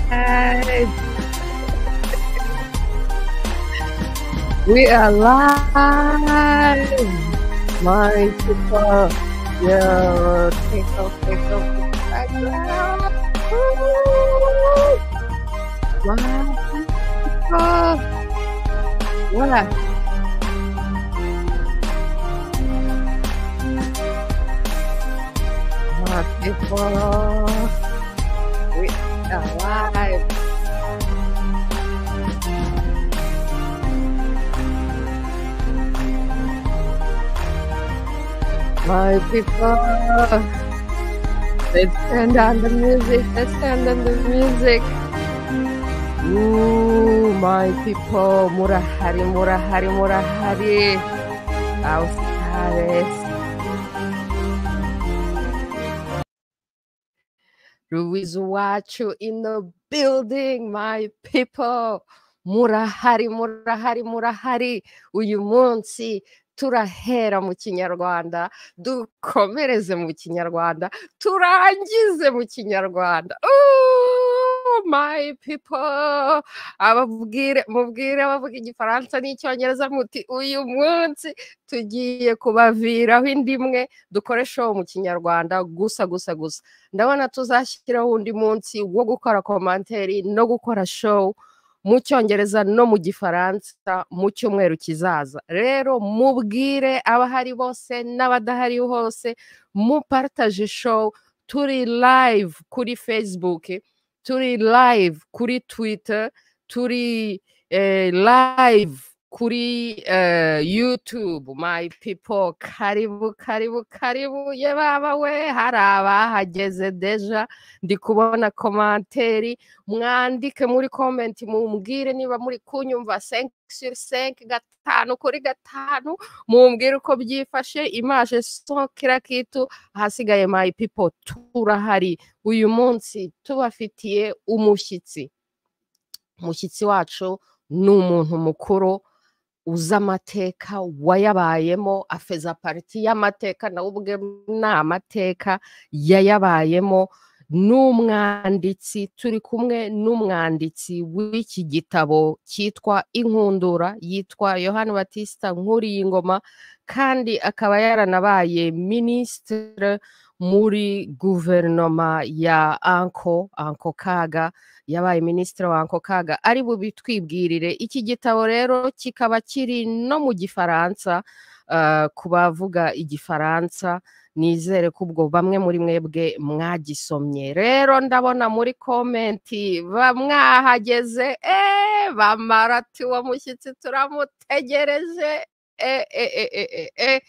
Yes. We are live. My people, yo, take off, take off, take off. Woo! My people, what? My people, we are live. My people, let's turn down the music, let's turn down the music. Ooh, my people, murahari, murahari, murahari. Auskares, Ruiz Wachu in the building, my people. Murahari, murahari, murahari. Uyu munsi turahera mu kinyarwanda, dukomereze mu kinyarwanda, turangize mu kinyarwanda. Ooh, my people. Ababwire, mubwire abavuga igifaransa n'icyongereza muti uyu munsi tugiye kubaviraho indimwe dukoresha mu kinyarwanda gusa gusa gusa. ndabona tuzashyiraho undi munsi wo gukora komanteri no gukora show mu cyongereza no mu gifaransa mu cyumweru kizaza rero mubwire abahari bose n'abadahari hose muparitaje show turi live kuri facebook turi live kuri twitter turi eh, live kuri eh, youtube my people karibu karibu karibu ye baba we hari abahageze deja ndi kubona komanteri mwandike muri komenti mumbwire niba muri kunyumva senke suri senke gatanu kuri gatanu mumbwire uko byifashe imaje so kira kitu ahasigaye my people turahari uyu munsi tubafitiye umushyitsi umushyitsi wacu ni umuntu mukuru uzi amateka wayabayemo afeza pariti y'amateka nawe ubwe ni amateka yayabayemo n'umwanditsi turi kumwe n'umwanditsi w'iki gitabo cyitwa inkundura yitwa yohani batista nkuriye ingoma kandi akaba yaranabaye minisitiri muri guverinoma ya anko anko kaga yabaye minisitiri wa anko kaga ari bubitwibwirire iki gitabo rero kikaba kiri no mu gifaransa ah, ku bavuga igifaransa nizere ko ubwo bamwe muri mwebwe mwagisomye rero ndabona muri komenti bamwahageze eee bamarati uwo mushyitsi turamutegereje eee eee eee eee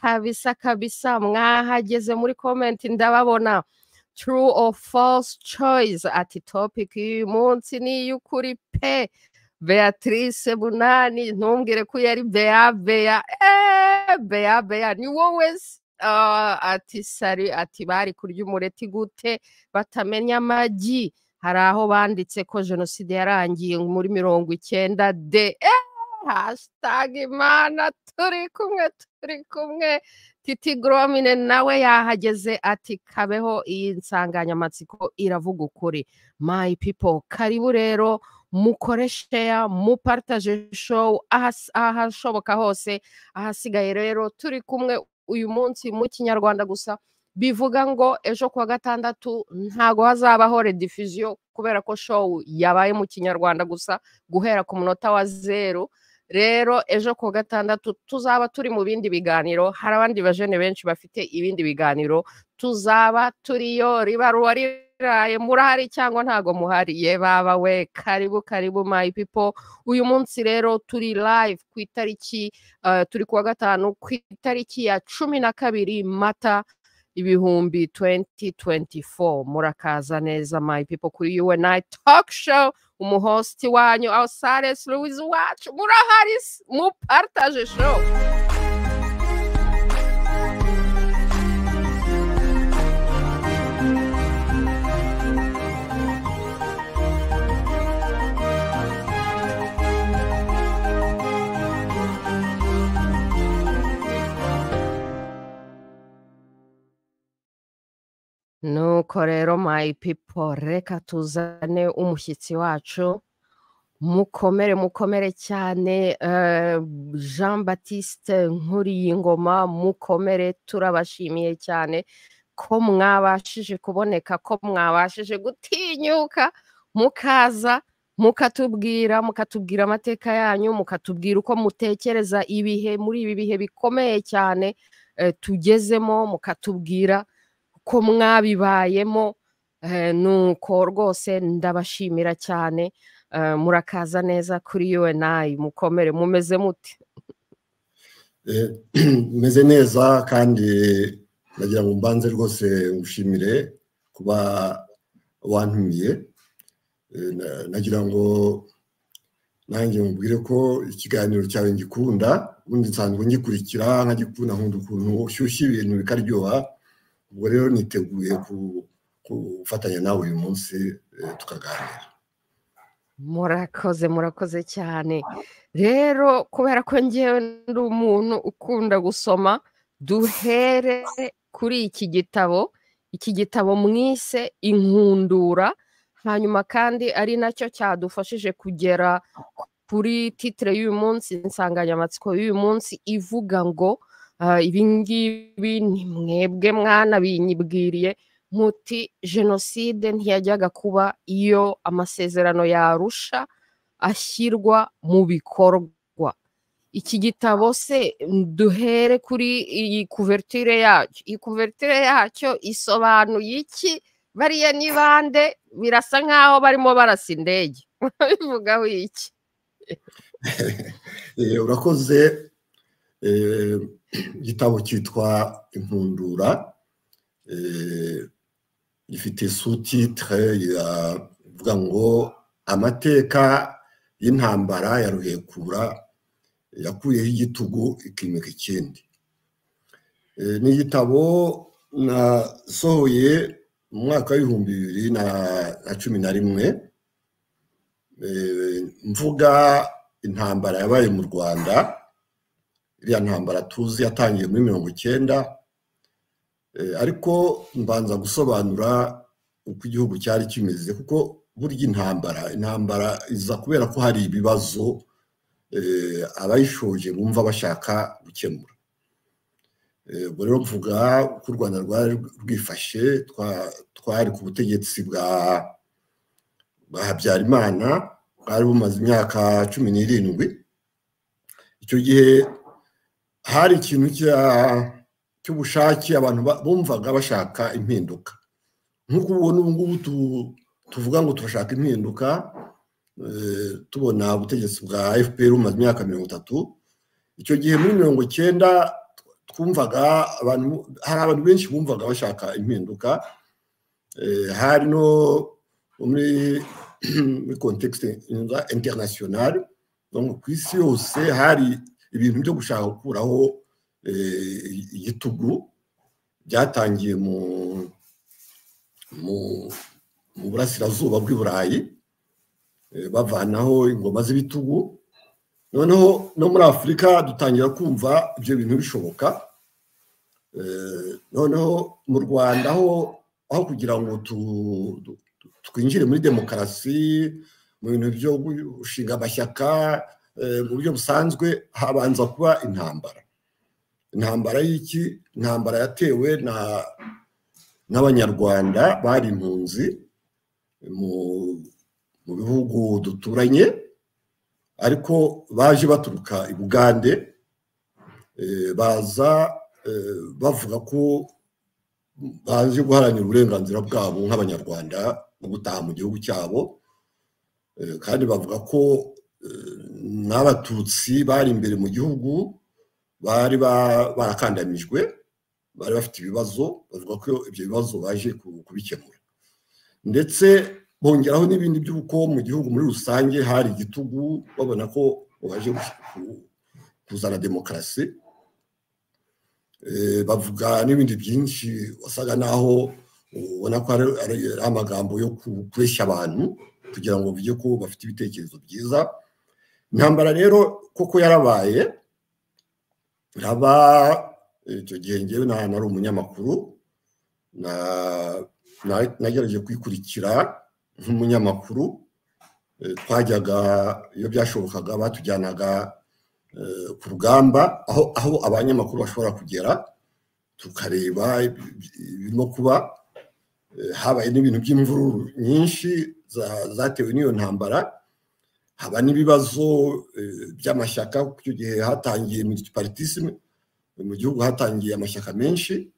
kabisa kabisa mwahageze muri komenti ndababona true or false choice ati topic y'uyu munsi ni iy'ukuri pe beatrice bunani ntumbwire ko yari bea bea eee bea bea ni wowe se? Ah, ati sari ati bari kurya umureti gute batamenya amagi hari aho banditse ko jenoside yarangiye muri mirongo icyenda de eee hashtag imana turi kumwe turi kumwe Titi Gromine nawe yahageze ati kabeho iyi nsanganyamatsiko iravuga ukuri. My people, karibu rero mukore share, mupartage show ahas- ahashoboka hose. Ahasigaye rero turi kumwe uyu munsi mu Kinyarwanda gusa bivuga ngo ejo kuwa gatandatu ntago hazabaho rediffusion kubera ko show yabaye mu Kinyarwanda gusa guhera ku munota wa zero rero ejo ku wa gatandatu tuzaba turi mu bindi biganiro hari abandi bajene benshi bafite ibindi biganiro tuzaba turiyo riba ruwa riraye murahari cyangwa ntago muhari ye baba we karibu karibu my people uyu munsi rero turi live ku itariki eh, turi ku wa gatanu ku itariki ya cumi na kabiri mata ibihumbi 2024 murakaza neza my people kuri UNI talk show umuhosti wanyu Ausales Louis wacu murahari se? mupartage show nuko rero my people reka tuzane umushyitsi wacu mukomere mukomere cyane eh, jean batiste nkuriyingoma mukomere turabashimiye cyane ko mwabashije kuboneka ko mwabashije gutinyuka mukaza mukatubwira mukatubwira amateka yanyu mukatubwira uko mutekereza ibihe muri ibi bihe bikomeye cyane eh, tugezemo mukatubwira ko mwabibayemo eh, nuko rwose ndabashimira cyane eh, murakaza neza kuri UNI mukomere mumeze mute Eh, meze neza kandi nagira ngo mbanze rwose ngushimire kuba wantumiye Eh, na- nagira ngo nanjye mubwire ko ikiganiro cyawe ngikunda ubundi nsanzwe ngikurikira nkagikunda nkunda ukuntu ushyushya ibintu bikaryoha ubwo rero niteguye ku- gufatanya nawe uyu munsi eh, tukaganira murakoze murakoze cyane rero kubera ko ngewe ndi umuntu ukunda gusoma duhere kuri iki gitabo iki gitabo mwise inkundura hanyuma kandi ari nacyo cyadufashije kugera kuri titire y'uyu munsi insanganyamatsiko y'uyu munsi ivuga ngo ah, ibi ngibi ni mwebwe mwana binyibwiriye muti jenoside ntiyajyaga kuba iyo amasezerano yarusha ashyirwa mu bikorwa iki gitabo se duhere kuri iyi kuvertire yacyo iyi kuvertire yacyo isobanuye iki bariya ni bande birasa nk'aho barimo barasa indege bivugaho iki Eh, urakoze eh, igitabo cyitwa impundura eh, gifite sous-titre ya- ivuga ngo amateka y'intambara ya ruhekura yakuyeho igitugu ikimika ikindi Eh, ni igitabo nasohoye mu mwaka w'ibihumbi bibiri na na cumi na rimwe Eh, mvuga intambara yabaye mu rwanda iriya ntambara tuzi yatangiye muri mirongo icyenda eh, ariko mbanza gusobanura uko igihugu cyari kimeze kuko burya intambara intambara iza kubera ko hari ibibazo eh, abayishoje bumva bashaka gukemura Eh, ubwo rero mvuga uko u rwanda rwari rwifashe twa- twari ku butegetsi bwa bwa habyarimana bwari bumaze imyaka cumi n'irindwi icyo gihe hari ikintu cya- cy'ubushake abantu ba- bumvaga bashaka impinduka nk'uko ubona ubu ngubu tu- tuvuga ngo turashaka impinduka eh, tubona ubutegetsi bwa fpr bumaze imyaka mirongo itatu icyo gihe muri mirongo icyenda twumvaga abantu hari abantu benshi bumvaga bashaka impinduka eh, hari no muri muri context international donc ku isi yose hari ibintu byo gushaka gukuraho eh, igitugu byatangiye mu mu mu burasirazuba bw'i burayi eh, bavanaho ingoma z'ibitugu noneho no muri afurika dutangira kumva ibyo bintu bishoboka Eh, noneho mu rwanda aho aho kugira ngo tu- tu- tu- twinjire muri demokarasi mu bintu byo gushinga amashyaka eh, mu buryo busanzwe habanza kuba intambara intambara y'iki intambara yatewe na n'abanyarwanda bari impunzi mu mu bihugu duturanye ariko baje baturuka i bugande eh, baza eh, bavuga ko baje guharanira uburenganzira bwabo nk'abanyarwanda no gutaha mu gihugu cyabo Eh, kandi bavuga ko eh, n'abatutsi bari imbere mu gihugu bari ba- barakandamijwe bari bafite ibibazo bavuga ko ibyo bibazo baje ku- kubikemura ndetse bongeraho n'ibindi by'uko mu gihugu muri rusange hari igitugu babona ko baje gush- ku- kuzana demokarasi Eh, bavuga n'ibindi byinshi wasaga naho ubona ko ari ari amagambo yo ku- kureshya abantu kugira ngo bige ko bafite ibitekerezo byiza intambara rero koko yarabaye iraba icyo gihe njyewe na- nari umunyamakuru na nagerageje kuyikurikira nk'umunyamakuru twajyaga iyo byashobokaga batujyanaga ku rugamba aho abanyamakuru bashobora kugera tukareba ibirimo kuba habaye n'ibintu by'imvururu nyinshi zatewe n'iyo ntambara haba n'ibibazo by'amashyaka icyo gihe hatangiye militiparitisimu mu gihugu hatangiye amashyaka menshi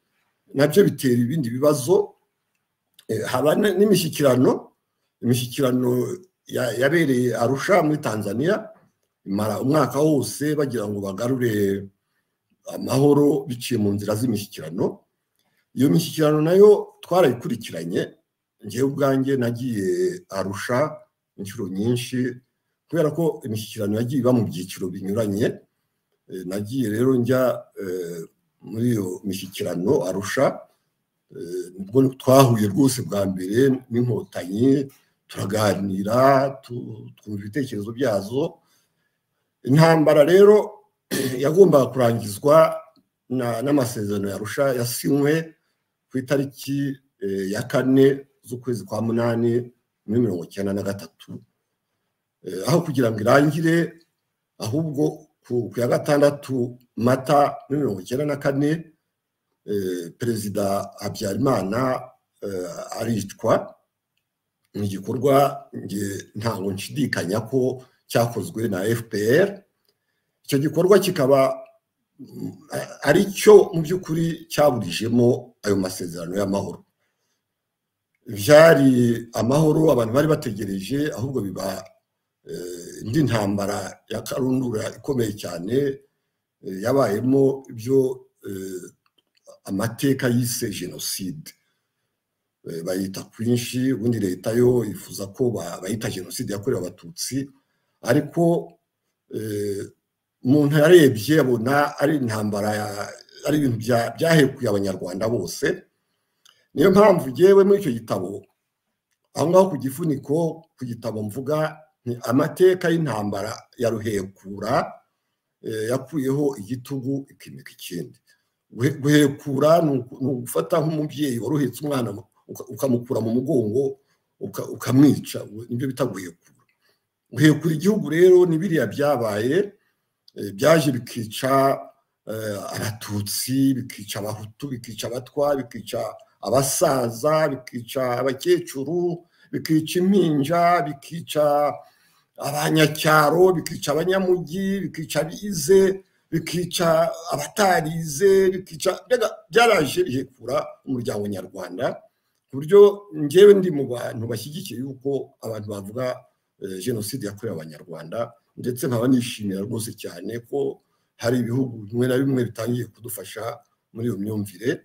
nabyo bitera ibindi bibazo haba n'imishyikirano imishyikirano yabereye arusha muri tanzania imara umwaka wose bagira ngo bagarure amahoro biciye mu nzira z'imishyikirano iyo mishyikirano nayo twarayikurikiranye ngewe ubwanjye nagiye arusha inshuro nyinshi kubera ko imishyikirano yagiye iba mu byiciro binyuranye nagiye rero njya muri iyo mishyikirano arusha nibwo twahuye rwose bwa mbere n'inkotanyi turaganira twumva ibitekerezo byazo intambara rero yagombaga kurangizwa n'amasezerano yarusha yasinywe ku itariki ya kane z'ukwezi kwa munani muri mirongo icyenda na gatatu aho kugira ngo irangire ahubwo ku ya gatandatu mata muri mirongo icyenda na kane perezida habyarimana aricwa ni igikorwa ntabwo nshidikanya ko cyakozwe na fpr icyo gikorwa kikaba ari cyo mu by'ukuri cyaburijemo ayo masezerano y'amahoro byari amahoro abantu bari bategereje ahubwo biba indi ntambara ya karundura ikomeye cyane yabayemo ibyo amateka yise jenoside bayita kwinshi ubundi leta yo yifuza ko bayita jenoside yakorewe abatutsi ariko umuntu yarebye abona ari intambara ari ibintu byahekuye abanyarwanda bose niyo mpamvu ngewe muri icyo gitabo aho ngaho ku gifuniko ku gitabo mvuga ni amateka y'intambara ya ruhekura yakuyeho igitugu ikimika ikindi guhekura ni ugufata nk'umubyeyi waruhetse umwana ukamukura mu mugongo ukamwica nibyo bita guhekura guhekura igihugu rero ni biriya byabaye byaje bikica abatutsi bikica abahutu bikica abatwa bikica abasaza bikica abakecuru bikica impinja bikica abanyacyaro bikica abanyamujyi bikica abize bikica abatarize bikica byaraje bihekura umuryango nyarwanda ku buryo ngewe ndi mu bantu bashyigikiye yuko abantu bavuga jenoside yakorewe abanyarwanda ndetse nkaba nishimira rwose cyane ko hari ibihugu bimwe na bimwe bitangiye kudufasha muri iyo myumvire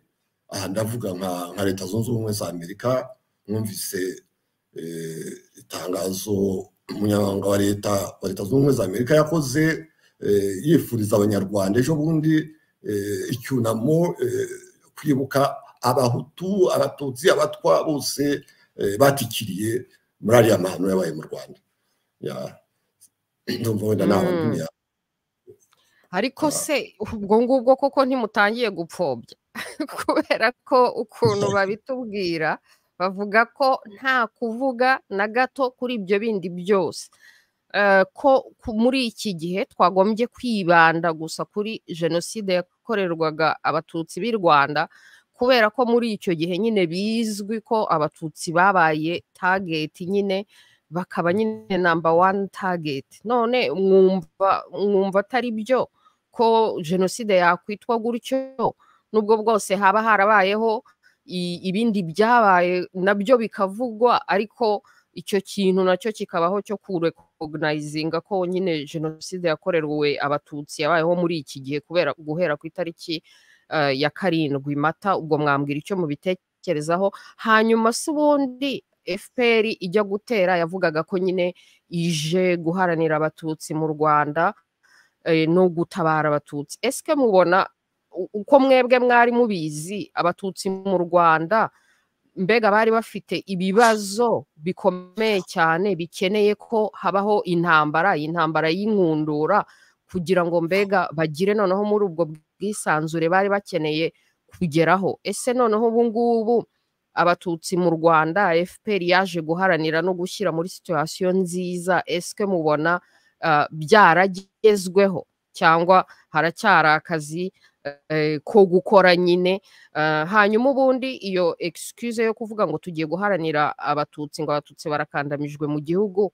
aha ndavuga nka leta zunze ubumwe za amerika mwumvise itangazo umunyamabanga wa leta wa leta zunze ubumwe za amerika yakoze yifuriza abanyarwanda ejo bundi icyunamo kwibuka abahutu abatutsi abatwa bose batikiriye muri ariya mahano yabaye mu rwanda ariko se ubwo ngubwo koko ntimutangiye gupfobya kubera ko ukuntu babitubwira bavuga ko nta kuvuga na gato kuri ibyo bindi byose ko muri iki gihe twagombye kwibanda gusa kuri jenoside yakorerwaga abatutsi b'i rwanda kubera ko muri icyo gihe nyine bizwi ko abatutsi babaye tageti nyine bakaba nyine namba wani tageti none mwumva atari byo ko jenoside yakwitwa gutyo nubwo bwose haba harabayeho ibindi byabaye nabyo bikavugwa ariko icyo kintu nacyo kikabaho cyo kurekonayizinga ko nyine jenoside yakorewe abatutsi yabayeho muri iki gihe kubera guhera ku itariki ya karindwi mata ubwo mwambwira icyo mubitekerezaho hanyuma si ubundi fpr ijya gutera yavugaga ko nyine ije guharanira abatutsi mu rwanda no gutabara abatutsi ese mubona uko mwebwe mwari mubizi abatutsi mu rwanda mbega bari bafite ibibazo bikomeye cyane bikeneye ko habaho intambara intambara y'inkundura kugira ngo mbega bagire noneho muri ubwo bwisanzure bari bakeneye kugeraho ese noneho ubu ngubu abatutsi mu rwanda fpr yaje guharanira no gushyira muri situwasiyo nziza esike mubona byaragezweho cyangwa haracyari akazi ko gukora nyine hanyuma ubundi iyo egisikuze yo kuvuga ngo tugiye guharanira abatutsi ngo abatutsi barakandamijwe mu gihugu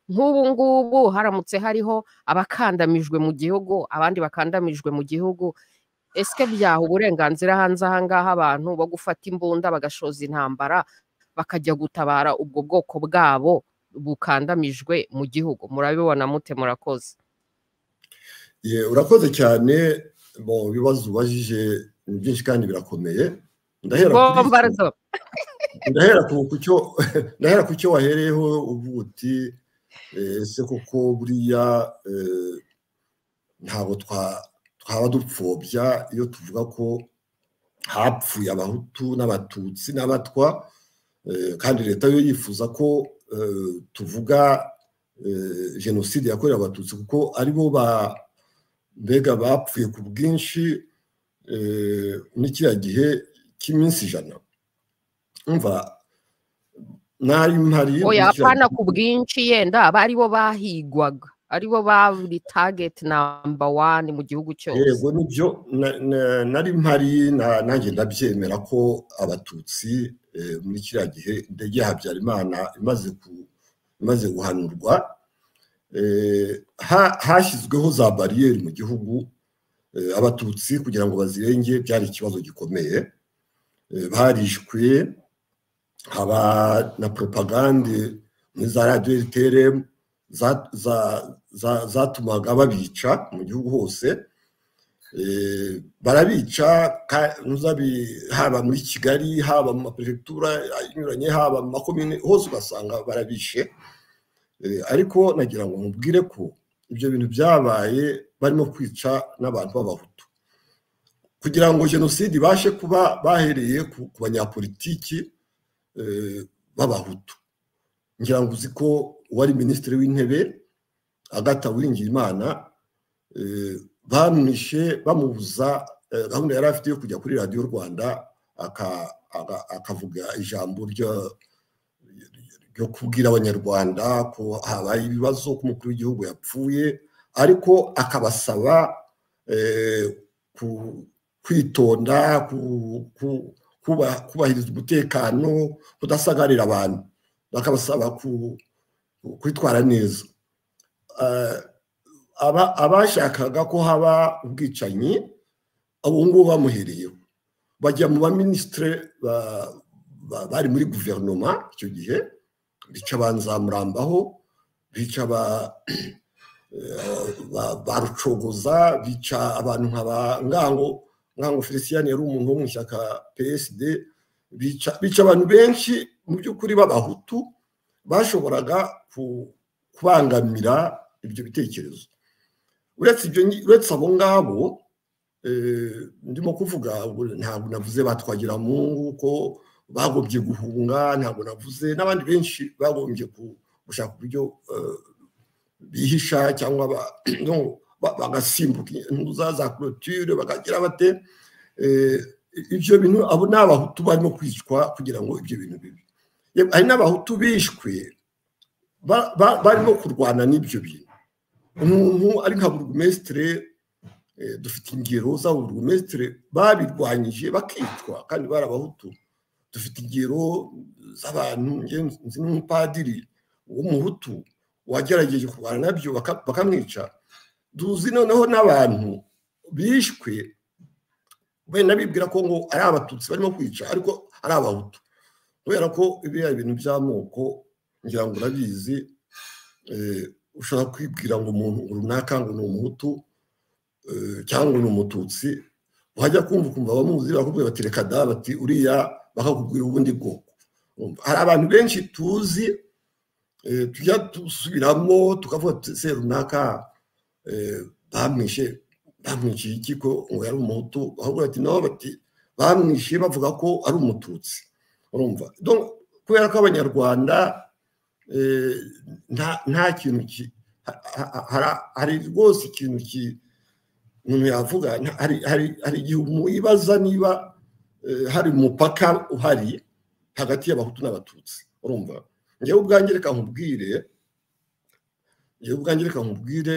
nk'ubu ngubu haramutse hariho abakandamijwe mu gihugu abandi bakandamijwe mu gihugu esike byaha uburenganzira hanze aha ngaha abantu bo gufata imbunda bagashoza intambara bakajya gutabara ubwo bwoko bwabo bukandamijwe mu gihugu murabibona mute murakoze urakoze cyane mu bibazo ubajije ni byinshi kandi birakomeye ndahera ku cyo wahereyeho uvuga uti ese koko buriya ntabwo twaba dupfobya iyo tuvuga ko hapfuye abahutu n'abatutsi n'abatwa kandi leta yo yifuza ko tuvuga jenoside yakorewe abatutsi kuko aribo ba mbega bapfuye ku bwinshi muri kiriya gihe cy'iminsi ijana mva ntari mpari oya apana ku bwinshi yenda aba aribo bahigwaga aribo bari tageti namba wani mu gihugu cyose yego nibyo nari mpari nanjye ndabyemera ko abatutsi muri kiriya gihe indege ya habyarimana imaze guhanurwa hashyizweho za bariyeri mu gihugu abatutsi kugira ngo bazirenge byari ikibazo gikomeye barishwe haba na poropagande muri za radiyo riteremu zatumaga babica mu gihugu hose barabica haba muri kigali haba mu maperefegitura anyuranye haba mu makomine hose ugasanga barabishe ariko nagira ngo mubwire ko ibyo bintu byabaye barimo kwica n'abantu b'abahutu kugira ngo jenoside ibashe kuba bahereye ku banyapolitiki b'abahutu ngira ngo uzi ko uwari minisitiri w'intebe agata Uwiringiyimana bamwishe bamubuza gahunda yari afite yo kujya kuri radiyo rwanda akavuga ijambo ryo yo kubwira abanyarwanda ko habaye ibibazo ko umukuru w'igihugu yapfuye ariko akabasaba kwitonda kubahiriza umutekano kudasagarira abantu bakabasaba kwitwara neza abashakaga ko haba ubwicanyi ubu ngubu bamuhereyeho bajya mu baminisitire bari muri guverinoma icyo gihe bica ba nzamurambaho bica ba rucogoza bica abantu nka ba ngango ngango felicien yari umuntu wo mu ishyaka psd bica abantu benshi mu by'ukuri b'abahutu bashoboraga kubangamira ibyo bitekerezo uretse abo ngabo ndimo kuvuga ntabwo navuze batwagira mungu ko bagombye guhunga ntabwo navuze n'abandi benshi bagombye gushaka uburyo bihisha cyangwa bagasimbuka intuza za korotire bakagira bate ibyo bintu abo ni abahutu barimo kwicwa kugira ngo ibyo bintu bibi hari n'abahutu bishwe barimo kurwana n'ibyo bintu umuntu ari nka burugumesitire dufite ingero za burugumesitire babirwanyije bakicwa kandi bari abahutu dufite ingero z'abantu nzi n'umupadiri w'umuhutu wagerageje kurwana nabyo bakamwica duzi noneho n'abantu bishwe benda bibwira ko ngo ari abatutsi barimo kwica ariko ari abahutu kubera ko biriya bintu by'amoko ngira ngo urabizi ushobora kwibwira ngo umuntu runaka ngo ni umuhutu cyangwa ni umututsi wajya kumva ukumva bamuzi bakubwira bati reka da bati uriya bakakubwira ubundi bwoko hari abantu benshi tuzi tujya dusubiramo tukavuga se runaka bamwishe bamwishe iki ko ngo yari umuhutu bakubwira bati nabo bati bamwishe bavuga ko ari umututsi urumva kubera ko abanyarwanda nta kintu hari rwose ikintu umuntu yavuga hari igihe umuyibaza niba hari umupaka uhari hagati y'abahutu n'abatutsi urumva ngewe ubwanjye reka nkubwire ngewe ubwanjye reka nkubwire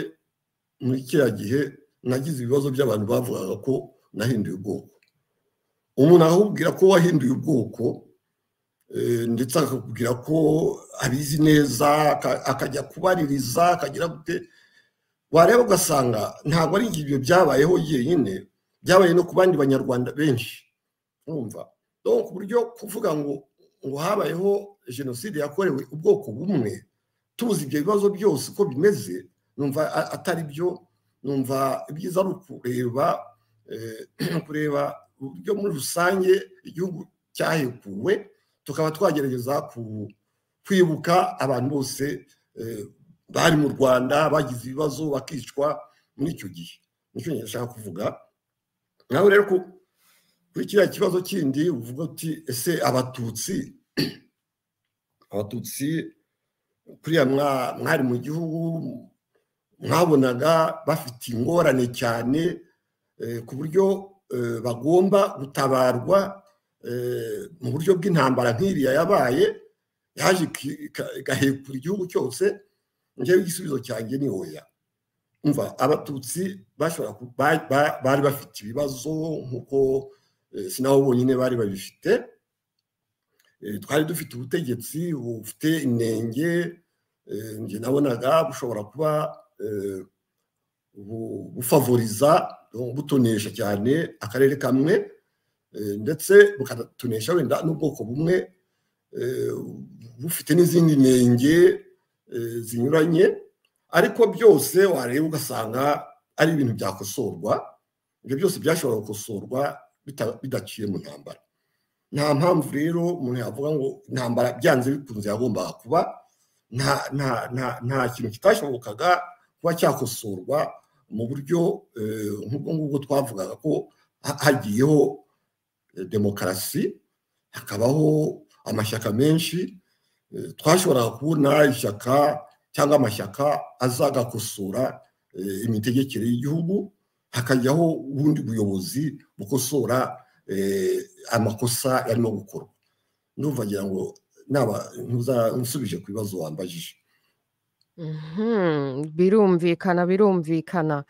muri kiriya gihe nagize ibibazo by'abantu bavugaga ko nahinduye ubwoko umuntu ahubwira ko wahinduye ubwoko ndetse akakubwira ko abizi neza akajya kubaririza akagira gute wareba ugasanga ntabwo ari ibyo byabayeho yenyine byabaye no ku bandi banyarwanda benshi urumva ku buryo kuvuga ngo ngo habayeho jenoside yakorewe ubwoko bumwe tuzi ibyo bibazo byose uko bimeze numva atari byo numva ibyiza ari ukureba kureba uburyo muri rusange igihugu cyahekuwe tukaba twagerageza kwibuka abantu bose bari mu rwanda bagize ibibazo bakicwa muri icyo gihe nicyo nshaka kuvuga nawe rero kuri kiriya kibazo kindi uvuga uti ese abatutsi abatutsi kuriya mwari mu gihugu mwabonaga bafite ingorane cyane ku buryo bagomba gutabarwa mu buryo bw'intambara nk'iriya yabaye yaje igahekura igihugu cyose ngewe igisubizo cyanjye ni hoya umva abatutsi bari bafite ibibazo nk'uko si nabo bonyine bari babifite twari dufite ubutegetsi bufite inenge njye nabonaga bushobora kuba bufavoriza butonesha cyane akarere kamwe ndetse bukatunesha wenda n'ubwoko bumwe bufite n'izindi nenge zinyuranye ariko byose wareba ugasanga ari ibintu byakosorwa ibyo byose byashobora gukosorwa bidaciye mu ntambara nta mpamvu rero umuntu yavuga ngo intambara byanze bikunze yagombaga kuba nta kintu kitashobokaga kuba cyakosorwa mu buryo nk'ubwo ngubwo twavugaga ko hagiyeho demokarasi hakabaho amashyaka menshi twashoboraga kubona ishyaka cyangwa amashyaka azagakosora imitegekere y'igihugu hakajyaho ubundi buyobozi bukosora amakosa yarimo gukorwa ndumva ngira ngo naba nsubije ku bibazo wambajije birumvikana birumvikana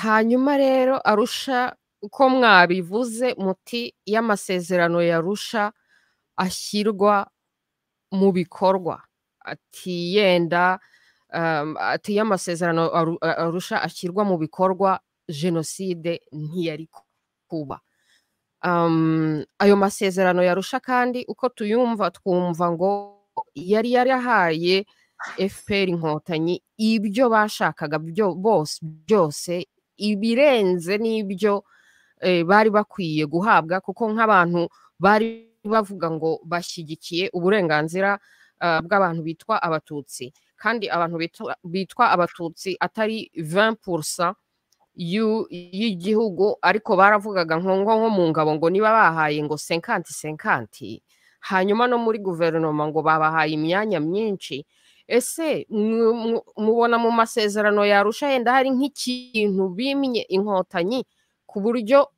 hanyuma rero arusha uko mwabivuze muti y'amasezerano yarusha ashyirwa mu bikorwa ati yenda ati y'amasezerano arusha ashyirwa mu bikorwa jenoside ntiyari kuba ayo masezerano yarusha kandi uko tuyumva twumva ngo yari yarahaye fpr inkotanyi ibyo bashakaga byose ibirenze n'ibyo bari bakwiye guhabwa kuko nk'abantu bari bavuga ngo bashyigikiye uburenganzira bw'abantu bitwa abatutsi kandi abantu bitwa abatutsi atari vempurusa y'igihugu ariko baravugaga nko mu ngabo ngo niba bahaye ngo senkanti senkanti hanyuma no muri guverinoma ngo babahaye imyanya myinshi ese mubona mu masezerano yarusha yenda hari nk'ikintu bimye inkotanyi ku buryo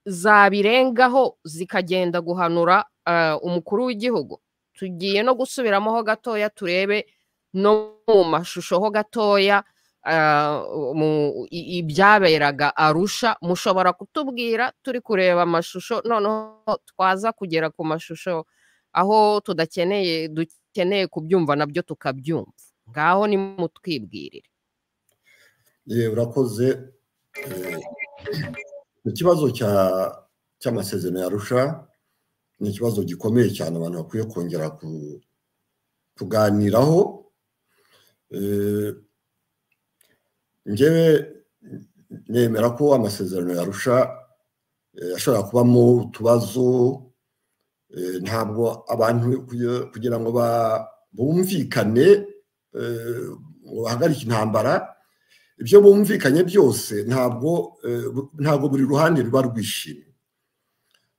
zabirengaho zikagenda guhanura umukuru w'igihugu tugiye no gusubiramo ho gatoya turebe no mu mashusho ho gatoya ibyaberaga arusha mushobora kutubwira turi kureba amashusho noneho twaza kugera ku mashusho aho tudakeneye dukeneye kubyumva nabyo tukabyumva ngaho ni mutwibwirire urakoze ikibazo cy'amasezerano yarusha ni ikibazo gikomeye cyane abantu bakwiye kongera kuganiraho ngewe nemera ko amasezerano yarusha ashobora kubamo utubazo ntabwo abantu kugira ngo bumvikane ngo bahagarike intambara ibyo bumvikanye byose ntabwo ntabwo buri ruhande ruba rwishimye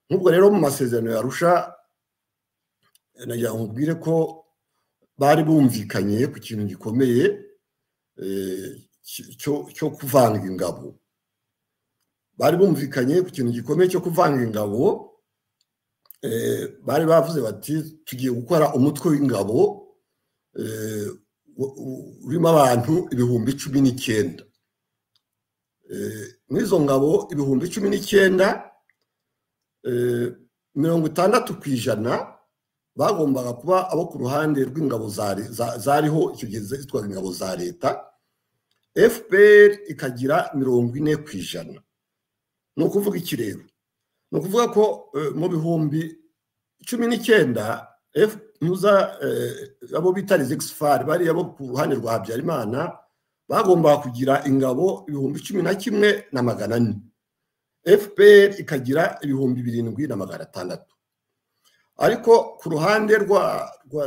nk'ubwo rero mu masezerano yarusha nagira ngo mbwire ko bari bumvikanye ku kintu gikomeye cyo kuvanga ingabo bari bumvikanye ku kintu gikomeye cyo kuvanga ingabo bari bavuze bati tugiye gukora umutwe w'ingabo urimo abantu ibihumbi cumi n'icyenda n'izo ngabo ibihumbi cumi n'icyenda mirongo itandatu ku ijana bagombaga kuba abo ku ruhande rw'ingabo zariho icyo gihe zitwaga ingabo za leta fpr ikagira mirongo ine ku ijana ni ukuvuga iki rero ni ukuvuga ko mu bihumbi cumi n'icyenda abo bita rezegisi bariya bo ku ruhande rwa habyarimana bagombaga kugira ingabo ibihumbi cumi na kimwe na magana ane fpr ikagira ibihumbi birindwi na magana atandatu ariko ku ruhande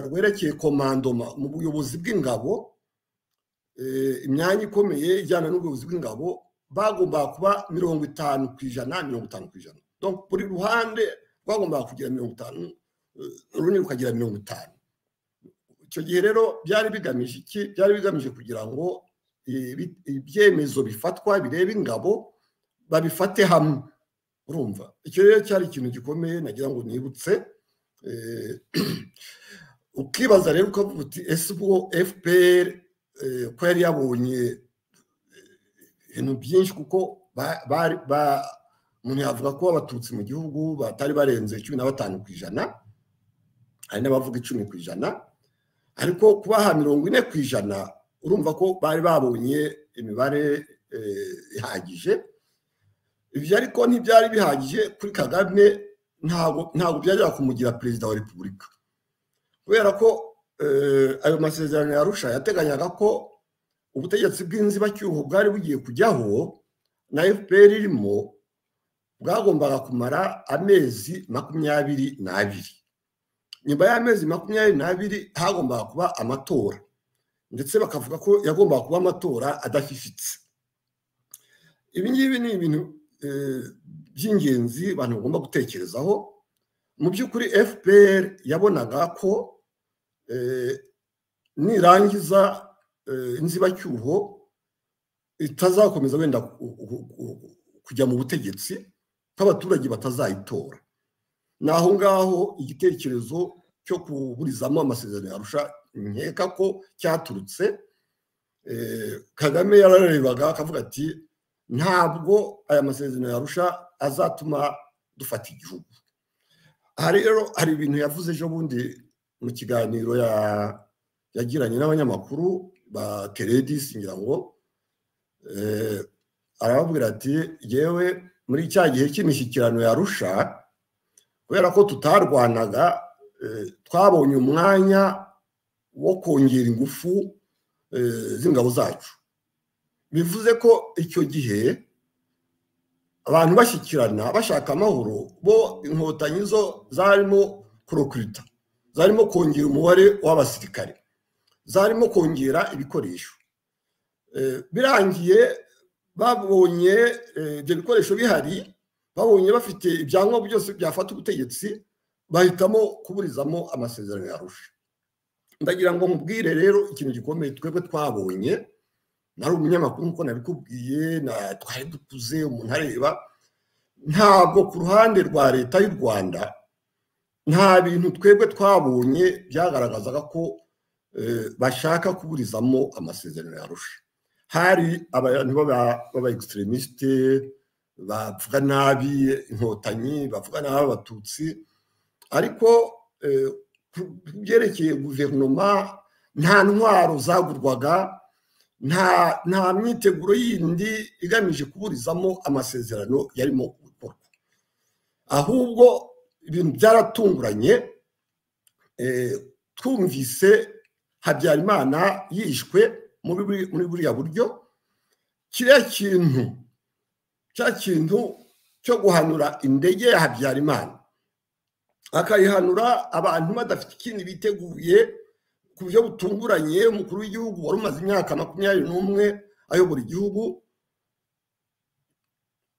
rwerekeye komandoma mu buyobozi bw'ingabo imyanya ikomeye ijyana n'ubuyobozi bw'ingabo bagombaga kuba mirongo itanu ku ijana mirongo itanu ku ijana buri ruhande rwagombaga kugira mirongo itanu urundi rukagira mirongo itanu icyo gihe rero byari bigamije iki byari bigamije kugira ngo ibyemezo bifatwa bireba ingabo babifate hamwe urumva icyo rero cyari ikintu gikomeye nagira ngo nibutse ukibaza rero ukavuga uti ese ubwo fpr ko yari yabonye ibintu byinshi kuko umuntu yavuga ko abatutsi mu gihugu batari barenze cumi na batanu ku ijana hari n'abavuga icumi ku ijana ariko kubaha mirongo ine ku ijana urumva ko bari babonye imibare ihagije ibyo ariko ntibyari bihagije kuri kagame ntabwo byajya kumugira perezida wa repubulika kubera ko ayo masezerano ya rusha yateganyaga ko ubutegetsi bw'inzibacyuho bwari bugiye kujyaho na fpr irimo bwagombaga kumara amezi makumyabiri n'abiri nyuma y'amezi makumyabiri n'abiri hagombaga kuba amatora ndetse bakavuga ko yagombaga kuba amatora adafifitse ibi ngibi ni ibintu by'ingenzi abantu bagomba gutekerezaho mu by'ukuri fpr yabonaga ko nirangiza inzibacyuho itazakomeza wenda kujya mu butegetsi ko abaturage batazayitora ni aho ngaho igitekerezo cyo kuburizamo amasezerano yarusha nkeka ko cyaturutse kagame yararebaga akavuga ati ntabwo aya masezerano yarusha azatuma dufata igihugu aha rero hari ibintu yavuze ejo bundi mu kiganiro yagiranye n'abanyamakuru ba teredisi ngira ngo arababwira ati yewe muri cya gihe cy'imishyikirano yarusha kubera ko tutarwanaga twabonye umwanya wo kongera ingufu z'ingabo zacu bivuze ko icyo gihe abantu bashyikirana bashaka amahoro bo inkotanyi zo zarimo kurokirita zarimo kongera umubare w'abasirikare zarimo kongera ibikoresho birangiye babonye ibyo bikoresho bihari babonye bafite ibyangombwa byose byafata ubutegetsi bahitamo kuburizamo amasezerano yarusha ndagira ngo mubwire rero ikintu gikomeye twebwe twabonye nari umunyamakuru nkuko nabikubwiye twari dukuze umuntu areba ntabwo ku ruhande rwa leta y'u rwanda nta bintu twebwe twabonye byagaragazaga ko bashaka kuburizamo amasezerano yarusha hari abantu baba egisiterimisite bavuga nabi inkotanyi bavuga nabi abatutsi ariko byerekeye guverinoma nta ntwaro zagurwaga nta myiteguro yindi igamije kuburizamo amasezerano yarimo gukorwa ahubwo ibintu byaratunguranye twumvise habyarimana yishwe muri buriya buryo kiriya kintu cya kintu cyo guhanura indege ya habyarimana akayihanura abantu badafite ikindi biteguye ku buryo butunguranye umukuru w'igihugu wari umaze imyaka makumyabiri n'umwe ayobora igihugu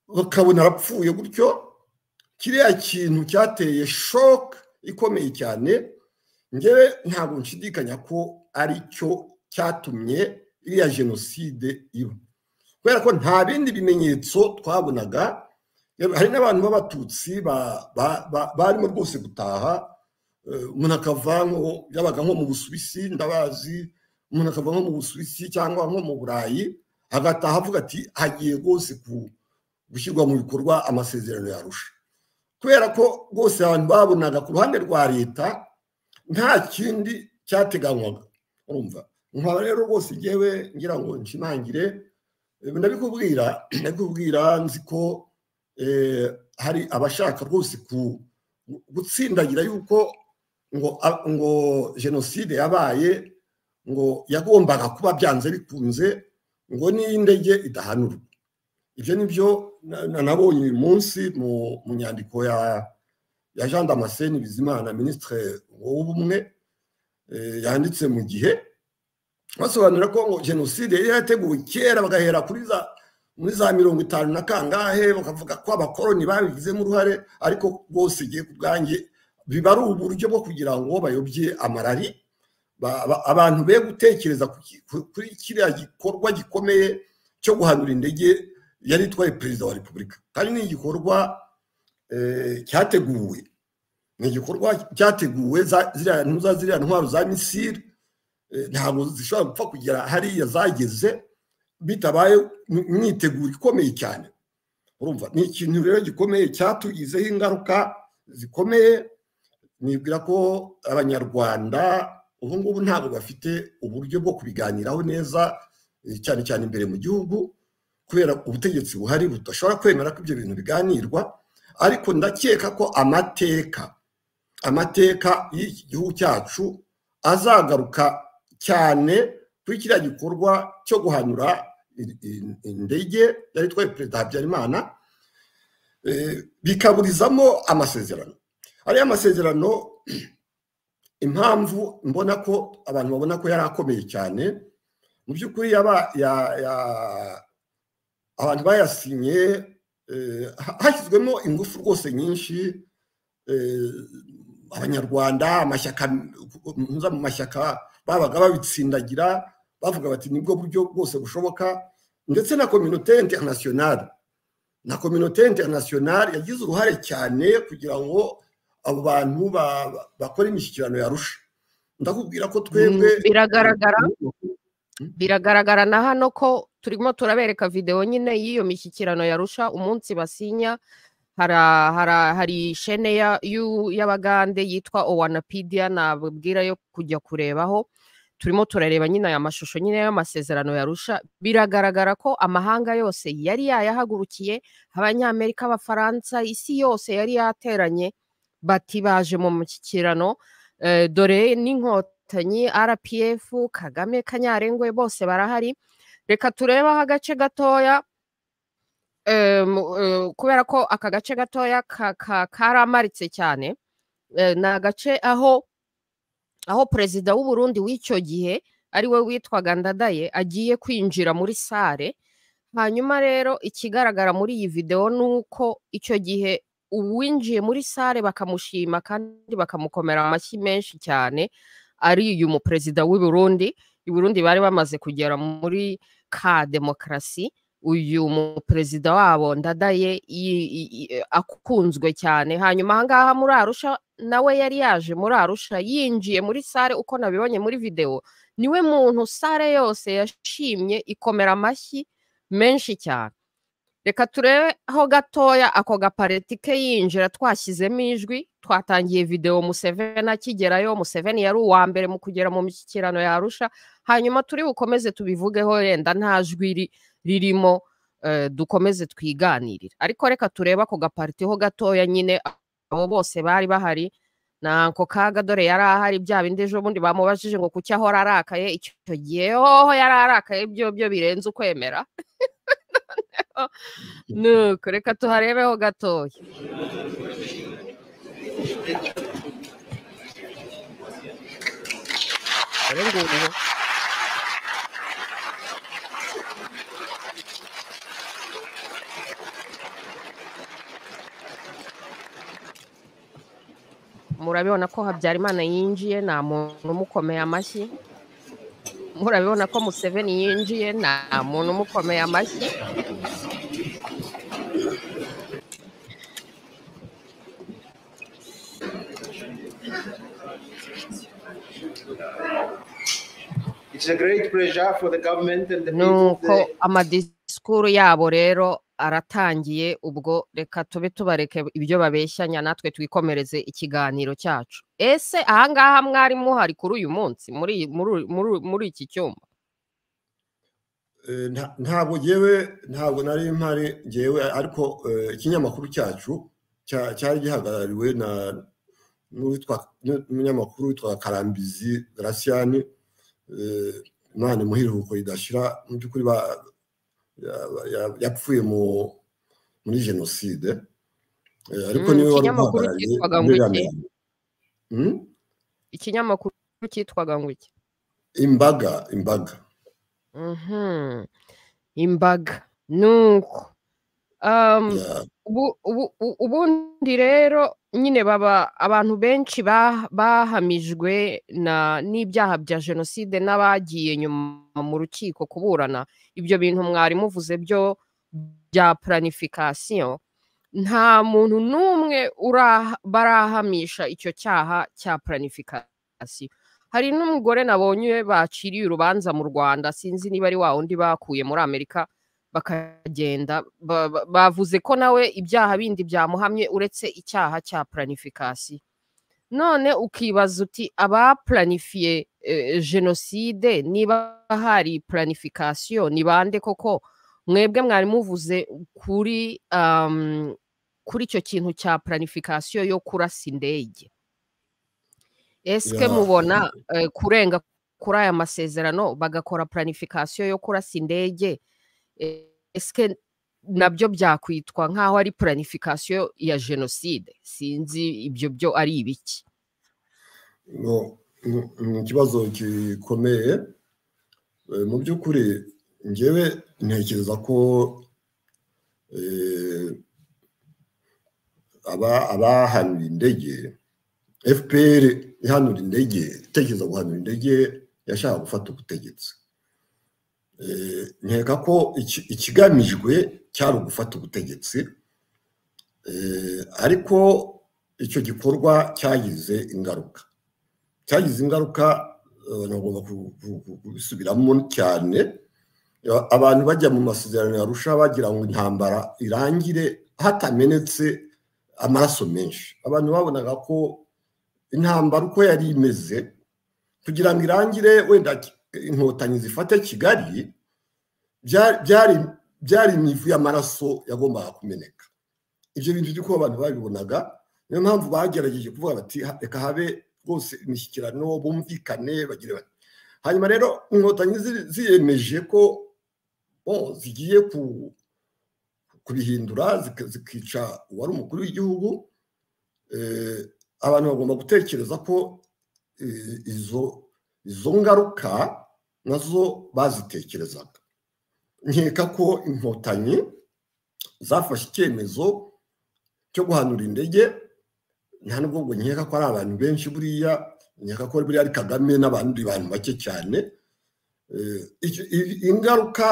bakabona arapfuye gutyo kiriya kintu cyateye shoke ikomeye cyane ngewe ntabwo nshidikanya ko ari cyo cyatumye iriya jenoside iba kubera ko nta bindi bimenyetso twabonaga hari n'abantu b'abatutsi barimo rwose gutaha umuntu akava yabaga nko mu busuwisi ndabazi umuntu akava nko mu busuwisi cyangwa nko mu burayi agataha avuga ati hagiye rwose gushyirwa mu bikorwa amasezerano yarusha kubera ko rwose abantu babonaga ku ruhande rwa leta nta kindi cyateganywaga urumva nkaba rero rwose ngewe ngira ngo nshimangire ndabikubwira ndabikubwira nzi ko hari abashaka rwose gutsindagira yuko ngo ngo jenoside yabaye ngo yagombaga kuba byanze bikunze ngo n'indege idahanurwa ibyo ni byo nabonye uyu munsi mu nyandiko ya ya jean damascene bizimana minisitiri w'ubumwe yanditse mu gihe basobanura ko ngo jenoside yari yarateguwe kera bagahera kuri za muri za mirongo itanu na kangahe bakavuga ko abakoroni babigizemo uruhare ariko rwose igihe ku bwanjye biba ari uburyo bwo kugira ngo bayobye amarari abantu be gutekereza kuri kiriya gikorwa gikomeye cyo guhanura indege yari itwaye perezida wa repubulika kandi ni igikorwa cyateguwe ni igikorwa cyateguwe za ziriya ntwaro za misiri ntabwo zishobora gupfa kugera hariya zageze bitabaye imyiteguro ikomeye cyane urumva ni ikintu rero gikomeye cyatugizeho ingaruka zikomeye nibwira ko abanyarwanda ubu ngubu ntabwo bafite uburyo bwo kubiganiraho neza cyane cyane imbere mu gihugu kubera ubutegetsi buhari budashobora kwemera ko ibyo bintu biganirwa ariko ndakeka ko amateka amateka y'iki gihugu cyacu azagaruka cyane kuri kiriya gikorwa cyo guhanura indege yari itwaye perezida habyarimana bikaburizamo amasezerano ariya masezerano impamvu mbona ko abantu babona ko yari akomeye cyane mu by'ukuri abantu bayasinye hashyizwemo ingufu rwose nyinshi abanyarwanda amashyaka mu mashyaka babaga babitsindagira bavuga bati nibwo buryo bwose bushoboka ndetse na kominote interinasiyonari na kominote interinasiyonari yagize uruhare cyane kugira ngo abo bantu bakore imishyikirano yarusha ndakubwira ko twebwe biragaragara biragaragara na hano ko turimo turabereka videwo nyine y'iyo mishyikirano yarusha umunsi basinya hari ishene y'abagande yitwa owanapidiya nababwira yo kujya kurebaho turimo turareba nyine aya mashusho nyine y'amasezerano yarusha biragaragara ko amahanga yose yari yayahagurukiye abanyamerika abafaransa isi yose yari yateranye bati baje mu mushyikirano dore n'inkotanyi rpf kagame kanyarengwe bose barahari reka turebeho agace gatoya kubera ko aka gace gatoya karamaritse cyane ni agace aho aho perezida w'uburundi w'icyo gihe ari we witwaga ndadaye agiye kwinjira muri sare hanyuma rero ikigaragara muri iyi videwo ni uko icyo gihe uwinjiye muri sare bakamushima kandi bakamukomera amashyi menshi cyane ari uyu muperezida w'uburundi Burundi bari bamaze kugera muri ka demokarasi uyu muperezida wabo ndadaye akunzwe cyane hanyuma ahangaha muri arusha nawe yari yaje muri arusha yinjiye muri sare uko nabibonye muri videwo niwe muntu sare yose yashimye ikomera amashyi menshi cyane reka turebeho gatoya ako gapareti ke yinjira twashyizemo ijwi twatangiye videwo museveni akigerayo museveni yari uwa mbere mu kugera mu mishyikirano yarusha hanyuma turi bukomeze tubivugeho yenda nta jwi ririmo dukomeze twiganirira ariko reka turebe ako gaparitiho gatoya nyine abo bose bari bahari nako kaga dore yari ahari bya bindi ejo bundi bamubajije ngo kuki ahora arakaye icyo gihe hoho yari arakaye byo byo birenze ukwemera nuko reka tuharebeho gatoya murabibona ko habyarimana yinjiye nta muntu umukomeye amashyi murabibona ko museveni yinjiye nta muntu umukomeye amashyi It's a great pleasure for the government and the people nuko of the- amadisikuru yabo rero aratangiye ubwo reka tube tubareke ibyo babeshyanya natwe twikomereze ikiganiro cyacu ese ahangaha mwari muhari kuri uyu munsi muri iyi- muri uyu- muri uyu- muri iki cyumba Eh, nta- ntabwo ngewe ntabwo nari mpari ngewe ariko eh, ikinyamakuru cyacu cya- cyari gihagarariwe na n'uwitwa- n'umunyamakuru witwa karambizi garasiyani imana imuhiruko ridashira mu by'ukuri ba- ya- ya- yapfuye mu- muri jenoside Eh, ariko Mm, niwe wari ikinyamakuru uhagarariye cyitwaga ngo muri iki? Amerika. Mm? ikinyamakuru cyitwaga ngo iki imbaga imbaga Mhm. imbaga nuko um, ya- ubu- ubu- u- ubundi rero nyine baba abantu benshi ba- bahamijwe na n'ibyaha bya jenoside n'abagiye nyuma mu rukiko kuburana ibyo bintu mwari muvuze byo bya planification nta muntu n'umwe ura- barahamisha icyo cyaha cya planification hari n'umugore nabonye baciriye urubanza mu rwanda sinzi niba ari wa wundi bakuye muri amerika bakagenda ba- ba- bavuze ko nawe ibyaha bindi byamuhamye uretse icyaha cya planifikasi none ukibaza uti abaplanifiye eh, jenoside niba hari planification ni bande koko mwebwe mwari muvuze kuri um, kuri icyo kintu cya planification yo kurasa indege eske Ya. mubona eh, kurenga kuri aya masezerano bagakora planification yo kurasa indege eh, eske nabyo byakwitwa nk'aho ari planification ya jenoside sinzi ibyo byo ari ibiki ngo ni- ni ikibazo gikomeye Eh, mu by'ukuri ngewe ntekereza ko eh, aba- abahanura indege fpr ihanura indege itekereza guhanura indege yashaka gufata ubutegetsi Eh, nkeka ko iki- ikigamijwe cyari ugufata ubutegetsi Eh, ariko icyo gikorwa cyagize ingaruka cyagize ingaruka eh, ntagomba ku- ku- ku- kubisubiramo cyane Ya- abantu bajya mu masezerano yarusha bagira ngo intambara irangire hatamenetse amaraso menshi abantu babonaga ko intambara uko yari imeze kugira ngo irangire wenda ki- inkotanyi zifate kigali bya- byari byari imivu y'amaraso yagombaga kumeneka ibyo bintu by'uko abantu babibonaga niyo mpamvu bagerageje kuvuga bati "Ha- reka habe rwose imishyikirano bumvikane bagire bati hanyuma rero inkotanyi zi- ziyemeje ko bo zigiye ku- kubihindura zika- zikica uwari umukuru w'igihugu Eh, abantu bagomba gutekereza ko eh, izo izo ngaruka nazo bazitekerezaga nkeka ko inkotanyi zafashe icyemezo cyo guhanura indege nta nubwo ngo nkeka ko ari abantu benshi buriya nkeka ko buriya ari kagame n'abandi bantu bake cyane Eh, icyo- i- ingaruka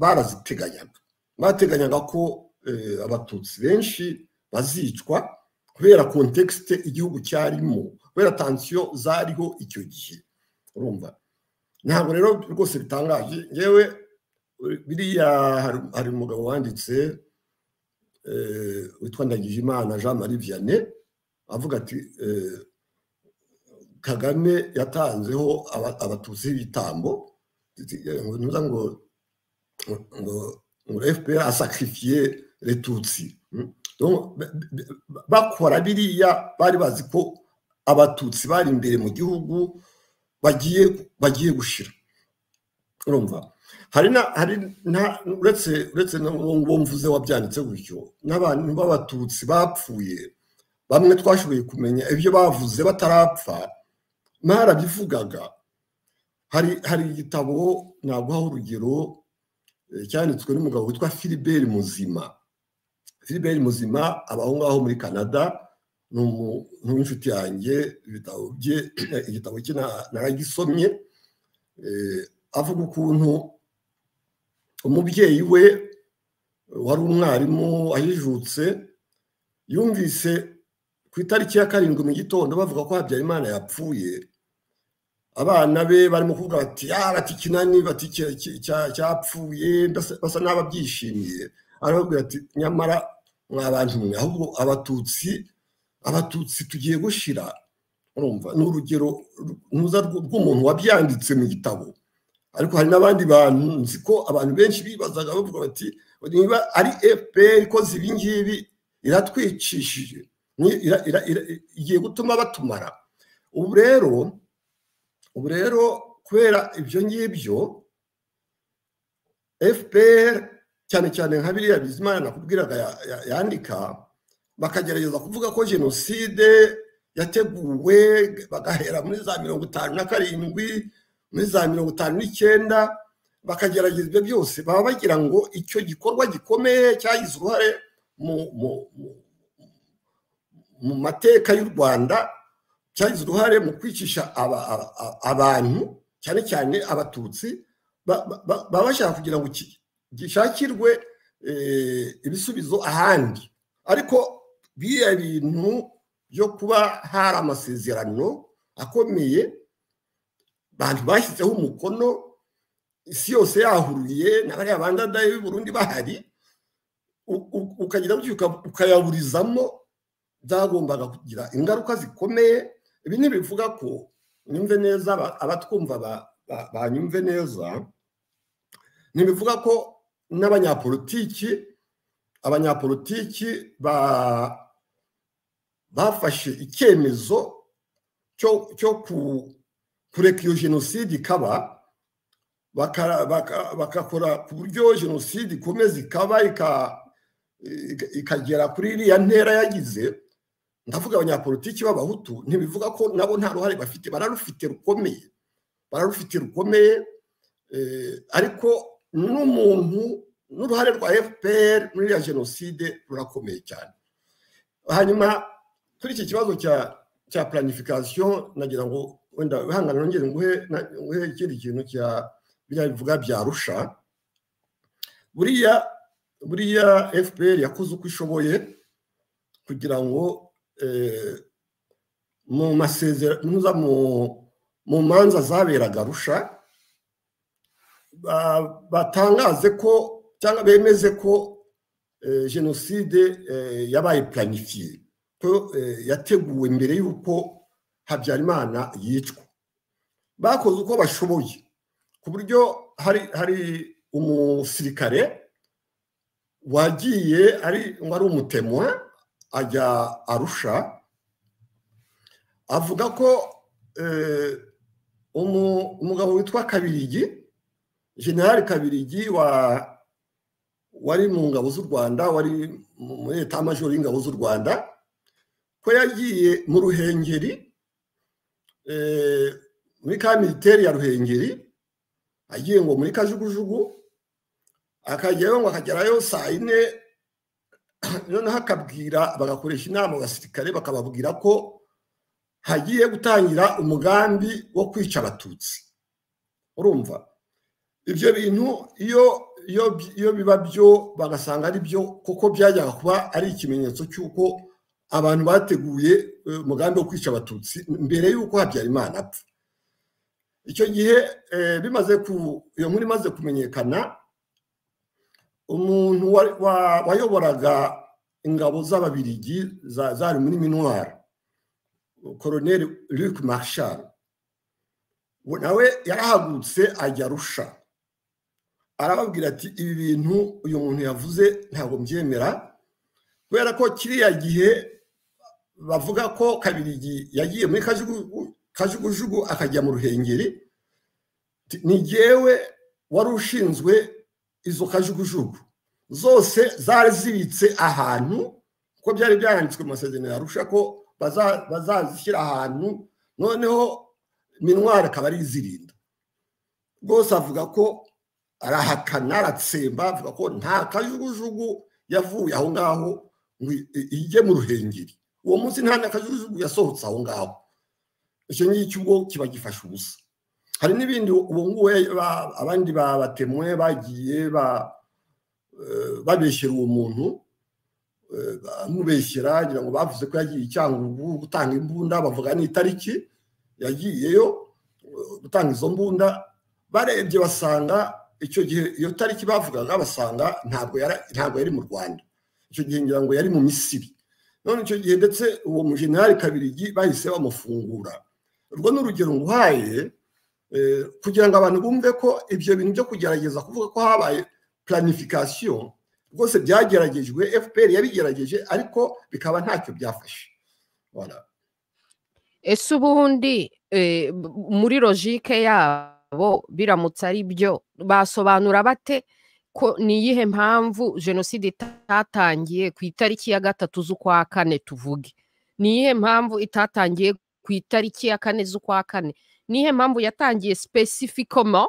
baraziteganyaga bateganyaga ko eh, abatutsi benshi bazicwa kubera kontekisite igihugu cyarimo kubera tansiyo zariho icyo gihe urumva ntabwo rero rwose bitangaje yewe biriya hari- hari umugabo wanditse eh, witwa Ndagijimana Jean Marie Vianney avuga ati eh, Kagame yatanzeho aba- abatutsi ibitambo ngo ntuza ngo ngo ngo FPR asacrifier les tutsi Mm. Donc, b- b- b- bakora biriya bari bazi ko abatutsi bari imbere mu gihugu bagiye bagiye gushira urumva hari na hari na uretse uretse n'uwo mvuze wabyanditse gutyo n'abantu b'abatutsi bapfuye bamwe twashoboye kumenya ibyo bavuze batarapfa mwarabivugaga hari hari igitabo naguha urugero eh, cyanditswe n'umugabo witwa Philibert Muzima Philibert Muzima aba aho ngaho muri Canada ni umu- ni inshuti yanjye ibitabo bye igitabo cye na- naragisomye eh, avuga ukuntu umubyeyi we wari umwarimu ahijutse yumvise ku itariki ya karindwi mu gitondo bavuga ko habyarimana yapfuye abana be barimo kuvuga bati ya bati kinani bati cya- cya- cya- cyapfuye mbese basa n'ababyishimiye arababwira ati nyamara mwa bantu mwe ahubwo abatutsi abatutsi tugiye gushira urumva ni urugero ru- ntuza rw- rw'umuntu wabyanditse mu gitabo ariko hari n'abandi bantu nzi ko abantu benshi bibazaga bavuga bati niba ari fpr ikoze ibi ngibi iratwicishije ni- ira- ira- ira- igiye gutuma batumara ubu rero ubu rero kubera ibyo ngibyo fpr cyane cyane nka biriya bizimana nakubwiraga ya- ya- yandika bakagerageza kuvuga ko jenoside yateguwe bagahera muri za mirongo itanu na karindwi muri za mirongo itanu n'icyenda bakagerageza ibyo byose baba bagira ngo icyo gikorwa gikomeye cyagize uruhare mu- mu- mu- mu mateka y'u rwanda cyagize uruhare mu kwicisha aba- aba- aba- abantu cyane cyane abatutsi ba- ba- ba- baba bashaka kugira ngo ki- gishakirwe eh, ibisubizo ahandi ariko biriya bintu byo kuba hari amasezerano akomeye abantu bashyizeho umukono isi yose yahuruye na bariya bandadaye b'i burundi bahari u- u- ukagenda gucyuka ukayaburizamo byagombaga kugira ingaruka zikomeye ibi ntibivuga ko nyumve neza aba- abatwumva ba- ba- banyumve neza ntibivuga ko n'abanyapolitiki abanyapolitiki ba- bafashe icyemezo cyo cyo ku- kureka iyo jenoside ikaba bakara- baka- bagakora ku buryo jenoside ikomeza ikaba ika- ika- ikagera kuri iriya ntera yagize ndavuga abanyapolitiki b'abahutu ntibivuga ko nabo nta ruhare bafite bararufite rukomeye bararufite rukomeye eh, ariko n'umuntu n'uruhare rwa fpr muri iriya jenoside rurakomeye cyane hanyuma kuri iki kibazo cya cya planification nagira ngo wenda wihangane nongere nguhe na- nguhe ikindi kintu cya biriya bivuga bya rusha buriya buriya fpr yakoze uko ishoboye kugira ngo eh, mu masezerano ntuza mu- mu manza zaberaga rusha ba- batangaze ko cyangwa bemeze ko eh, jenoside eh, yabaye planifiye ko eh, yateguwe mbere y'uko habyarimana yicwa bakoze uko bashoboye ku buryo hari hari umusirikare wagiye ari wari umutemwa ajya arusha avuga ko eh, umu- umugabo witwa kabirigi generali kabirigi wa wari mu ngabo z'u rwanda wari mu- muri leta y'amajoro y'ingabo z'u rwanda ko yagiye mu ruhengeri eh, muri ka militeri ya ruhengeri agiye ngo muri kajugujugu akagerayo ngo akagerayo saa yine noneho akabwira bagakoresha inama abasirikare bakababwira ko hagiye gutangira umugambi wo kwica abatutsi urumva ibyo bintu iyo iyo iyo biba byo bagasanga ari byo kuko byajyaga kuba ari ikimenyetso cy'uko abantu bateguye eh, umugambi wo kwica abatutsi mbere y'uko habyarimana apfa icyo gihe eh, bimaze ku iyo nkuru imaze kumenyekana umuntu wa- wa- wayoboraga ingabo z'ababirigi za- zari muri minwari koroneri Luc Marshal we nawe yarahagurutse ajya arusha arababwira ati ibi bintu uyu muntu yavuze ntabwo mbyemera kubera ko kiriya gihe bavuga ko kabirigi yagiye muri Kajugu- kajugujugu akajya mu ruhengeri Ti- ni jyewe wari ushinzwe izo kajugujugu zose zari zibitse ahantu kuko byari byanditswe mu masezerano yarusha ko baza- bazazishyira ahantu noneho minwari akaba arizirinda rwose avuga ko arahakana aratsemba avuga ko nta kajugujugu yavuye aho ngaho ngo i- i- ijye mu ruhengeri uwo munsi nta na kajugujugu yasohotse aho ngaho icyo ngicyo ubwo kiba gifashe ubusa hari n'ibindi ubu ngubu ba- abandi babatemwe bagiye ba- eh, babeshyera uwo muntu eh, bamubeshyera ngira ngo bavuze ko yagiye icyangugu gutanga imbunda bavuga n'itariki yagiyeyo gutanga izo mbunda barebye basanga icyo gihe iyo tariki bavugaga basanga ntabwo yari ntabwo yari mu rwanda icyo gihe ngira ngo yari mu misiri none icyo gihe ndetse uwo mujenerali kabirigi bahise bamufungura urwo ni urugero nguhaye kugira ngo abantu bumve ko ibyo bintu byo kugerageza kuvuga ko habaye planification rwose byageragejwe fpr yabigerageje ariko bikaba ntacyo byafashe ese ubundi muri logike yabo biramutse ari byo basobanura bate ko ni iyihe mpamvu jenoside itatangiye ku itariki ya gatatu z'ukwa kane tuvuge ni iyihe mpamvu itatangiye ku itariki ya kane z'ukwa kane ni iyihe mpamvu yatangiye specificoma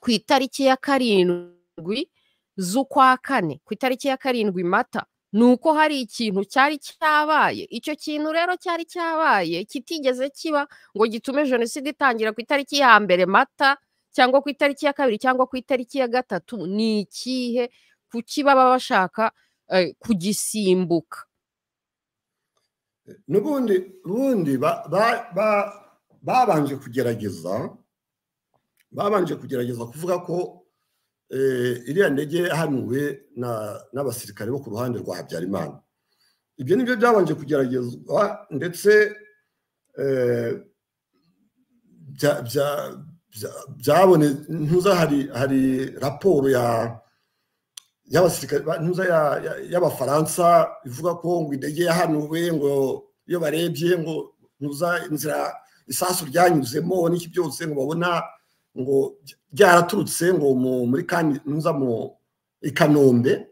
ku itariki ya karindwi z'ukwa kane ku itariki ya karindwi mata ni uko hari ikintu cyari cyabaye icyo kintu rero cyari cyabaye kitigeze kiba ngo gitume jenoside itangira ku itariki ya mbere mata cyangwa ku itariki ya kabiri cyangwa ku itariki ya gatatu ni ikihe kuki baba bashaka kugisimbuka n'ubundi ubundi babanje kugerageza babanje kugerageza kuvuga ko iriya ndege yahanuwe n'abasirikare bo ku ruhande rwa habyarimana ibyo ni byo byabanje kugeragezwa ndetse byabone ntuza hari raporo y'abasirikare ntuza y'abafaransa ivuga ko ngo indege yahanuwe ngo iyo barebye ngo ntuza inzira isasu ryanyuzemo n'iki byose ngo babona ngo byaraturutse ngo muri kandi ntuza mu i kanombe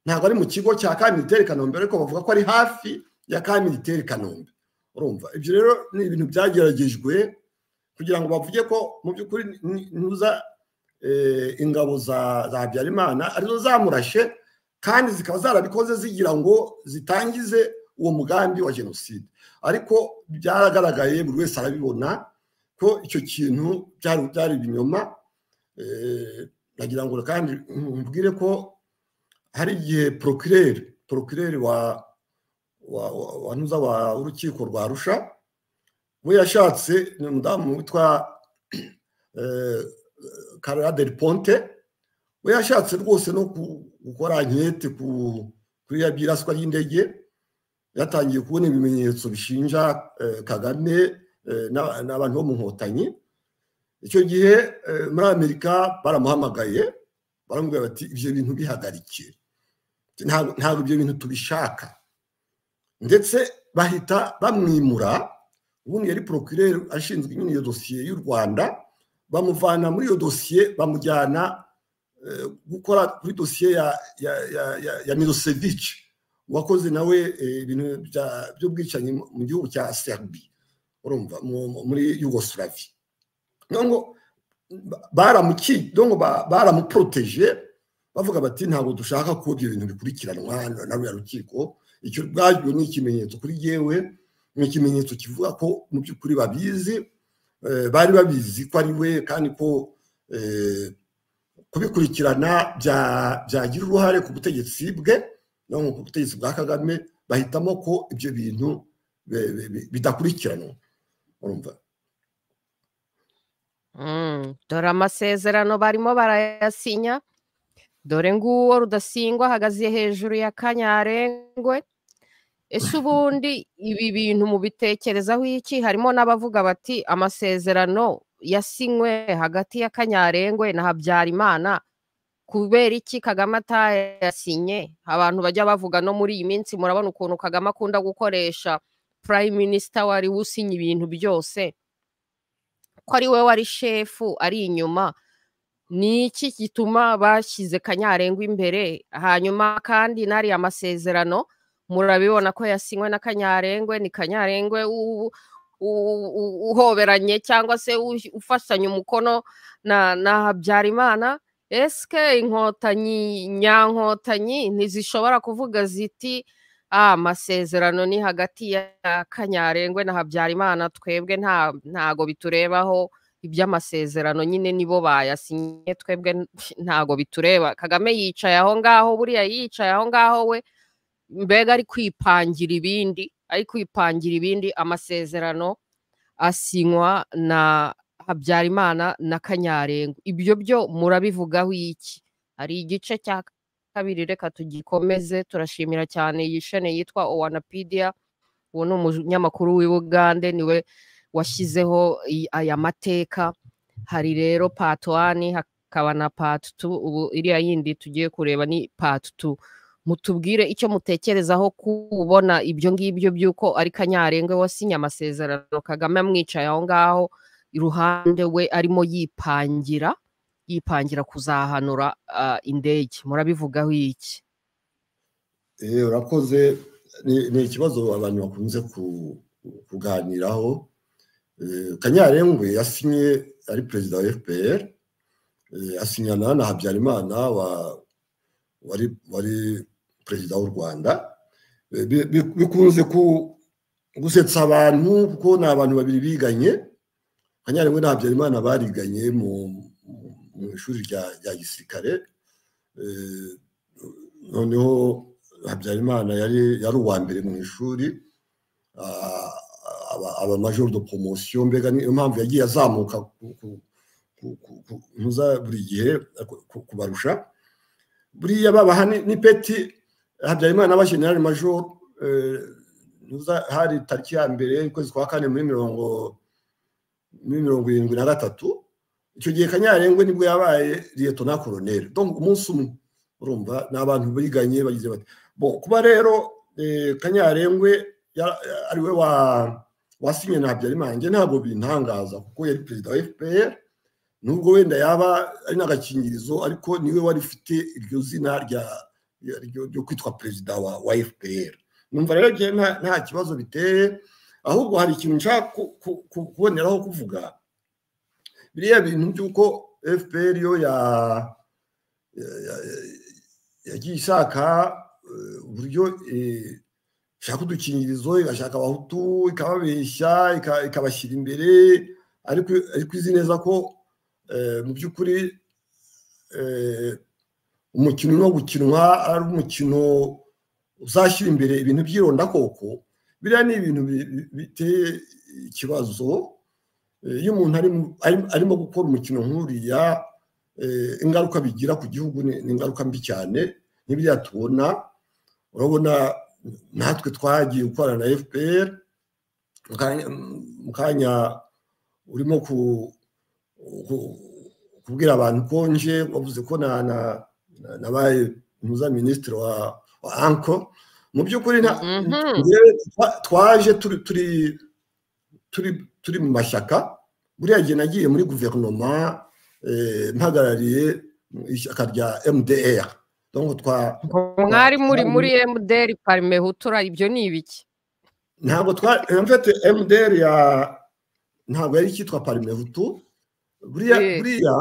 ntabwo ari mu kigo cya kandidateri kanombe ariko bavuga ko ari hafi ya kandidateri kanombe urumva ibyo rero ni ibintu byageragejwe kugira ngo bavuge ko mu by'ukuri ntuza ingabo za habyarimana arizo zamurashe kandi zikaba zarabikoze zigira ngo zitangize uwo mugambi wa jenoside ariko byaragaragaye buri wese arabibona ko icyo kintu byari ibinyoma nagira ngo kandi mbwire ko hari igihe porokireri porokireri w'urukiko rwa rusha we yashatse ni umudamu witwa karara del ponte we yashatse rwose no gukora nkete kuri ya byiraswa ry'indege yatangiye kubona ibimenyetso bishinja kagame n'abantu bo mu nkotanyi icyo gihe muri amerika baramuhamagaye baramubwira bati ibyo bintu bihagarike ntabwo ibyo bintu tubishaka ndetse bahita bamwimura ubundi yari porokireri ashinzwe nyine iyo dosiye y'u rwanda bamuvana muri iyo dosiye bamujyana gukora kuri dosiye ya mirosevici wakoze nawe ibintu by'ubwicanyi mu gihugu cya serbia urumva muri yugoslavia ntabwo baramuporoteje bavuga bati ntabwo dushaka ko ibyo bintu bikurikiranwa na ruriya rukiko icyo ubwabyo ni ikimenyetso kuri yewe ni ikimenyetso kivuga ko mu by'ukuri babizi bari babizi ko ari we kandi ko kubikurikirana byagira uruhare ku butegetsi bwe ku butegetsi bwa kagame bahitamo ko ibyo bintu bidakurikiranwa dore amasezerano barimo barayasinya dore nguwo rudasingwa ahagaze hejuru ya kanyarengwe ese ubundi ibi bintu mubitekerezaho iki harimo n'abavuga bati amasezerano yasinywe hagati ya kanyarengwe na habyarimana kubera iki kagame atayasinye abantu bajya bavuga no muri iyi minsi murabona ukuntu kagame akunda gukoresha prime minisita wari usinya ibintu byose ko ari we wari shefu ari inyuma ni iki gituma bashyize kanyarengwa imbere hanyuma kandi n'ari amasezerano murabibona ko yasinywe na kanyarengwe ni kanyarengwe uhoberanye cyangwa se ufashanya umukono na habyarimana esike inkotanyi nyankotanyi ntizishobora kuvuga ziti amasezerano ni hagati ya kanyarengwe na habyarimana twebwe ntago biturebaho iby'amasezerano nyine nibo bayasinye twebwe ntago bitureba kagame yicaye aho ngaho buriya yicaye aho ngaho we mbega ari kwipangira ibindi ari kwipangira ibindi amasezerano asinywa na habyarimana na kanyarengo ibyo byo murabivugaho iki hari igice cya kabiri reka tugikomeze turashimira cyane iyi shene yitwa owanapidiya uwo ni umunyamakuru w'ibugande niwe washyizeho i- aya mateka hari rero pati wani hakaba na pati tu ubu iriya yindi tugiye kureba ni pati tu mutubwire icyo mutekerezaho kubona ibyo ngibyo by'uko ari kanyarenga wasinye amasezerano kagame amwicaye aho ngaho iruhande we arimo yipangira yipangira kuzahanura ah, indege murabivugaho iki Eh, urakoze ni ni ikibazo abantu bakunze ku- kuganiraho Eh, kanyarengwe yasinye ari perezida wa fpr eh, asinyana na habyarimana wa- wari wari perezida w'u rwanda Eh, bi- bi- bikunze ku- gusetsa abantu kuko ni abantu babiri biganye kanyarengwe na habyarimana bariganye mu mu ishuri rya rya gisirikare Eh, noneho habyarimana yari yari uwa mbere mu ishuri ah, aba- aba major de promotion mbega niyo mpamvu yagiye azamuka ku- ku- ku- ku- ku- ntuza buri gihe ku- ku- kubarusha buriya babaha ni- ni peti habyarimana aba general major eh, ntuza hari tariki ya mbere y'ukwezi kwa kane muri mirongo muri mirongo irindwi na gatatu icyo gihe kanyarengwe nibwo yabaye liyetona koroneri donc umunsi umwe urumva ni abantu biganye bagize bati bo kuba rero eh, kanyarengwe ya- ari we wa wasinye na habyarimana njye ntabwo bintangaza kuko yari perezida wa fpr nubwo wenda yaba ari n'agakingirizo ariko niwe wari ufite iryo zina rya rya- ryo- ryo kwitwa perezida wa wa fpr numva rero njye nta nta kibazo biteye ahubwo hari ikintu nshaka ku- ku- ku- kuboneraho kuvuga biriya bintu by'uko fpr yo ya ya- ya- yagiye ishaka eh, uburyo eh, ishaka udukingirizo igashaka abahutu ikababeshya ika- ikabashyira imbere ariko ariko izi neza ko eh, mu by'ukuri eh, umukino urimo gukinwa ari umukino uzashyira imbere ibintu by'irondakoko biriya ni ibintu bi- bi- biteye ikibazo Eh, iyo umuntu ari mu- ari- arimo gukora umukino nk'uriya eh, ingaruka bigira ku gihugu ni ni ingaruka mbi cyane n'ibiriya tubona urabona natwe twagiye gukorana na fpr mu kanya- mu kanya urimo ku- ku- kubwira abantu ko nje wavuze ko na- na- na- nabaye muza minisitiri wa wa anko mu by'ukuri nta- Mhm. njyewe twa- twaje turi turi turi turi mu mashyaka buriya gihe nagiye muri guverinoma eh, mpagarariye ishyaka rya mdr donc twa mwari muri muri mdr parime hutura ibyo ni ibiki ntabwo twa en fait mdr ya ntabwo yari icyitwa parime hutu buriya Eh. buriya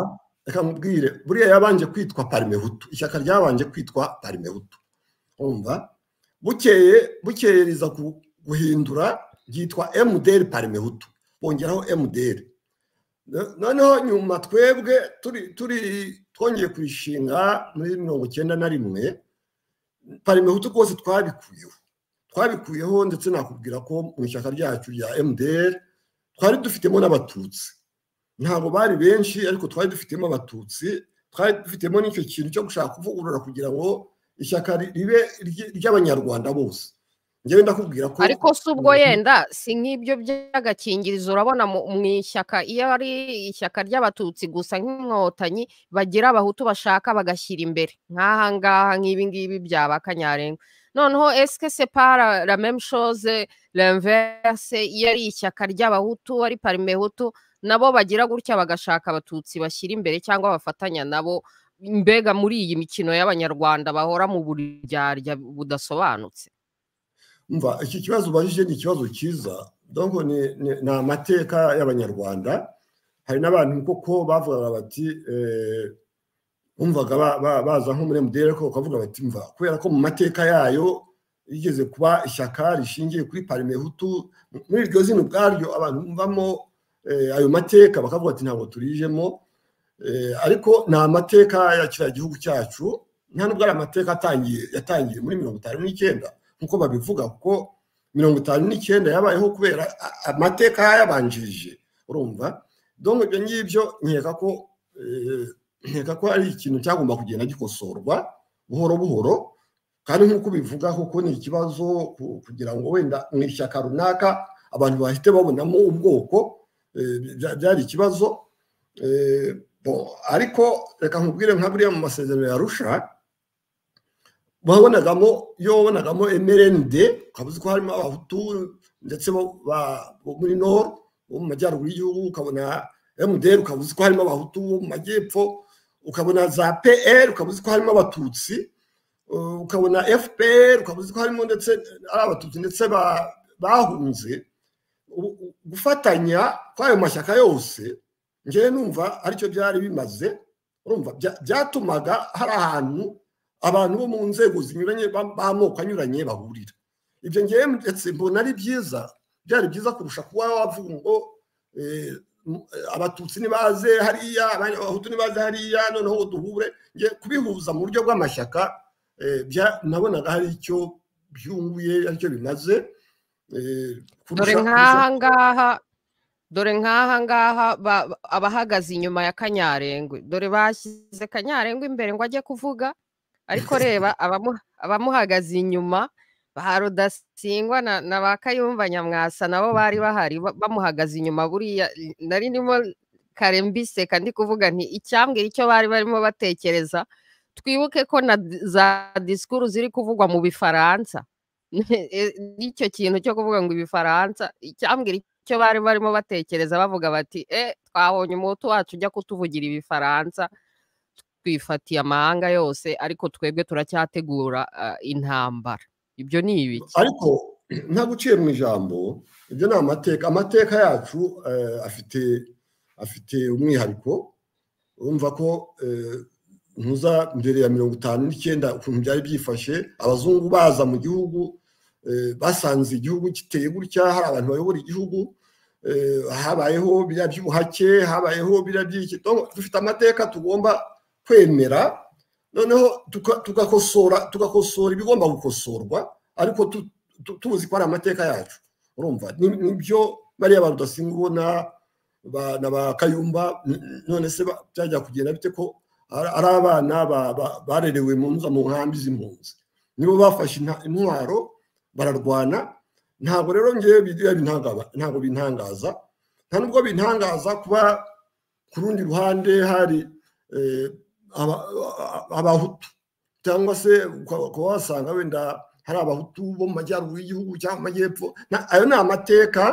reka nkubwire buriya yabanje kwitwa parime hutu ishyaka ryabanje kwitwa parime hutu umva bukeye bukeye riza ku- guhindura ryitwa mdr parime hutu bongeraho mdr No- noneho nyuma twebwe turi turi twongeye kuyishinga muri mirongo icyenda na rimwe parime hutu rwose twabikuyeho twabikuyeho ndetse nakubwira ko mu ishyaka ryacu rya mdr twari dufitemo n'abatutsi ntabwo bari benshi ariko twari dufitemo abatutsi twari dufitemo n'icyo kintu cyo gushaka kuvugurura kugira ngo ishyaka ri- ribe iry- iry'abanyarwanda bose njyewe ndakubwira ko ariko si ubwo Mhm. yenda si nk'ibyo by'agakingirizo urabona mu mu ishyaka iyo ari ishyaka ry'abatutsi gusa nk'inkotanyi bagira abahutu bashaka bagashyira imbere nk'aha ngaha nk'ibi ngibi byaba kanyarenga noneho esike separa la meme chose renverse iyo ari ishyaka ry'abahutu ari parime hutu nabo bagira gutya bagashaka abatutsi bashyira imbere cyangwa bafatanya nabo mbega muri iyi mikino y'abanyarwanda bahora mu buryarya budasobanutse umva iki kibazo ubajije ni ikibazo cyiza donko ni ni- ni amateka y'abanyarwanda hari n'abantu koko bavugaga bati eh, bumvaga ba- ba- baza nko muri mdr ariko bakavuga bati mva kubera ko mu mateka yayo yigeze kuba ishyaka rishingiye kuri parime hutu muri iryo zina ubwaryo abantu bumvamo eh, ayo mateka bakavuga ati ntabwo turijemo Eh, ariko ni amateka ya kiriya gihugu cyacu nta nubwo ari amateka atangiye yatangiye muri mirongo itanu n'icyenda nk'uko babivuga kuko mirongo itanu n'icyenda yabayeho kubera a- amateka yayabanjirije urumva donc ibyo ngibyo nkeka ko eh, nkeka ko ari ikintu cyagomba kugenda gikosorwa buhoro buhoro kandi nk'uko ubivuga kuko ni ikibazo ku- kugira ngo wenda mu ishyaka runaka abantu bahite babonamo ubwoko eh, bya- byari ikibazo Eh, bon, ariko reka nkubwire nka buriya mu masezerano ya rusha wabonagamo iyo wabonagamo mrnd ukaba uzi ko harimo abahutu ndetse bo ba- bo muri nord bo mu majyaruguru y'igihugu ukabona mdr ukaba uzi ko harimo abahutu bo mu majyepfo ukabona za pr ukaba uzi ko harimo abatutsi eh, ukabona fpr ukaba uzi ko harimo ndetse ari abatutsi ndetse ba- bahunze U- u- gufatanya kw'ayo mashyaka yose ngewe numva aricyo byari bimaze urumva bya- byatumaga hari ahantu abantu bo mu nzego zinyuranye ba- b'amoko anyuranye bahurira ibyo ngewe ndetse mbona ari byiza byari byiza kurusha kuba wavuga ngo eh, m- eh, abatutsi nibaze hariya abandi- abahutu nibaze hariya noneho ngo duhure Nge kubihuza mu buryo bw'amashyaka eh, bya- nabonaga hari icyo byunguye aricyo bimaze eh, dore kurusha- nk'aha ngaha dore nk'aha ngaha ba- ba- abahagaze inyuma ya kanyarengwe dore bashyize kanyarengwe imbere ngo ajye kuvuga ariko reba abamu- abamuhagaze inyuma ba rudasingwa na na ba kayumba nyamwasa nabo bari bahari ba- bamuhagaze inyuma buriya nari ndimo kare mbiseka ndi kuvuga nti icyambwira icyo bari barimo batekereza twibuke ko na d- za disikuru ziri kuvugwa mu bifaransa E- n'icyo kintu cyo kuvuga ngo ibifaransa icyambwira icyo bari barimo batekereza bavuga bati e twabonye umuhutu wacu ujya kutuvugira ibifaransa twifatiye amahanga yose ariko twebwe turacyategura ah, intambara ibyo ni ibiki ariko ntabwo uciye mu ijambo ibyo ni amateka amateka yacu eh, afite afite umwihariko urumva ko eh, ntuza mbere ya mirongo itanu n'icyenda ukuntu byari byifashe abazungu baza mu gihugu eh, basanze igihugu kiteye gutya hari abantu bayobora igihugu eh, habayeho biriya by'ubuhake habayeho biriya by'iki Donc, dufite amateka tugomba kwemera noneho tuka- tugakosora tugakosora ibigomba gukosorwa ariko tu- tu- tuzi ko ari amateka yacu urumva ni- nibyo bariya ba rudasimba ubona ba- na ba kayumba n- none se ba- byajya kugenda bite ko ari ari abana ba- ba- barerewe mu nzu- mu nkambi z'impunzi nibo bafashe inta- intwaro bararwana ntabwo rero ngewe biriya bintangaba- ntabwo bintangaza nta nubwo bintangaza kuba ku rundi ruhande hari eh, aba- aba- abahutu cyangwa se uka- ukaba wasanga wenda hari abahutu bo mu majyaruguru y'igihugu cyangwa mu majyepfo Na- ayo ni amateka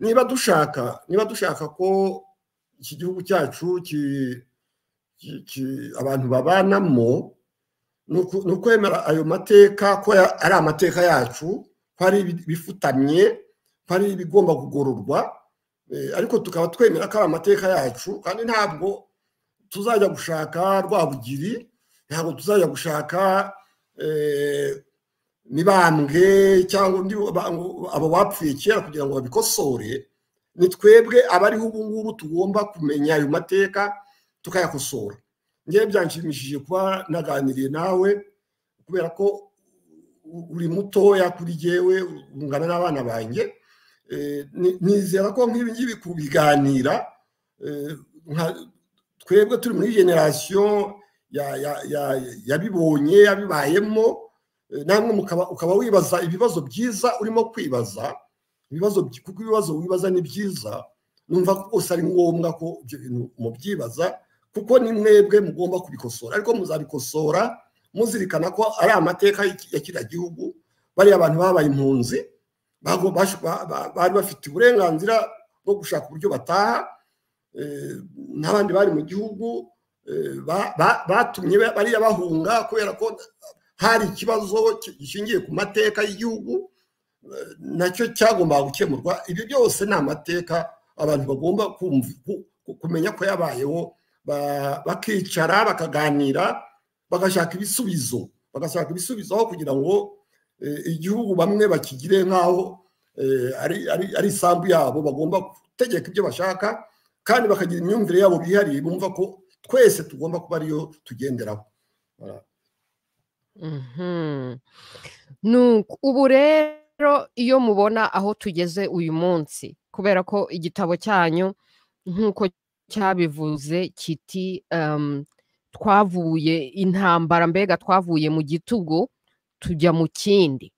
niba dushaka niba dushaka ko iki gihugu cyacu ki- ki- ki- abantu babanamo ni uku- ni ukwemera ayo mateka ko ya- ari amateka yacu ko ari ibi- ibifutamye ko ari ibigomba kugororwa eh, ariko tukaba twemera ko ari amateka yacu kandi ntabwo tuzajya gushaka rwabugiri ntabwo tuzajya gushaka eh, mibambwe cyangwa undi ba- ngo abo bapfuye kera kugira ngo babikosore ni twebwe abariho ubu ngubu tugomba kumenya ayo mateka tukayakosora ngewe byanshimishije kuba naganiriye nawe kubera ko u- uri mutoya kuri jyewe ungana n'abana banjye Eh, ni- nizera ko nk'ibi ngibi kubiganira eh, nka- twebwe turi muri generasiyo ya- ya- ya- yabibonye yabibayemo eh, namwe mukaba- ukaba wibaza ibibazo byiza urimo kwibaza ibibazo by- kuko ibibazo wibaza ni byiza numva ko rwose ari ngombwa ko ibyo bintu mubyibaza kuko ni mwebwe mugomba kubikosora ariko muzabikosora muzirikana ko ari amateka y'iki- ya kiriya gihugu bariya abantu babaye impunzi bago- bash- ba- ba- bari bafite uburenganzira bwo gushaka uburyo bataha eh, n'abandi bari mu gihugu eh, ba- ba- batumye ba- bariya bahunga kubera ko hari ikibazo ki- gishingiye ku mateka y'igihugu eh, nacyo cyagombaga gukemurwa ibyo byose ni amateka abantu bagomba kumva ku- ku- kumenya ko yabayeho ba- bakicara bakaganira bagashaka ibisubizo bagashaka ibisubizo aho kugira ngo eh, igihugu bamwe bakigire nk'aho eh, ari- ari ari isambu yabo bagomba gutegeka ibyo bashaka kandi bakagira imyumvire yabo bihariye bumva ko twese tugomba kuba ariyo tugenderaho Mhm. Nuko ubu rero rero iyo mubona aho tugeze uyu munsi kubera ko igitabo cyanyu nk'uko cyabivuze kiti um, twavuye intambara mbega twavuye mu gitugu tujya mu kindi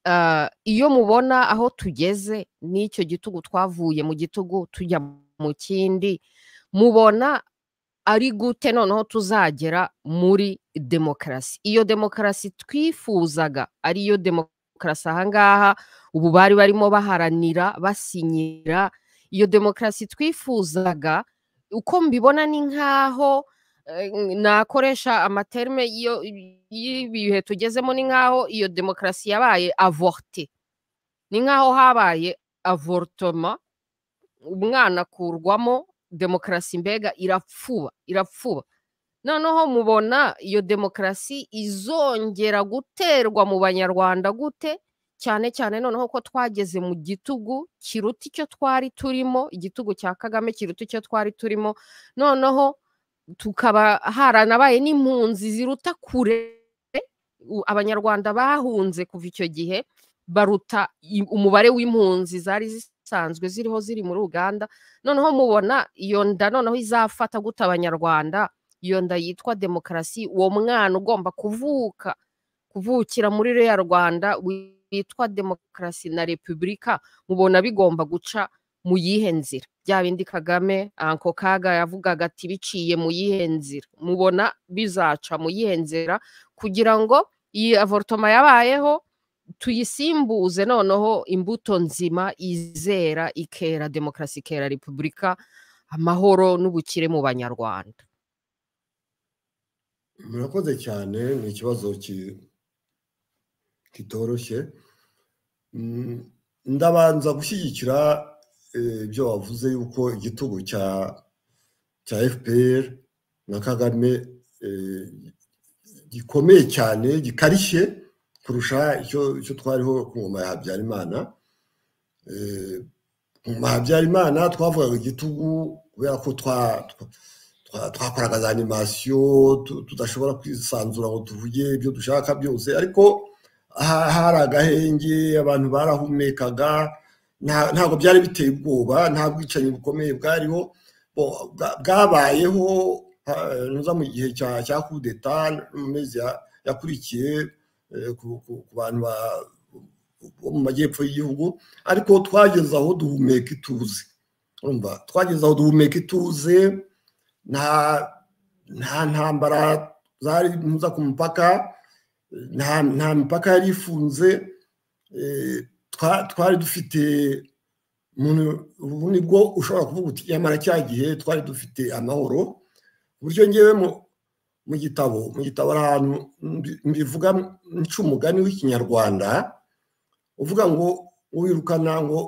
Uh, iyo mubona aho tugeze n'icyo gitugu twavuye mu gitugu tujya mu kindi mubona ari gute noneho tuzagera muri demokarasi iyo demokarasi twifuzaga ariyo demokarasi ahangaha ubu bari barimo baharanira basinyira iyo demokarasi twifuzaga uko mbibona ni nk'aho nakoresha amaterme y'ibihe tugezemo ni nk'aho iyo demokarasi yabaye avorte ni nk'aho habaye avortoma umwana akurwamo demokarasi mbega irapfuba irapfuba noneho mubona iyo demokarasi izongera guterwa mu banyarwanda gute cyane cyane noneho ko twageze mu gitugu kiruta icyo twari turimo igitugu cya kagame kiruta icyo twari turimo noneho tukaba haranabaye n'impunzi ziruta kure abanyarwanda bahunze kuva icyo gihe baruta umubare w'impunzi zari zisanzwe ziriho ziri muri uganda noneho mubona iyo nda noneho izafata guta abanyarwanda iyo nda yitwa demokarasi uwo mwana ugomba kuvuka kuvukira muri reya rwanda witwa demokarasi na repubulika mubona bigomba guca mu yihe nzira bya bindi kagame anko kaga yavugaga ati biciye mu yihe nzira mubona bizaca mu yihe nzira kugira ngo iyi avorutoma yabayeho tuyisimbuze noneho imbuto nzima izera ikera demokarasi ikera repubulika amahoro n'ubukire mu banyarwanda murakoze cyane ni ikibazo kitoroshye ndabanza gushyigikira ibyo wavuze yuko igitugu cya cya fpr na kagame gikomeye cyane gikarishye kurusha icyo twariho ku ngoma ya habyarimana ku ngoma ya habyarimana twavugaga igitugu kubera ko twakoraga za animasiyo tudashobora kwisanzura ngo tuvuge ibyo dushaka byose ariko hari agahenge abantu barahumekaga ntabwo byari biteye ubwoba nta bwicanyi bukomeye bwariho bwabayeho mu gihe cya kudeta mu mezi yakurikiye ku bantu bo mu majyepfo y'igihugu ariko twageze aho duhumeka ituze twageze aho duhumeka ituze nta ntambara zari mpuza ku mupaka nta mipaka yari ifunze twari dufite ubu nibwo ushobora kuvuga uti nyamara cya gihe twari dufite amahoro ku buryo ngewe mu gitabo mu gitabo hari ahantu mbivuga nca umugani w'ikinyarwanda uvuga ngo wirukana ngo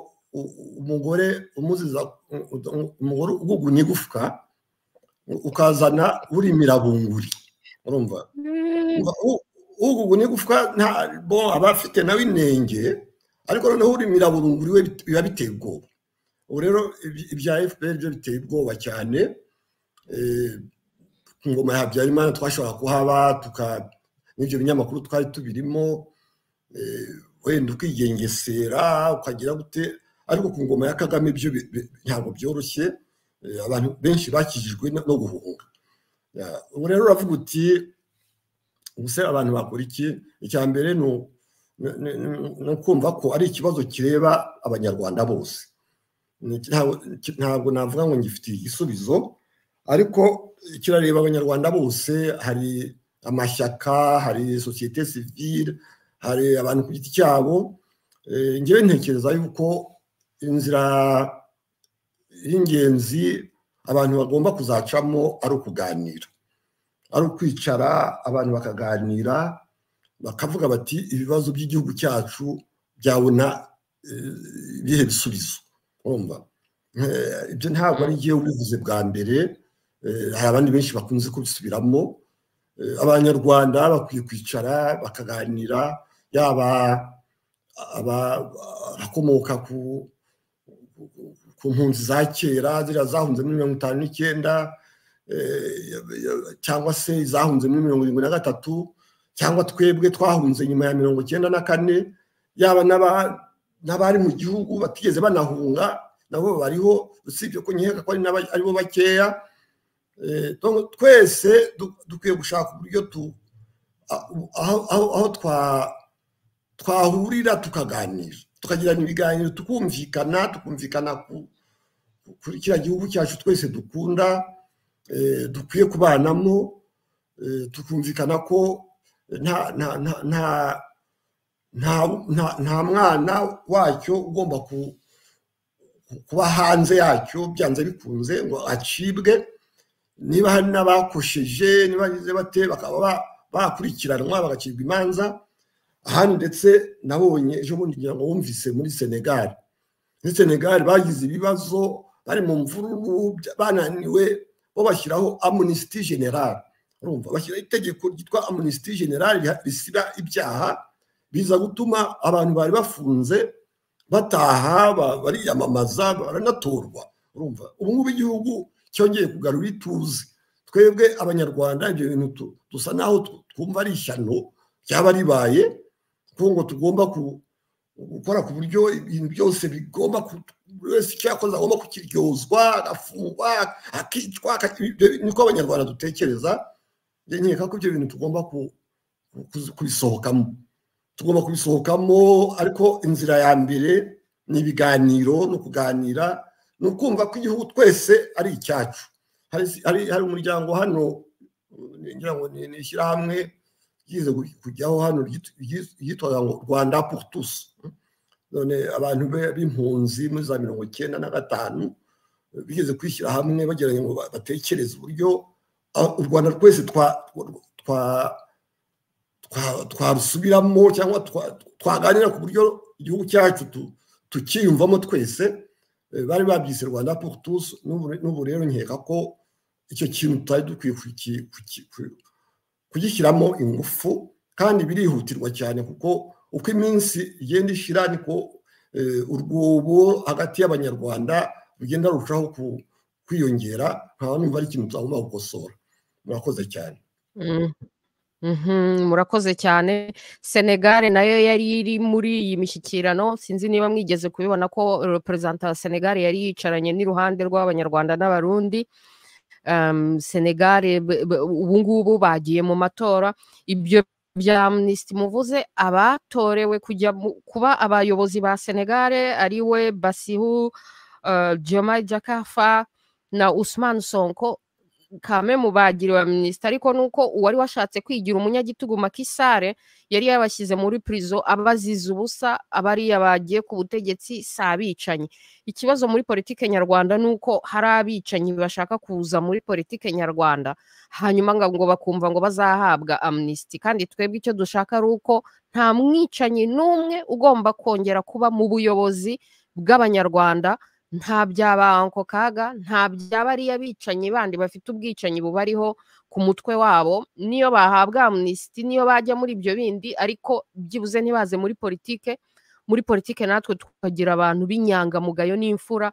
umugore umuziza umugore ugugu n'igufwa ukazana uri mirabunguri urumva ugugu n'igufwa ntabwo aba afite nawe inenge ariko noneho uri miraburunguri we biba biteye ubwoba ubu rero ibya fpr byo biteye ubwoba cyane ku ngoma ya habyarimana twashobora kuhaba n'ibyo binyamakuru twari tubirimo wenda ukigengesera ukagira gute ariko ku ngoma ya kagame byo ntabwo byoroshye abantu benshi bakijijwe no guhunga ubu rero uravuga uti ubuse abantu bakora iki icya mbere ni no kumva ko ari ikibazo kireba abanyarwanda bose ntabwo navuga ngo ngifitiye igisubizo ariko kirareba abanyarwanda bose hari amashyaka hari sosiyete sivire hari abantu ku giti cyabo ngewe ntekereza yuko inzira y'ingenzi abantu bagomba kuzacamo ari ukuganira ari ukwicara abantu bakaganira bakavuga bati ibibazo by'igihugu cyacu byabona ibihe bisubizo urumva ibyo ntabwo ari igihe ubivuze bwa mbere hari abandi benshi bakunze kubisubiramo abanyarwanda bakwiye kwicara bakaganira yaba abakomoka ku mpunzi za kera ziriya zahunze muri mirongo itanu n'icyenda cyangwa se izahunze muri mirongo irindwi na gatatu cyangwa twebwe twahunze nyuma ya mirongo icyenda na kane yaba n'aba- n'abari mu gihugu batigeze banahunga nabo bariho usibye ko nkeka ko ari n'aba- aribo bakeya Eh, donc twese du- dukwiye gushaka uburyo tu a- aho aho- aho twa- twahurira tukaganira tukagirana ibiganiro tukumvikana tukumvikana ku- ku- kuri kiriya gihugu cyacu twese dukunda eh, dukwiye kubanamo eh, tukumvikana ko nta nta nta nta- nta- nta- nta mwana wacyo ugomba ku- ku- kuba hanze yacyo byanze bikunze ngo acibwe niba hari n'abakosheje niba bagize bate bakaba ba- bakurikiranwa bagacirwa imanza ahandi ndetse nabonye ejo bundi ngira ngo wumvise muri senegal muri senegal bagize ibibazo bari mu mvururu bya- bananiwe bo bashyiraho amunisiti general urumva bashyiraho itegeko ryitwa amunisiti general riha- risiba ibyaha biza gutuma abantu bari bafunze bataha ba- bariyamamaza baranatorwa urumva ubu ngubu igihugu cyongeye kugarura ituze twebwe abanyarwanda ibyo bintu tu- dusa naho tw- twumva ari ishyano ryaba ribaye kuko ngo tugomba ku- gukora ku buryo ibintu byose bigomba ku- buri wese icyo yakoze agomba kukiryozwa agafungwa akicwa aka- ibyo niko abanyarwanda dutekereza njye nkeka ko ibyo bintu tugomba ku- ku- kuzi- kubisohokamo tugomba kubisohokamo ariko inzira ya mbere ni ibiganiro no kuganira ni ukumva ko igihugu twese ari icyacu hari hari hari umuryango hano uh, ngira ngo ni ni ishyirahamwe ryize gu- kujyaho hano ryit- ryit- ryitwaga ngo rwanda pour tous none abantu be- b'impunzi muri za mirongo icyenda na gatanu uh, bigeze kwishyira hamwe bageranye ngo ba- batekereze uburyo ah, u rwanda rwese twa twa twa- twarusubiramo cyangwa twa- twaganira ku buryo igihugu cyacu tu- tukiyumvamo twese Eh, bari babyise rwanda pour tous n'ubu n'ubu rero nkeka ko icyo kintu tutari dukwiye kuki- kuki- ku- kugishyiramo ingufu kandi birihutirwa cyane kuko uko iminsi igenda ishira niko eh, urwobo hagati y'abanyarwanda rugenda rurushaho ku- kwiyongera nkaba numva ari ikintu tutagomba gukosora murakoze cyane Mm. Mhm, murakoze cyane senegal nayo yari iri muri iyi mishyikirano sinzi niba mwigeze kubibona ko perezida wa senegal yari yicaranye n'iruhande rw'abanyarwanda n'abarundi um, senegal b- b- ubu ngubu bagiye mu matora ibyo bya amnesty muvuze abatorewe kujya mu- kuba abayobozi ba senegal ariwe basihu uh, joma jakafa na usman sonko kame mu bagiriwe minisita ariko nuko uwari washatse kwigira umunyagitugu makisare yari yabashyize muri prison abazize ubusa abariya bagiye ku butegetsi si abicanyi ikibazo muri politike nyarwanda ni uko hari abicanyi bashaka kuza muri politike nyarwanda hanyuma nga- ngo bakumva ngo bazahabwa amnisiti kandi twebwe icyo dushaka ari uko nta mwicanyi n'umwe ugomba kongera kuba mu buyobozi bw'abanyarwanda nta byaba ako kaga nta bya bariya bicanyi bandi bafite ubwicanyi bubariho ku mutwe wabo niyo bahabwa amnisiti niyo bajya muri ibyo bindi ariko byibuze ntibaze muri politike muri politike natwe tukagira abantu b'inyangamugayo n'imfura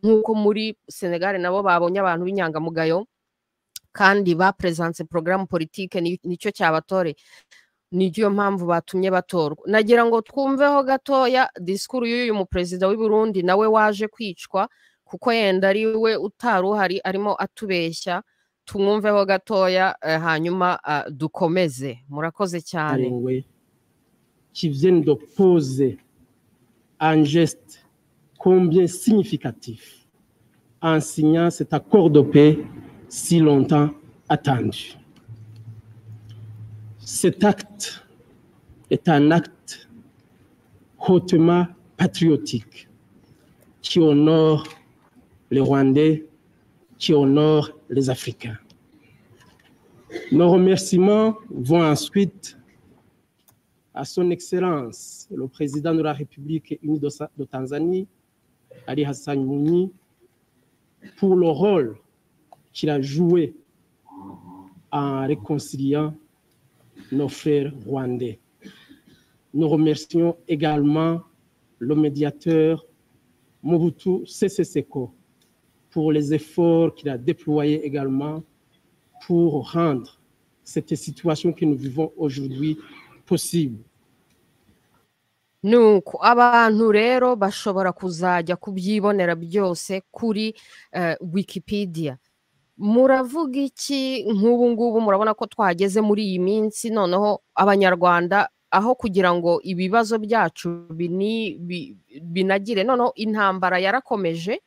nk'uko muri senegal nabo babonye abantu b'inyangamugayo kandi bapuresanse porogaramu politike ni- nicyo cyabatore niyo mpamvu batumye batorwa nagira ngo twumveho gatoya disikuru y'uyu muperezida w'i Burundi nawe waje kwicwa kuko yenda ari we utari uhari arimo atubeshya tumwumveho gatoya eh, hanyuma ah, dukomeze murakoze cyane Arewe, qui viennent de poser un geste combien significatif en signant cet accord de paix si longtemps attendu. Cet acte est un acte hautement patriotique qui honore les Rwandais, qui honore les Africains. Nos remerciements vont ensuite à son Excellence, le président de la République unie de, Sa- de Tanzanie, Ali Hassan Mouni, pour le rôle qu'il a joué en réconciliant nos frères rwandais. Nous remercions également le médiateur Mobutu Sese Seko pour les efforts qu'il a déployés également pour rendre cette situation que nous vivons aujourd'hui possible. nuko abantu rero bashobora kuzajya kubyibonera byose kuri eh, wikipedia muravuga iki nk'ubu ngubu murabona ko twageze muri iyi minsi noneho abanyarwanda aho kugira ngo ibibazo byacu bini- bi- binagire noneho intambara yarakomeje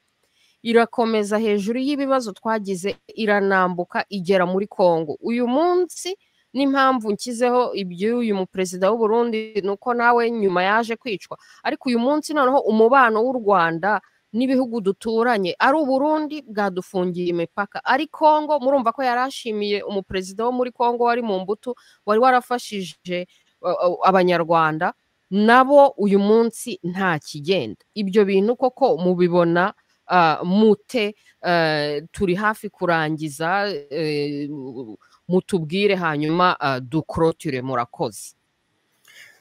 irakomeza hejuru y'ibibazo twagize iranambuka igera muri kongo uyu munsi n'impamvu nshyizeho iby'uyu muperezida w'u Burundi ni uko nawe nyuma yaje kwicwa ariko uyu munsi noneho umubano w'u rwanda n'ibihugu duturanye ari uburundi bwadufungiye imipaka ari kongo murumva ko yari ashimiye umuperezida wo muri kongo wari mu mbuto wari warafashije uh, uh, abanyarwanda nabo uyu munsi nta kigenda ibyo bintu koko mubibona uh, mute uh, turi hafi kurangiza uh, mutubwire hanyuma uh, dukorotire murakoze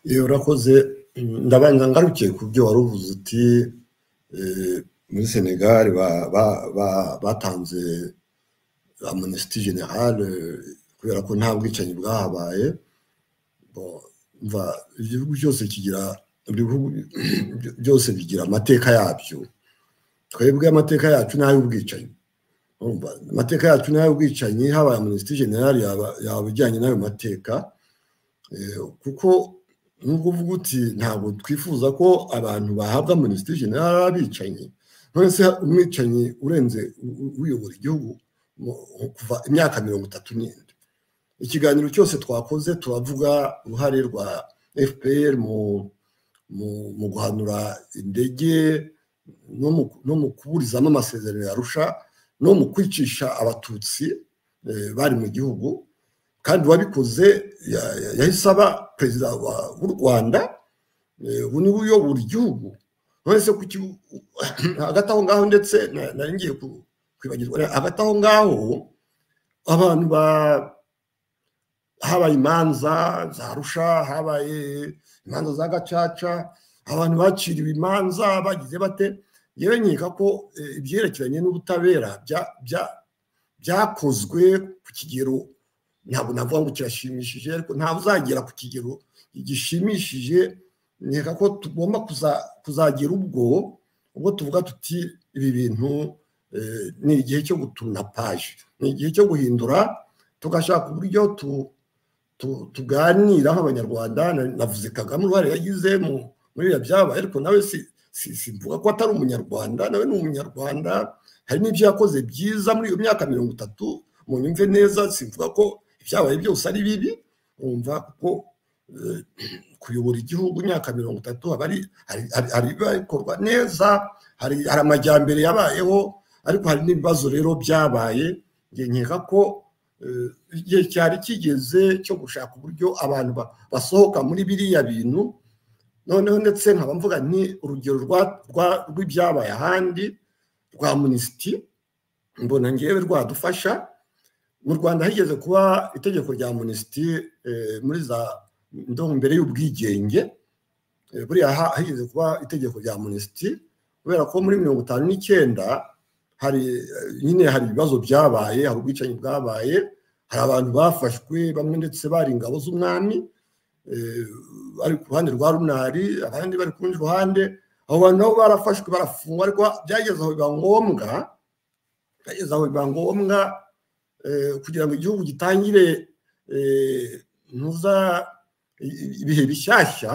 iyo urakoze mm, ndabanza ngarukiye ku byo wari uvuze uti eh, muri senegal ba- ba- ba- batanze amunisiti generale kubera ko nta bwicanyi bwahabaye Bo, umva, igihugu cyose kigira ibihugu byose bigira amateka yabyo twebwe amateka yacu ni ay'ubwicanyi Urumva, amateka yacu ni ay'ubwicanyi habaye amunisiti generale yaba- yaba ijyanye n'ayo mateka Eh, kuko nubwo uvuga uti ntabwo twifuza ko abantu bahabwa minisitiri general ari abicanyi none se umwicanyi urenze u- u- uyobora igihugu mu- kuva imyaka mirongo itatu n'indi ikiganiro cyose twakoze turavuga uruhare rwa fpr mu mu- mu guhanura indege no mu- no mu kuburizamo amasezerano yarusha no mu kwicisha abatutsi eh, bari mu gihugu kandi uwabikoze ya- ya- yahise aba perezida wa- w'u rwanda eh, ubu niwe uyobora igihugu none se kuki u- u- hagati aho ngaho ndetse na- nari ngiye ku- kwibagirwa hagati aho ngaho abantu ba habaye imanza za rusha habaye imanza za gacaca abantu baciriwe imanza bagize bate yewe nkeka ko eh, ibyerekeranye n'ubutabera bya- bya- byakozwe ku kigero ntabwo navuga ngo kirashimishije ariko ntabwo uzagera ku kigero gishimishije nkeka ko tugomba kuza- kuzagera ubwo ubwo tuvuga tuti ibi bintu eh, ni igihe cyo gutuna paje ni igihe cyo guhindura tugashaka uburyo tu- tu- tuganira nk'abanyarwanda na- navuze kagame uruhare yagize mu- muri biriya byabaye ariko nawe si- si- simvuga ko atari umunyarwanda nawe ni umunyarwanda hari n'ibyo yakoze byiza muri iyo myaka mirongo itatu mu nyumve neza simvuga ko ibyabaye byose ari bibi wumva ko eh, kuyobora igihugu imyaka mirongo itatu haba hari- hari- hari hari ibikorwa neza hari hari amajyambere yabayeho ariko hari n'ibibazo rero byabaye njye nkeka ko eh, igihe cyari kigeze cyo gushaka uburyo abantu ba- basohoka muri biriya bintu noneho ndetse nkaba mvuga ni urugero rwa- rwa- rw'ibyabaye ahandi rwa munisiti mbona ngewe rwadufasha mu rwanda higeze kuba itegeko rya munisiti muri za ndumva mbere y'ubwigenge Eh, buriya ha- higeze kuba itegeko rya munisiti kubera ko muri mirongo itanu n'icyenda hari eh, nyine hari ibibazo byabaye hari ubwicanyi bwabaye hari abantu bafashwe bamwe ndetse bari ingabo z'umwami eh, bari ku ruhande rwa runari abandi bari ku rundi ruhande abo bantu nabo barafashwe barafungwa ariko byageze aho biba ngombwa byageze aho biba ngombwa eh, kugira ngo igihugu gitangire eh, ntuza i- i- ibihe bishyashya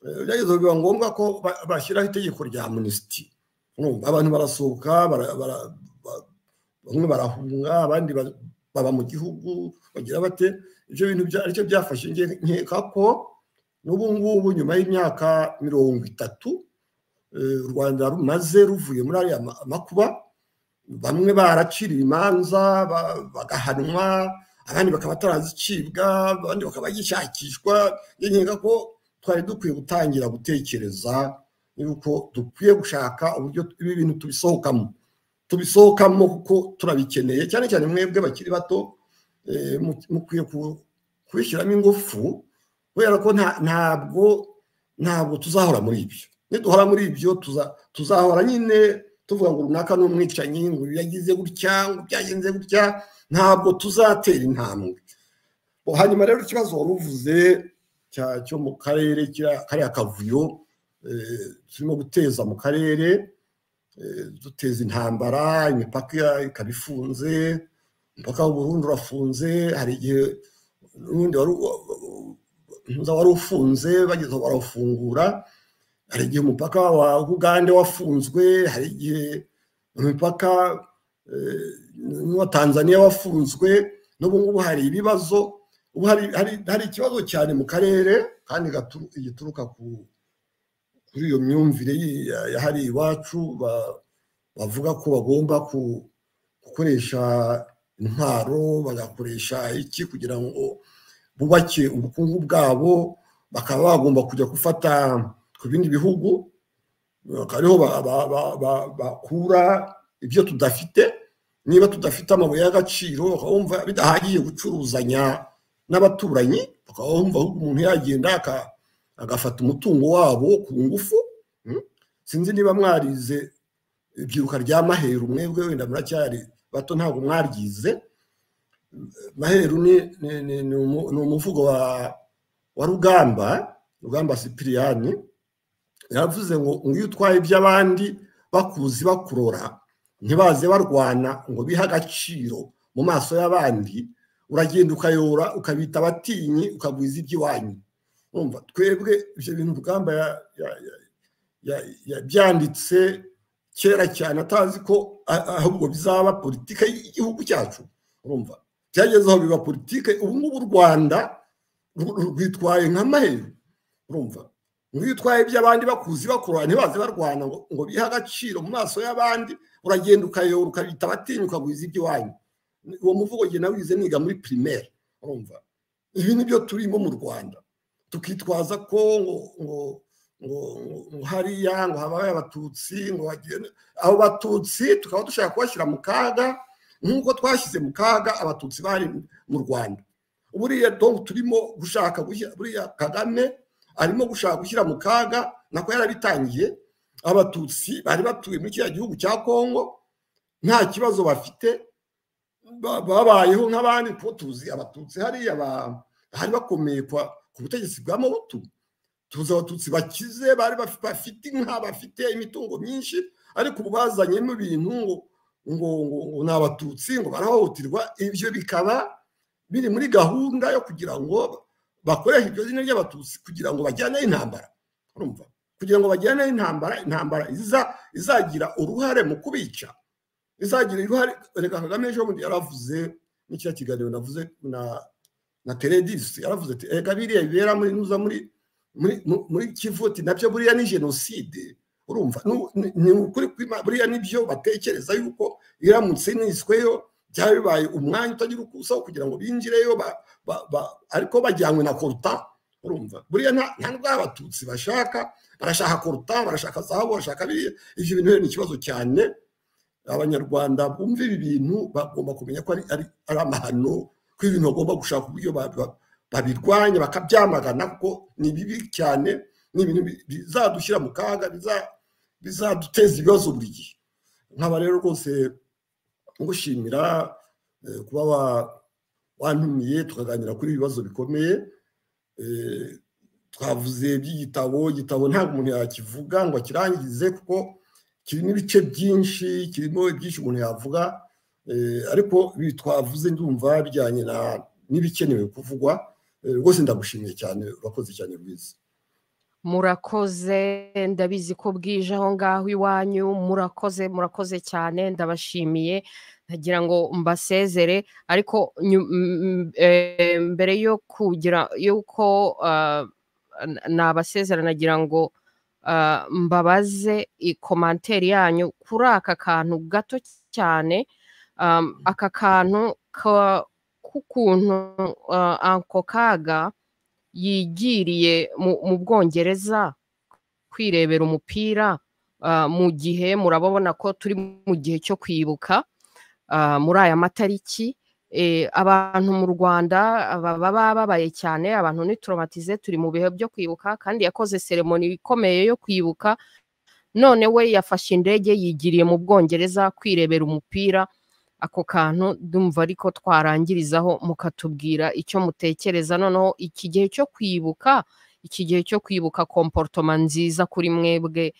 eh, byageze aho biba ngombwa ko ba- bashyiraho itegeko rya munisiti abantu barasohoka bara- bara- ba- bamwe barahunga abandi ba- baba mu gihugu bagira bate ibyo bintu bya- aricyo byafashe nge nkeka ko n'ubu ngubu nyuma y'imyaka mirongo itatu eh, u rwanda rumaze ruvuye muri ariya ma- makuba bamwe baraciriwe imanza ba- bagahanwa abandi bakaba batarazicibwa abandi bakaba bagishakishwa njye nkeka ko twari dukwiye gutangira gutekereza yuko dukwiye gushaka uburyo ibi bintu tubisohokamo tubisohokamo kuko turabikeneye cyane cyane mwebwe bakiri bato eh, mu- mukwiye ku- kubishyiramo ingufu kubera ko nta- ntabwo ntabwo tuzahora muri ibyo niduhora muri ibyo tuza- tuzahora nyine tuvuga ngo runaka ni umwicanyi ngo uyu yagize gutya ngo byagenze gutya ntabwo tuzatera intambwe Bo, hanyuma rero ikibazo wari uvuze cyo mu karere kariya kavuyo turimo guteza mu karere duteza intambara imipaka ikaba ifunze umupaka w'uburundi urafunze hari igihe n'ubundi wari ufunze bageze aho barawufungura hari igihe umupaka wa ugande wafunzwe hari igihe umupaka n'uwa tanzania wafunzwe n'ubu ngubu hari ibibazo ubu hari ikibazo cyane mu karere kandi gituruka kuri iyo myumvire yahari iwacu bavuga ko bagomba gukoresha intwaro bagakoresha iki kugira ngo bubake ubukungu bwabo bakaba bagomba kujya gufata ku bindi bihugu ariho bakura ibyo tudafite niba tudafite amabuye y'agaciro bakabumva bidahagiye gucuruzanya n'abaturanyi bakaba bumva ahubwo umuntu yagenda agafata umutungo wabo ku ngufu sinzi niba mwarize ibyiruka rya maheru mwebwe wenda muracyari bato ntabwo mwaryize maheru ni umuvugo wa rugamba rugamba sipiriyani yavuze ngo iyo utwaye iby'abandi bakuzi bakurora ntibaze barwana ngo bihe agaciro mu maso y'abandi uragenda ukayora ukabita abatinyi ukagwiza iby'iwanyu wumva twebwe ibyo bintu rugamba yabyanditse kera cyane atazi ko ahubwo bizaba politike y'igihugu cyacu urumva byageze aho biba politike ubu ngubu u rwanda rwitwaye nka maheru urumva nk'iyo utwaye iby'abandi bakuzi bakurura ntibaze barwana ngo bihe agaciro mu maso y'abandi uragenda ukayora ukabita abatinya ukagwiza iby'iwanyu uwo muvugo njye nawize niga muri primaire urumva ibi ni byo turimo mu rwanda tukitwaza ko ngo ngo hariya ngo habaye abatutsi ngo bagende abo batutsi tukaba dushaka kubashyira mu kaga nk'uko twashyize mu kaga abatutsi bari mu rwanda buriya dog turimo gushaka buriya kagame arimo gushaka gushyira mu kaga nako yarabitangiye abatutsi bari batuye muri kiriya gihugu cya kongo nta kibazo bafite babayeho nk'abandi kuko tuzi abatutsi hariya bari bakomeye ku butegetsi bwa mobutu tuzi abatutsi bakize bari bafite inka bafite imitungo myinshi ariko ubu bazanyemo ibintu ngo ngo ni abatutsi ngo barahohoterwa ibyo bikaba biri muri gahunda yo kugira ngo bakoreshe iryo zina ry'abatutsi kugira ngo bajyane intambara urumva kugira ngo bajyane intambara intambara izagira uruhare mu kubica izagira uruhare reka kagame ejo bundi yaravuze n'icyo kiganiro navuze na teredisi yaravuze ati reka biriya bibera muri nuza muri muri kivuti nabyo buriya ni jenoside urumva ni ukuri buriya nibyo batekereza yuko iramutse nisweyo byaba bibaye umwanya utagira uko usaho kugira ngo binjireyo ariko bajyanywe na koruta urumva buriya nta n'ubw'abatutsi bashaka barashaka koruta barashaka zahabu barashaka biriya ibyo bintu ni ikibazo cyane abanyarwanda bumva ibi bintu bagomba kumenya ko ari amahano ko ibintu bagomba gushaka uburyo babirwanya bakabyamagana kuko ni bibi cyane ni ibintu bizadushyira mu kaga bizaduteza ibibazo buri gihe nkaba rero rwose ngushimira kuba wantumiye tukaganira kuri ibibazo bikomeye twavuze by'igitabo igitabo ntabwo umuntu yakivuga ngo akirangize kuko kirimo ibice byinshi kirimo ibyinshi umuntu yavuga ariko ibi twavuze ndumva bijyanye n'ibikenewe kuvugwa rwose ndagushimiye cyane urakoze cyane rwiza murakoze ndabizi ko bwije aho ngaho iwanyu murakoze murakoze cyane ndabashimiye ndagira ngo mbasezere ariko mbere yo kugira yuko nabasezera nagira ngo mbabaze ikomanteri yanyu kuri aka kantu gato cyane aka kantu k'ukuntu ako kaga yigiriye mu bwongereza kwirebera umupira mu gihe murababona ko turi mu gihe cyo kwibuka muri aya matariki abantu mu rwanda baba babaye cyane abantu nituromatize turi mu bihe byo kwibuka kandi yakoze seremoni ikomeye yo kwibuka none we yafashe indege yigiriye mu bwongereza kwirebera umupira ako kantu ndumva ariko twarangirizaho mukatubwira icyo mutekereza noneho iki gihe cyo kwibuka iki gihe cyo kwibuka komportoma nziza kuri mwebwe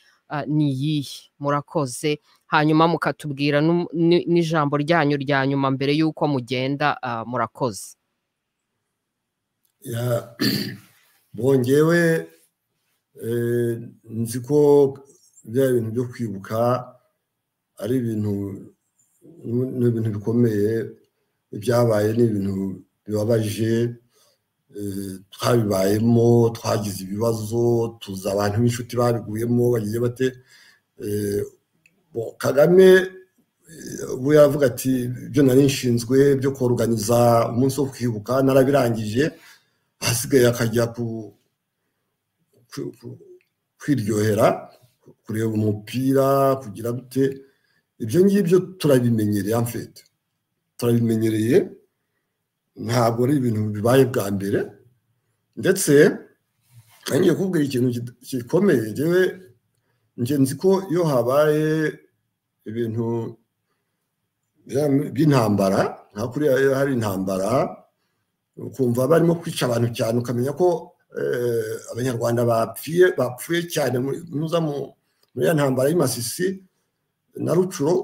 ni iyihe murakoze hanyuma mukatubwira n'ijambo ryanyu rya nyuma mbere y'uko mugenda murakoze bongewe nzi ko bya bintu byo kwibuka ari ibintu ni ibintu bikomeye ibyabaye ni ibintu bibabaje twabibayemo twagize ibibazo tuzi abantu b'inshuti babiguyemo bagiye bate kagame we yavuga ati ibyo nari nshinzwe byo koruganiza umunsi wo kwibuka narabirangije hasigaye akajya kwiryohera kureba umupira kugira gute ibyo ngibyo turabimenyereye amfite turabimenyereye ntabwo ari ibintu bibaye bwa mbere ndetse ngiye kubwira ikintu gikomeye ngewe ngenzi ko iyo habaye ibintu by'intambara nka kuriya hari intambara ukumva barimo kwica abantu cyane ukamenya ko abanyarwanda bapfuye bapfuye cyane muri iyo ntambara y'amasisi na rucuro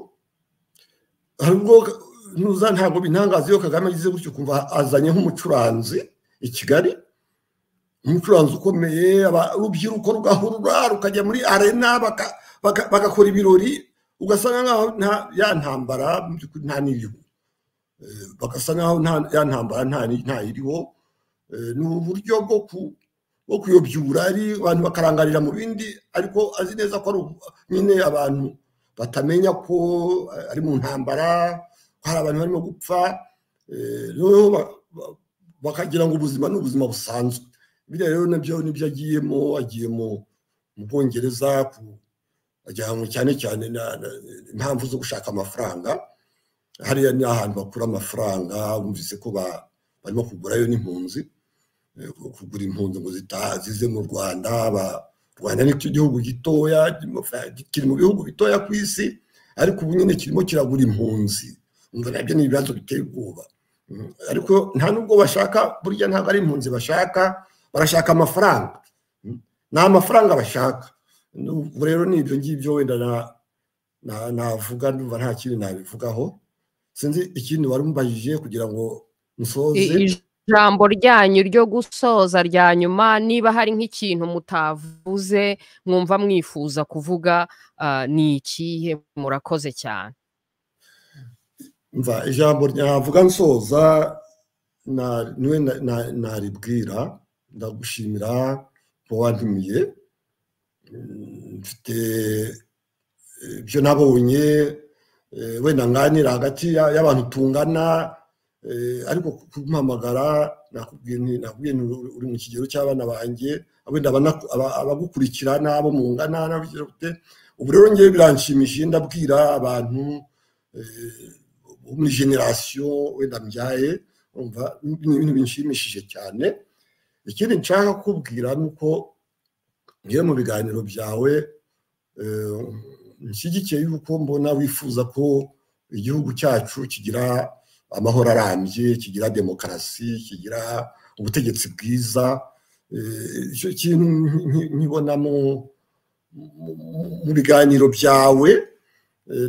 hari ubwo ntuza ntabwo bintangaza iyo kagame agize gutyo kumva azanye nk'umucuranzi i kigali umucuranzi ukomeye urubyiruko rugahurura rukajya muri arena bagakora ibirori ugasanga nkaho ya ntambara nta n'iriho bagasa nkaho ya ntambara nta iriho ni uburyo bwo kuyobyura ari abantu bakarangarira mu bindi ariko azi neza ko ari nyine abantu batamenya ko ari mu ntambara ko hari abantu barimo gupfa noneho bakagira ngo ubuzima ni ubuzima busanzwe biriya rero nabyo nibyo agiyemo agiye mu bwongereza ajyanwe cyane cyane impamvu zo gushaka amafaranga hariya ni ahantu bakura amafaranga bumvise ko barimo kugurayo n'impunzi kugura impunzi ngo zitazize mu rwanda rwanda ni igihugu gitoya kiri mu bihugu bitoya ku isi ariko ubu nyine kirimo kiragura impunzi nabyo ni ibibazo biteye ubwoba ariko nta nubwo bashaka burya ntabwo ari impunzi bashaka barashaka amafaranga ni amafaranga bashaka ubu rero ni ibyo ngibyo wenda navuga numva nta kindi nabivugaho sinzi ikindi wari umubajije kugira ngo musoze ijambo ryanyu ryo gusoza rya nyuma niba hari nk'ikintu mutavuze mwumva mwifuza kuvuga ni ikihe murakoze cyane mva ijambo ryavuga nsoza niwe naribwira ndagushimira kuba wantumiye mfite ibyo nabonye wenda nganira hagati y'abantu tungana ariko kumpamagara nakubwiye uri mu kigero cy'abana banjye wenda abagukurikira n'abo mungana ubu rero ngewe biranshimishije ndabwira abantu bo muri generasiyo wenda mbyaye ni ibintu binshimishije cyane ikindi nshaka kubwira ni uko ngewe mu biganiro byawe nshyigikiye yuko mbona wifuza ko igihugu cyacu kigira amahoro arambye kigira demokarasi kigira ubutegetsi bwiza icyo kintu nkibona mu biganiro byawe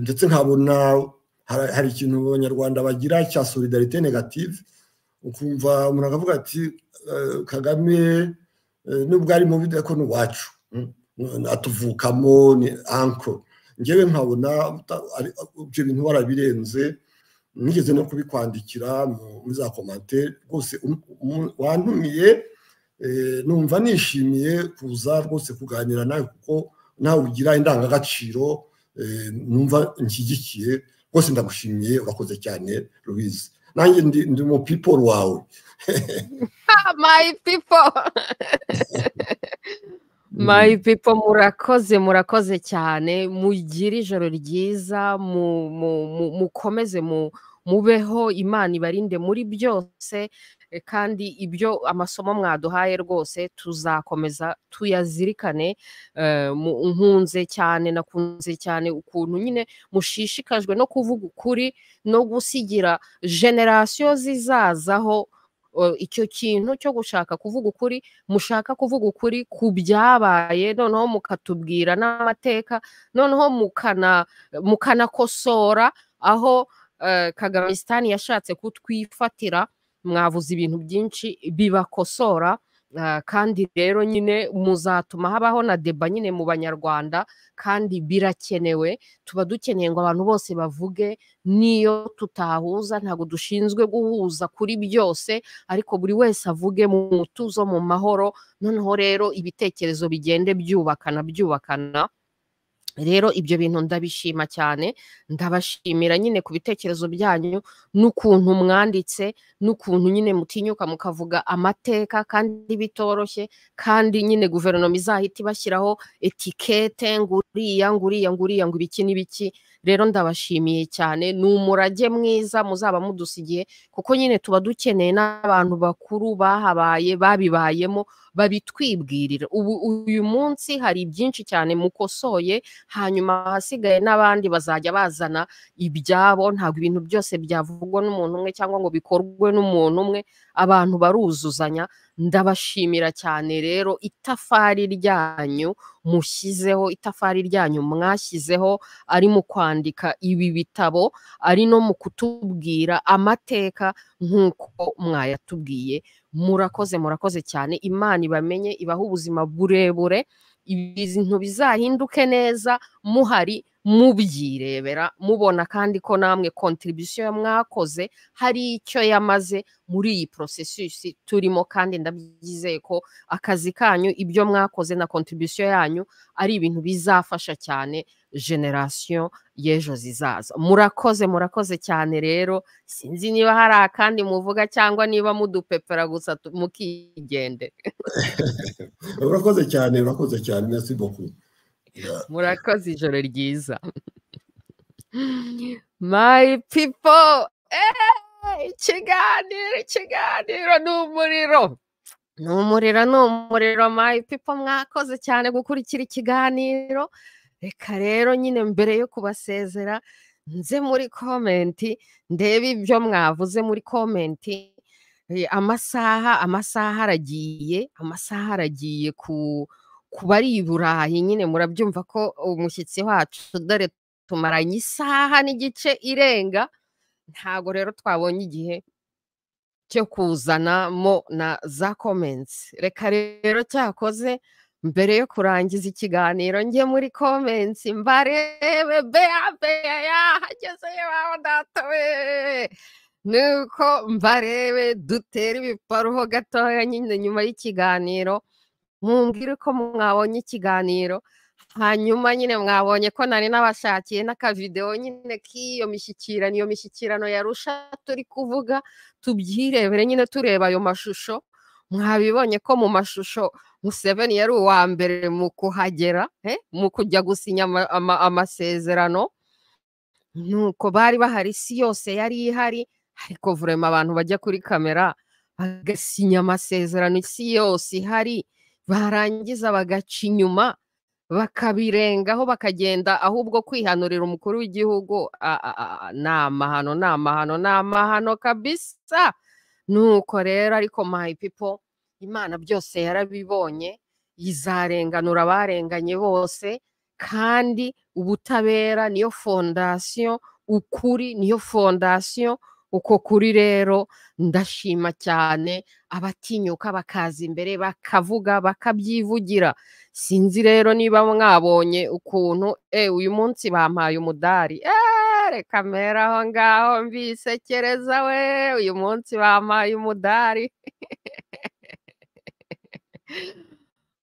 ndetse nkabona hari ikintu abanyarwanda bagira cya solidarite negative ukumva umuntu akavuga ati kagame nubwo ari mubi ariko ni uwacu atuvukamo ni anko ngewe nkabona ibyo bintu warabirenze nigeze no kubikwandikira muri za komante rwose wantumiye numva nishimiye kuza rwose kuganira nawe kuko nawe ugira indangagaciro numva nshyigikiye rwose ndagushimiye urakoze cyane rubizi nanjye ndi mu people wawe my people mayi pipo murakoze murakoze cyane mugire ijoro ryiza mukomeze mubeho imana ibarinde muri byose Eh, kandi ibyo amasomo mwaduhaye rwose tuzakomeza tuyazirikane eh, mu- nkunze cyane nakunze cyane ukuntu nyine mushishikajwe no kuvuga ukuri no gusigira generasiyo zizazaho eh, icyo kintu cyo gushaka kuvuga ukuri mushaka kuvuga ukuri ku byabaye noneho mukatubwira n'amateka noneho mukana mukanakosora aho eh, kagamisitani yashatse kutwifatira mwavuze ibintu byinshi bibakosora ah, kandi rero nyine muzatuma habaho na deba nyine mu banyarwanda kandi birakenewe tuba dukeneye ngo abantu bose bavuge n'iyo tutahuza ntabwo dushinzwe guhuza kuri byose ariko buri wese avuge mu mutuzo mu mahoro noneho rero ibitekerezo bigende byubakana byubakana rero ibyo bintu ndabishima cyane ndabashimira nyine ku bitekerezo byanyu n'ukuntu mwanditse n'ukuntu nyine mutinyuka mukavuga amateka kandi bitoroshye kandi nyine guverinoma izahita ibashyiraho etikete nguriya nguriya nguriya ngo ibiki n'ibiki rero ndabashimiye cyane ni umurage mwiza muzaba mudusigiye kuko nyine tuba dukeneye n'abantu bakuru bahabaye babibayemo babitwibwirira ubu uyu munsi hari byinshi cyane mukosoye hanyuma ahasigaye n'abandi bazajya bazana ibyabo ntabwo ibintu byose byavugwa n'umuntu umwe cyangwa ngo bikorwe n'umuntu umwe abantu baruzuzanya ndabashimira cyane rero itafari ryanyu mushyizeho itafari ryanyu mwashyizeho ari mu kwandika ibi bitabo ari no mu kutubwira amateka nk'uko mwayatubwiye murakoze murakoze cyane imana ibamenye ibahe ubuzima burebure ibintu bizahinduke neza muhari mubyirebera mubona kandi ko namwe kontribusiyo mwakoze hari icyo yamaze muri iyi porosesisi turimo kandi ndabyizeye ko akazi kanyu ibyo mwakoze na kontribusiyo yanyu ari ibintu bizafasha cyane generasiyo y'ejo zizaza murakoze murakoze cyane rero sinzi niba hari akandi muvuga cyangwa niba mudupepera gusa tu- mukigendera urakoze cyane urakoze cyane merci beaucoup murakoze ijoro ryiza my people eh, ikiganiro ikiganiro ni umuriro ni umuriro ni umuriro my people mwakoze cyane gukurikira ikiganiro reka rero nyine mbere yo kubasezera nze muri komenti ndebe ibyo mwavuze muri komenti Eh, amasaha amasaha aragiye amasaha aragiye ku ku bari i burayi nyine murabyumva ko umushyitsi wacu dore tumaranye isaha n'igice irenga ntago rero twabonye igihe cyo kuzanamo na za comments reka rero cyakoze mbere yo kurangiza ikiganiro njye muri comments mbarebe bea bea yahageze iwawe data we nuko mbarebe dutere ibiparuho gatoya nyine nyuma y'ikiganiro mumbwire uko mwabonye ikiganiro hanyuma nyine mwabonye ko nari n'abashakiye n'akavidewo nyine k'iyo mishyikirano iyo mishyikirano yarusha turi kuvuga tubyirebere nyine tureba ayo mashusho mwabibonye ko mu mashusho museveni yari uwa mbere mu kuhagera eh, mu kujya gusinya ama- ama- amasezerano nuko bari bahari isi yose yari ihari ariko vurema abantu bajya kuri kamera bagasinya amasezerano isi yose ihari barangiza bagaca inyuma bakabirengaho bakagenda ahubwo kwihanurira umukuru w'igihugu a- a- a- a- ni amahano ni amahano ni amahano kabisa nuko rero ariko my people imana byose yarabibonye izarenganura abarenganye bose kandi ubutabera niyo fondasiyo ukuri niyo fondasiyo uko kuri rero ndashima cyane abatinyuka bakaza imbere bakavuga bakabyivugira sinzi rero niba mwabonye ukuntu e uyu munsi bampaye umudari Eh, reka mpere aho ngaho mbisekereza we uyu munsi bampaye umudari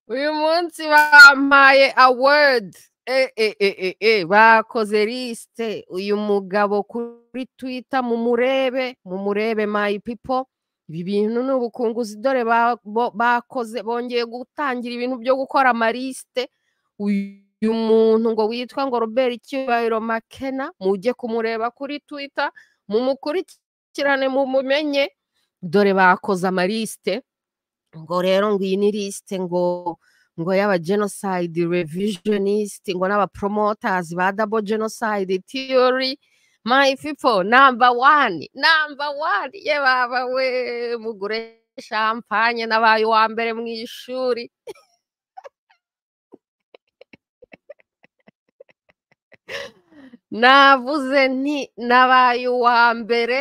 uyu munsi bampaye award e, e, e, e, e, bakoze lisite uyu mugabo kuri twita mumurebe mumurebe my people ibi bintu ni ubukunguzi dore ba- bo- bakoze bongeye gutangira ibintu byo gukora amalisite uyu muntu ngo witwa ngo robert icyubahiro makena mujye kumureba kuri twitter mumukurikirane mumumenye dore bakoze amarisite ngo rero ngo iyi ni lisite ngo ngo y'aba genocide revisionist ngo n'aba promoters ba double genocide theory my people number one number one ye baba we mugure champagne nabaye uwa mbere mu ishuri navuze nti nabaye uwa mbere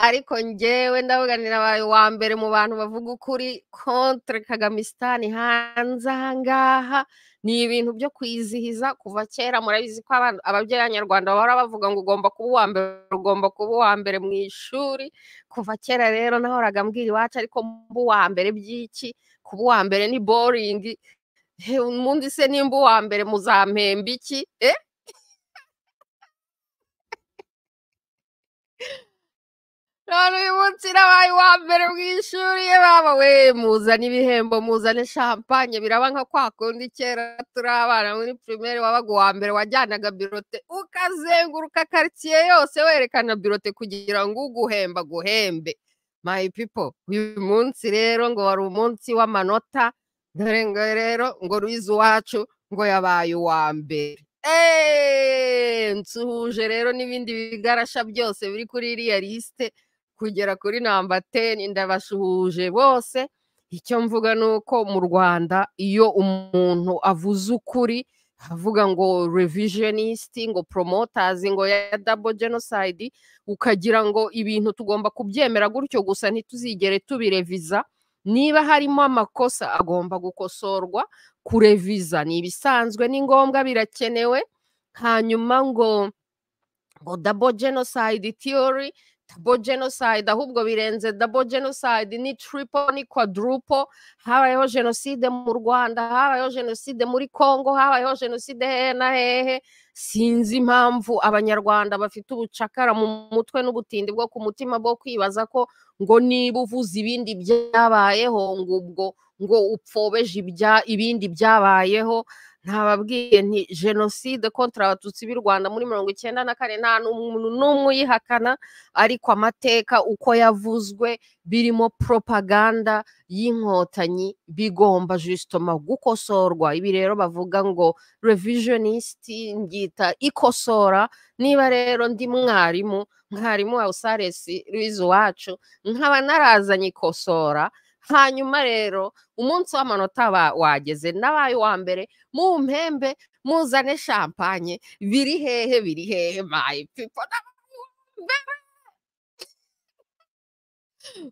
ariko njyewe ndavuga ni nabaye uwa mbere mu bantu bavuga ukuri kontre kagamisitani hanze ahangaha ni ibintu byo kwizihiza kuva kera murabizi ko ababyeyi b'abanyarwanda bahora bavuga ngo ugomba kuba uwa mbere ugomba kuba uwa mbere mu ishuri kuva kera rero nahoraga mbwira iwacu ariko mba uwa mbere by'iki kuba uwa mbere ni boringi undi se nimba uwa mbere muzampemba iki eh none uyu munsi nabaye uwa mbere mu ishuri ye baba we muzane ibihembo muzane shampanye biraba nka kwa kundi kera turi abana muri primaire wabaga uwa mbere wajyanaga birote ukazenguruka karitsiye yose werekana birote kugira ngo uguhemba guhembe my people uyu munsi rero ngo wari umunsi w'amanota dore ngo rero ngo ruizi iwacu ngo yabaye uwa mbere nsuhuje rero n'ibindi bigarasha byose biri kuri iriya lisite kugera kuri namba teni ndabasuhuje bose icyo mvuga ni uko mu rwanda iyo umuntu avuze ukuri avuga ngo revisionisiti ngo poromotazi ngo ya dabo jenoside ukagira ngo ibintu tugomba kubyemera gutyo gusa ntituzigere tubireviza niba harimo amakosa agomba gukosorwa kureviza ni ibisanzwe ni ngombwa birakenewe hanyuma ngo ngo dabo jenoside theory double genocide ahubwo birenze double genocide ni triple ni quadruple habayeho jenoside mu rwanda habayeho jenoside muri congo habayeho jenoside hehe na hehe sinzi impamvu abanyarwanda bafite ubucakara mu mutwe n'ubutindi bwo ku mutima bwo kwibaza ko ngo niba uvuze ibindi byabayeho ngo ubwo ngo upfobeje ibindi byabayeho ntababwiye nti jenoside kontra abatutsi b'u rwanda muri mirongo icyenda na kane nta n'umuntu n'umwe uyihakana ariko amateka uko yavuzwe birimo propaganda y'inkotanyi bigomba jisitoma gukosorwa ibi rero bavuga ngo revisionisiti ngita ikosora niba rero ndi mwarimu mwarimu wa usaresi ruizi wacu nkaba narazanye ikosora hanyuma rero umunsi w'amanota wageze n'abaye uwa mbere mu mpembe muzane shampanye biri hehe biri hehe mayi pipo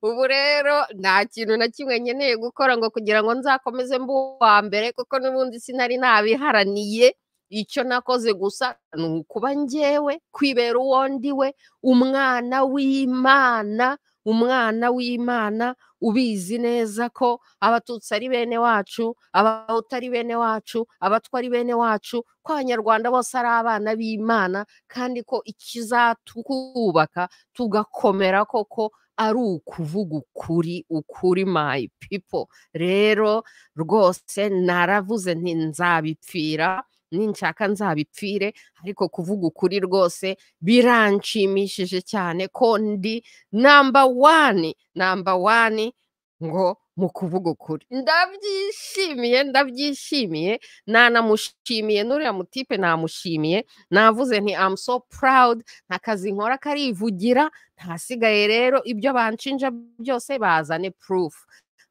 ubu rero nta kintu na kimwe nkeneye gukora ngo kugira ngo nzakomeze mbe uwa mbere kuko n'ubundi sinari nabiharaniye icyo nakoze gusa ni ukuba ngewe kwibera uwo ndiwe umwana w'imana umwana w'imana ubizi neza ko abatutsi ari bene wacu abahutu ari bene wacu abatwa ari bene wacu ko abanyarwanda bose ari abana b'imana kandi ko ikizatwubaka tugakomera koko ari ukuvuga ukuri ukuri my people rero rwose naravuze nti nzabipfira ninshaka nzabipfire ariko kuvuga ukuri rwose biranshimishije cyane ko ndi namba wani namba wani ngo mu kuvuga ukuri ndabyishimiye ndabyishimiye nanamushimiye n'uriya mutipe namushimiye navuze nti amu so proud nta kazi nkora karivugira ntasigaye rero ibyo banshinja byose bazane proof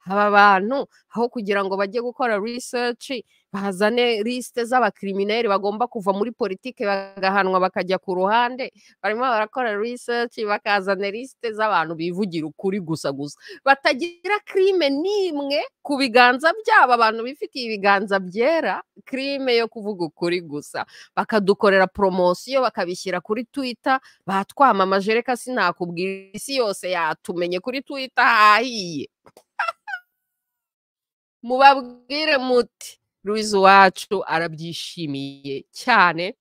aba bantu aho kugira ngo bajye gukora research bazane lisite z'abakirimineri bagomba kuva muri politiki bagahanwa bakajya ku ruhande barimo barakora research bakazana lisite z'abantu bivugira ukuri gusa gusa batagira crime n'imwe ku biganza byabo abantu bifitiye ibiganza byera crime yo kuvuga ukuri gusa bakadukorera poromosiyo bakabishyira kuri twitter batwamamaje reka sinakubwira isi yose yatumenye kuri twitter hahiye mubabwire muti ruizi wacu arabyishimiye cyane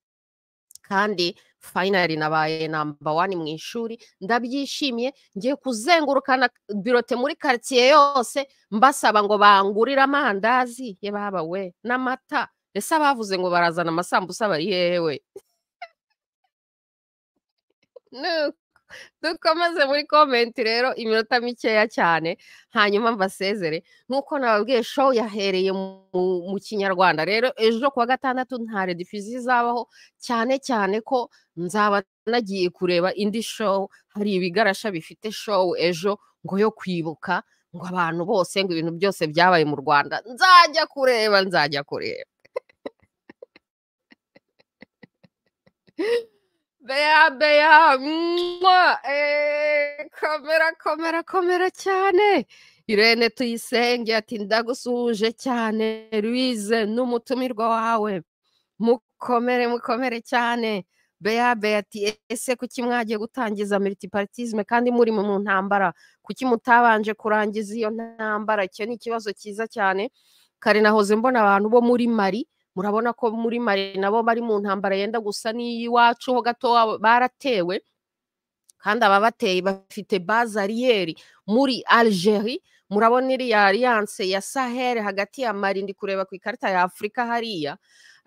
kandi fayinari nabaye namba wani mu ishuri ndabyishimiye ngiye kuzengurukana birote muri karitsiye yose mbasaba ngo bangurire amandazi ye baba we n'amata ese abavuze ngo barazana amasambusa bari hehe we dukomeze muri komenti rero iminota mikeya cyane hanyuma mbasezere nk'uko nababwiye show yahereye mu- mu kinyarwanda rero ejo kuwa gatandatu nta redifuzi izabaho cyane cyane ko nzaba nagiye kureba indi show hari ibigarasha bifite show ejo ngo yo kwibuka ngo abantu bose ngo ibintu byose byabaye mu rwanda nzajya kureba nzajya kureba beya beya mwa eh, komera komera komera cyane irene tuyisenge ati ndagusuhuje cyane louise n'umutumirwa wawe mukomere mukomere cyane beya beya ati ese kuki mwagiye gutangiza multiparatisme kandi muri mu ntambara kuki mutabanje kurangiza iyo ntambara icyo ni ikibazo cyiza cyane kare nahoze mbona abantu bo muri mari murabona ko muri mari nabo bari mu ntambara yenda gusa n'iy'iwacu ho gato wabo baratewe kandi ababateye bafite bazariyeri muri algerie murabona iriya alliance ya sahel hagati ya mari ndi kureba ku ikarita ya afurika hariya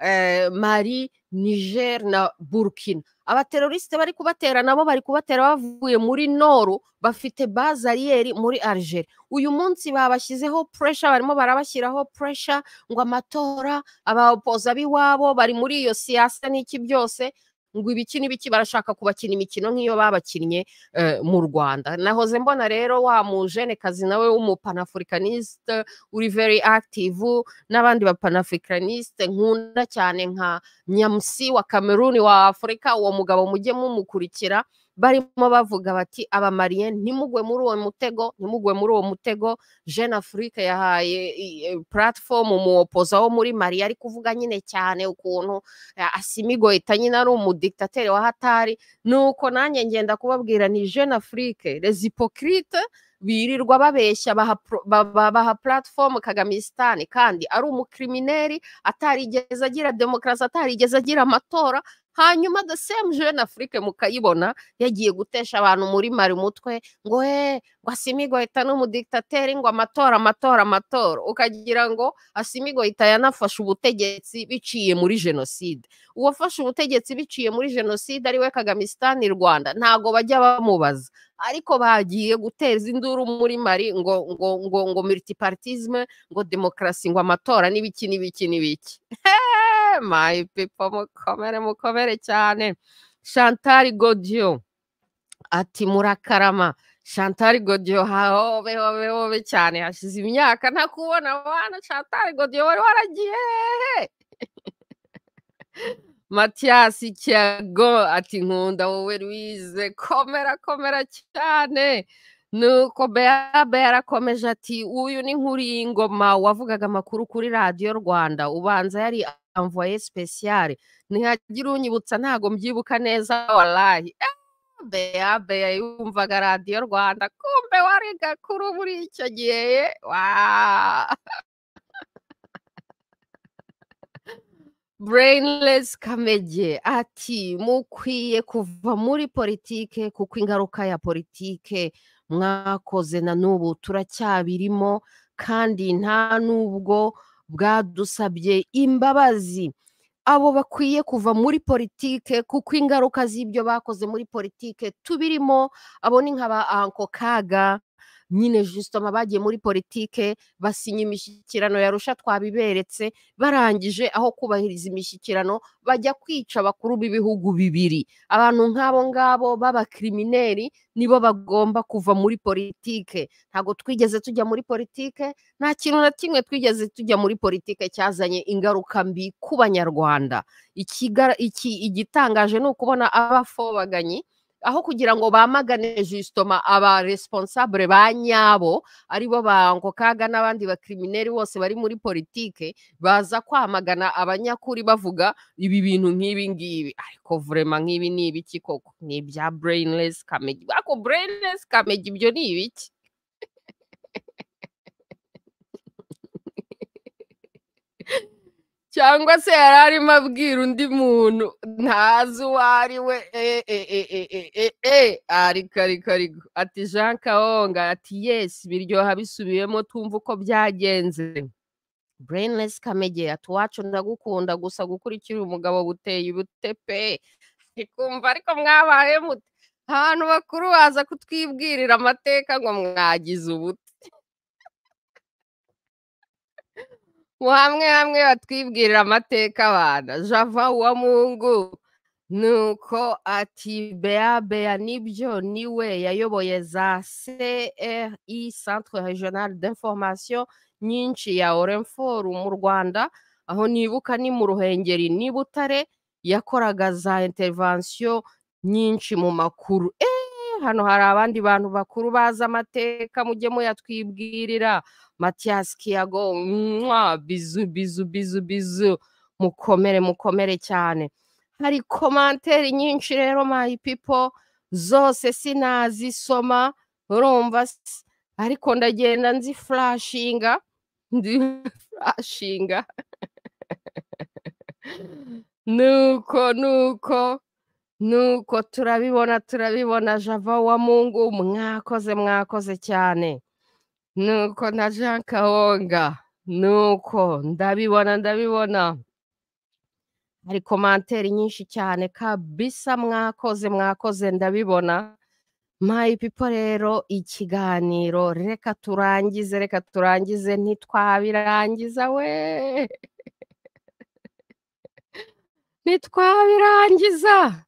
eh, mari niger na burkina abaterorisite bari kubatera nabo bari kubatera bavuye muri noru bafite bazariyeri muri algeria uyu munsi babashyizeho puresha barimo barabashyiraho puresha ngo amatora abapoza b'iwabo bari muri iyo siyasa n'iki byose ngo ibiki n'ibiki barashaka kubakina imikino nk'iyo babakinnye eh, mu rwanda nahoze mbona rero wa mujenekazi nawe w'umupanafurikanisite uri very active n'abandi bapanafurikanisite nkunda cyane nka nyamusi wa kameruni wa afurika uwo mugabo mujye mumukurikira barimo bavuga bati abamariye ntimugwe muri uwo mutego ntimugwe muri uwo mutego jeune afrique yahaye platform umuwopoza wo muri mari ari kuvuga nyine cyane ukuntu eh, asimigo ita nyine ari umudiktateri wa hatari nuko nanjye ngenda kubabwira ni jeune afrique les hypocrites birirwa babeshya baha pro- ba- ba- baha platform kagamisitani kandi ari umukrimineri atarigeze agira demokarasi atarigeze agira amatora hanyuma the same jeune afrique mukayibona yagiye gutesha abantu muri mari umutwe ngo eh ngo asimigohita n'umudiktateri ngo amatora amatora amatora ukagira ngo asimigohita yanafashe ubutegetsi biciye muri jenoside uwafashe ubutegetsi biciye muri jenoside ariwe kagamisitani rwanda ntago bajya bamubaza ariko bagiye guteza induru muri mari ngo ngo ngo ngo multipartisme ngo demokarasi ngo amatora n'ibiki n'ibiki n'ibiki Hey, my people mukomere mukomere cyane chantal godio ati murakarama chantal godio hahobe hobe hobe cyane hashize imyaka ntakubona bana chantal godio wari waragiye hehe matiyasi kiago ati nkunda wowe louise komera komera cyane nuko bea bea arakomeje ati uyu ni nk'ingoma wavugaga amakuru kuri radiyo rwanda ubanza yari amvoye speciale ntihagira unyibutsa ntago mbyibuka neza warayi bea bea yumvaga radiyo rwanda kumbe wari gakuru muri icyo gihe wa Brainless Kamege ati mukwiye kuva muri politike kuko ingaruka ya politike mwakoze na n'ubu turacyabirimo kandi nta n'ubwo bwadusabye imbabazi abo bakwiye kuva muri politike kuko ingaruka z'ibyo bakoze muri politike tubirimo abo ni nka ba anko kaga nyine jusitoma bagiye muri politike basinya imishyikirano yarusha twabiberetse barangije aho kubahiriza imishyikirano bajya kwica abakuru b'ibihugu bibiri abantu nk'abo ngabo b'abakrimineri nibo bagomba kuva muri politike ntabwo twigeze tujya muri politike nta kintu na kimwe twigeze tujya muri politike cyazanye ingaruka mbi ku banyarwanda Ikigara- iki- igitangaje ni ukubona abafobaganyi aho kugira ngo bamagane jusitoma aba responsable ba nyabo aribo ba ngo kaga n'abandi bakrimineri bose bari muri politike baza kwamagana abanyakuri bavuga ibi bintu nk'ibi ngibi ariko vurema nk'ibi ni ibiki koko ni ibya brainless kamegi ariko brainless kamegi ibyo ni ibiki cyangwa se yari arimo abwira undi muntu ntazi uwo ari we eh, eh, eh, eh, eh, eh, eh, ariko ariko ariko ati jean kaonga ati yesi biryoha bisubiyemo tumva uko byagenze brainless kamege ati uwacu ndagukunda gusa gukura ukiri umugabo buteye ubute pe ndikumva ariko mwabaye mute abantu bakuru baza kutwibwirira amateka ngo mwagize ubute mu hamwe hamwe batwibwirira amateka abana java wa mungu ni uko ati bea bea nibyo niwe yayoboye za cri centre regional d'information nyinshi ya orenforu mu rwanda aho nibuka ni mu ruhengeri ni butare yakoraga za intervensiyo nyinshi mu makuru eee hano hari abandi bantu bakuru bazi amateka mujye muyatwibwirira matiyasi kiyago mwa bizu bizu bizu bizu mukomere mukomere cyane hari komanteri nyinshi rero mayi pipo zose sinazisoma urumva ariko ndagenda nzi furashinga ndi furashinga nuko nuko nuko turabibona turabibona java wa mungu mwakoze mwakoze cyane nuko na jean kawonga nuko ndabibona ndabibona hari komanteri nyinshi cyane kabisa mwakoze mwakoze ndabibona mayi pipo rero ikiganiro reka turangize reka turangize ntitwabirangiza we ntitwabirangiza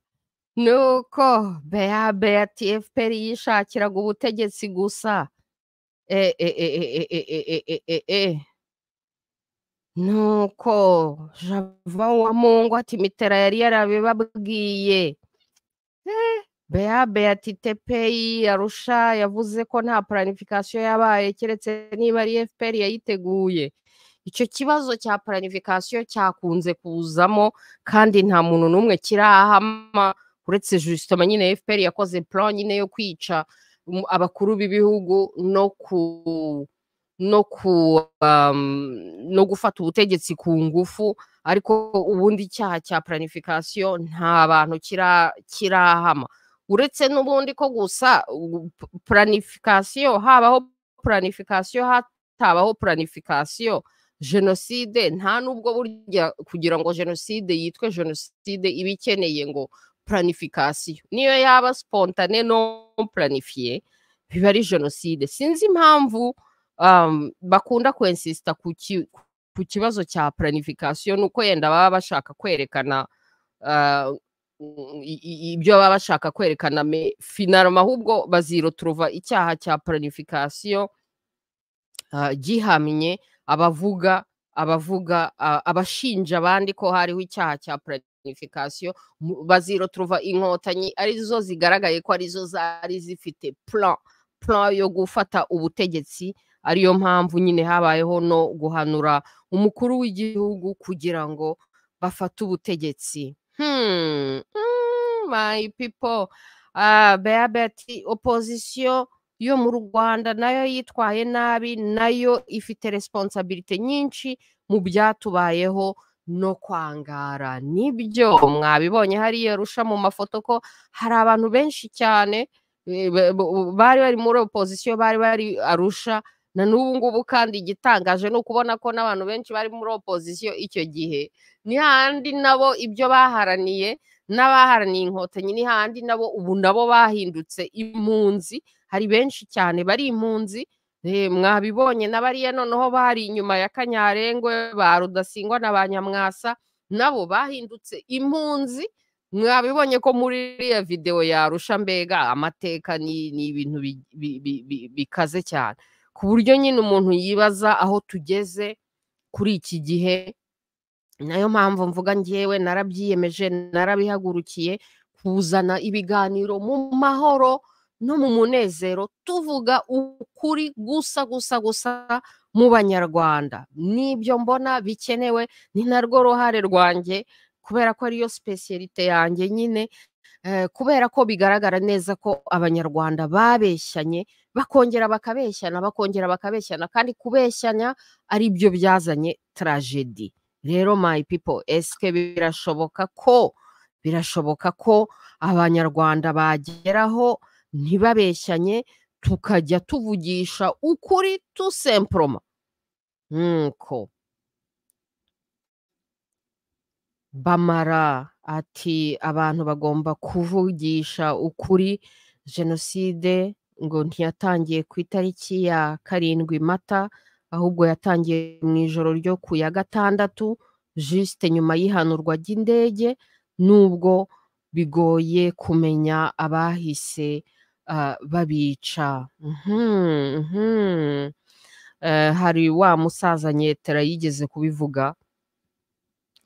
nuko bea bea tfpr yishakiraga ubutegetsi gusa nuko java wa mungu ati mitera yari yarabibabwiye bea bea ati tepeyi arusha yavuze ko nta planification yabaye keretse niba ari fpr yayiteguye icyo kibazo cya planification cyakunze kuzamo kandi nta muntu n'umwe kirahama uretse jisitoma nyine fpr yakoze plan nyine yo kwica abakuru b'ibihugu no ku no ku no gufata ubutegetsi ku ngufu ariko ubundi cyaha cya planification nta bantu kirahama uretse n'ubundi ko gusa planification habaho planification hatabaho planification jenoside nta n'ubwo burya kugira ngo jenoside yitwe jenoside iba ikeneye ngo planification niyo yaba spontane non planifiye biba ari jenoside sinzi impamvu um, bakunda kwensista ku ku kibazo cya planification nuko yenda baba bashaka kwerekana uh, ibyo baba bashaka kwerekana me finalma ahubwo baziro turuva icyaha cya planification uh, gihamye abavuga abavuga uh, abashinja abandi ko hariho icyaha cya planification baziro turuva inkotanyi arizo zigaragaye ko arizo zari zifite plan plan yo gufata ubutegetsi ariyo mpamvu nyine habayeho no guhanura umukuru w'igihugu kugira ngo bafate ubutegetsi hmm. hmm. my people uh, beabeti opposition yo mu rwanda nayo yitwaye nabi nayo ifite responsabilite nyinshi mu byatubayeho no kwangara nibyo mwabibonye hariya rusha mu mafoto ko hari abantu benshi cyane bari bari muri opozisiyo bari bari arusha na n'ubu ngubu kandi igitangaje ni ukubona ko n'abantu benshi bari muri opozisiyo icyo gihe ni handi nabo ibyo baharaniye n'abaharaniye inkotanyi ni handi nabo ubu nabo bahindutse impunzi hari benshi cyane bari impunzi mwabibonye na bariya noneho bari inyuma ya kanyarengwe ba rudasingwa na ba nyamwasa nabo bahindutse impunzi mwabibonye ko muri iriya videwo yarusha mbega amateka ni ibintu bikaze cyane ku buryo nyine umuntu yibaza aho tugeze kuri iki gihe nayo mpamvu mvuga ngewe narabyiyemeje narabihagurukiye kuzana ibiganiro mu mahoro no mu munezero tuvuga ukuri gusa gusa gusa mu banyarwanda n'ibyo mbona bikenewe ni narwo ruhare rwanjye kubera ko ariyo sipesiyerite yanjye nyine kubera ko bigaragara neza ko abanyarwanda babeshyanye bakongera bakabeshyana bakongera bakabeshyana kandi kubeshyanya ari byo byazanye tragedi rero my people esike birashoboka ko birashoboka ko abanyarwanda bageraho ntibabeshyanye tukajya tuvugisha ukuri tusemporoma nkuko bamara ati abantu bagomba kuvugisha ukuri jenoside ngo ntiyatangiye ku itariki ya karindwi mata ahubwo yatangiye mu ijoro ryo ku ya gatandatu jisite nyuma y'ihanurwa ry'indege nubwo bigoye kumenya abahise babica hari wa musaza nyetera yigeze kubivuga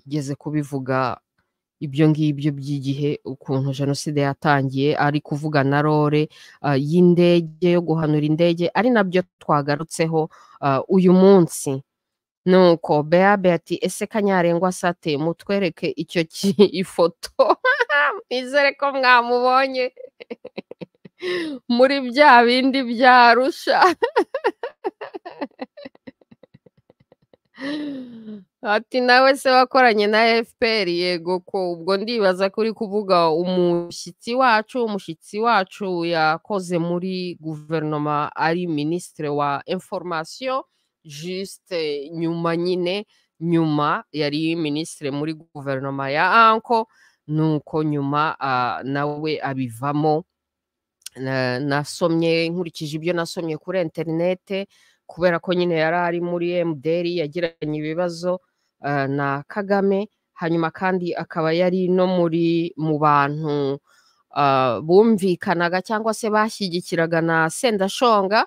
yigeze kubivuga ibyo ngibyo by'igihe ukuntu jenoside yatangiye ari kuvuga na rore y'indege yo guhanura indege ari nabyo twagarutseho uyu munsi nuko beabe ati ese kanyarengwa sate mutwereke icyo ifoto mwizere ko mwamubonye muri bya bindi byarusha ati nawe se wakoranye na fpr yego ko ubwo ndibaza ko uri kuvuga umushyitsi wacu umushyitsi wacu yakoze muri guverinoma ari minisitiri wa informasiyo jisite nyuma nyine nyuma yari minisitiri muri guverinoma ya anko nuko nyuma nawe abivamo nasomye nkurikije ibyo nasomye kuri interinete kubera ko nyine yari ari muri mdr yagiranye ibibazo na kagame hanyuma kandi akaba yari no muri mu bantu bumvikanaga cyangwa se bashyigikiraga na sendashonga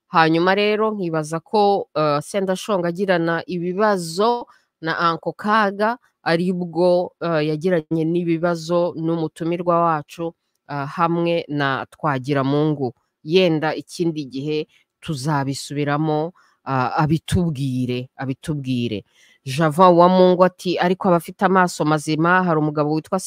hanyuma rero nkibaza ko sendashonga agirana ibibazo na anko kaga aribwo yagiranye n'ibibazo n'umutumirwa wacu hamwe na twagiramungu yenda ikindi gihe tuzabisubiramo abitubwire abitubwire java wa mungu ati ariko abafite amaso mazima hari umugabo witwa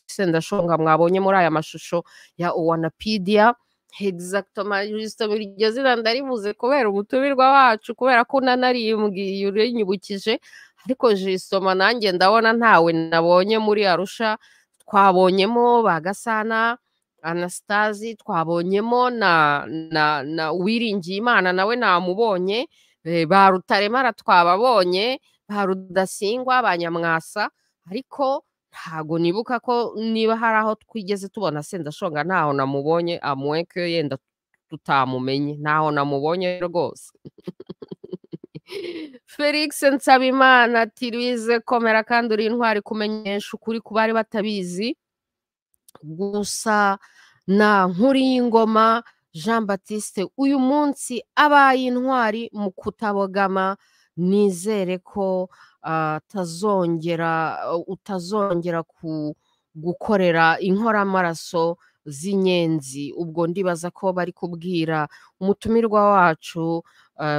sendashonga mwabonye muri aya mashusho ya uwanapidiya hegizagitomarisito iryo zina ndaribuze kubera umutumirwa wacu kubera ko nanarimbwiye urinyibukije ariko jisoma nanjye ndabona ntawe nabonye muri arusha twabonyemo bagasana anasitazi twabonyemo na na na wiringiye imana nawe namubonye ba rutaremara twababonye ba rudasingwa ba nyamwasa ariko ntago nibuka ko niba hari aho twigeze tubona sendashonga ntaho namubonye amuweke yenda tutamumenye ntaho namubonye rwose felix nsabimana ati ruize komera kandi uri intwari kumenyesha ukuri ku bari batabizi gusa na nkuriyingoma jean batiste uyu munsi abaye intwari mu kutabogama nizere ko atazongera utazongera gukorera inkoramaraso z'inyenzi ubwo ndibaza ko bari kubwira umutumirwa wacu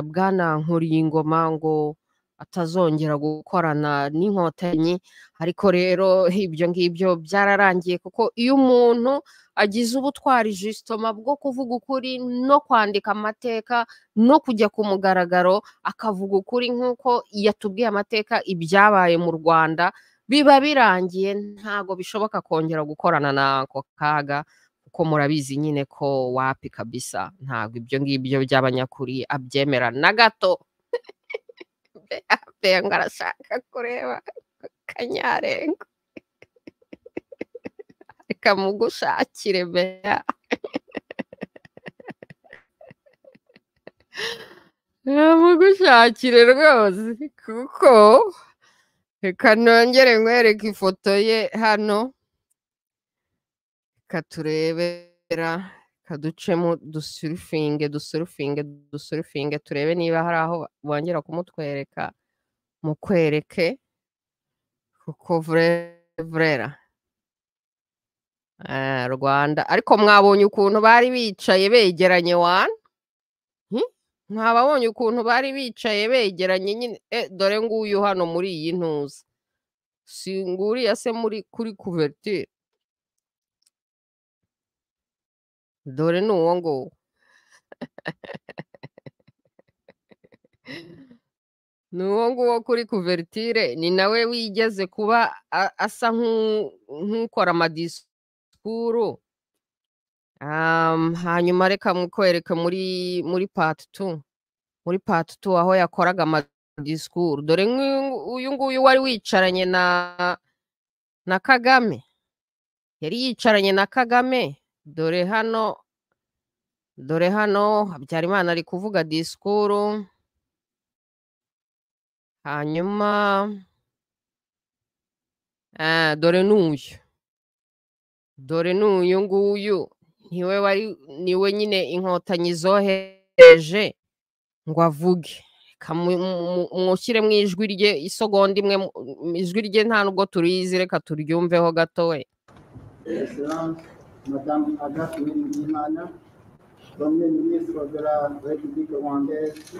bwana nkuriyingoma ngo atazongera gukorana n'inkotanyi ariko rero ibyo ngibyo byararangiye kuko iyo umuntu agize ubutwari jisitoma bwo kuvuga ukuri no kwandika amateka no kujya ku mugaragaro akavuga ukuri nk'uko yatubwiye amateka ibyabaye mu rwanda biba birangiye ntabwo bishoboka kongera gukorana n'ako kaga kuko murabizi nyine ko wapi kabisa ntabwo ibyo ngibyo by'abanyakuri abyemera na gato beya ngo arashaka kureba kanyarengo reka mugushakire beya mugushakire rwose kuko reka nongere nkwereke ifoto ye hano reka turebera reka ducemo dusurufinge dusurufinge dusurufinge turebe niba hari aho bongera kumutwereka mukwereke kuko vurera rwanda ariko mwabonye ukuntu bari bicaye begeranye wani mwababonye ukuntu bari bicaye begeranye nyine dore nguyu hano muri iyi ntuza singuriya se muri kuri kuvertire dore ni uwo nguwo ni uwo nguwo kuri kuvertire ni nawe wigeze kuba asa nk'ukora amadisikuru hanyuma reka mukwereke muri muri pati tu muri pati tu aho yakoraga amadisikuru dore nk'uyu nguyu wari wicaranye na na kagame yari yicaranye na kagame dore hano dore hano habyarimana ari kuvuga disikuru hanyuma ah, dore n'uyu dore n'uyu nguyu niwe wari niwe nyine inkotanyi zohereje ngo avuge reka mu- mu- mwushyire mu ijwi rye isogonda imwe mu- mu ijwi rye nta nubwo turizi reka turyumveho gatoya Excellence, Madame Agathe Mimana, Premier ministre de la République rwandaise,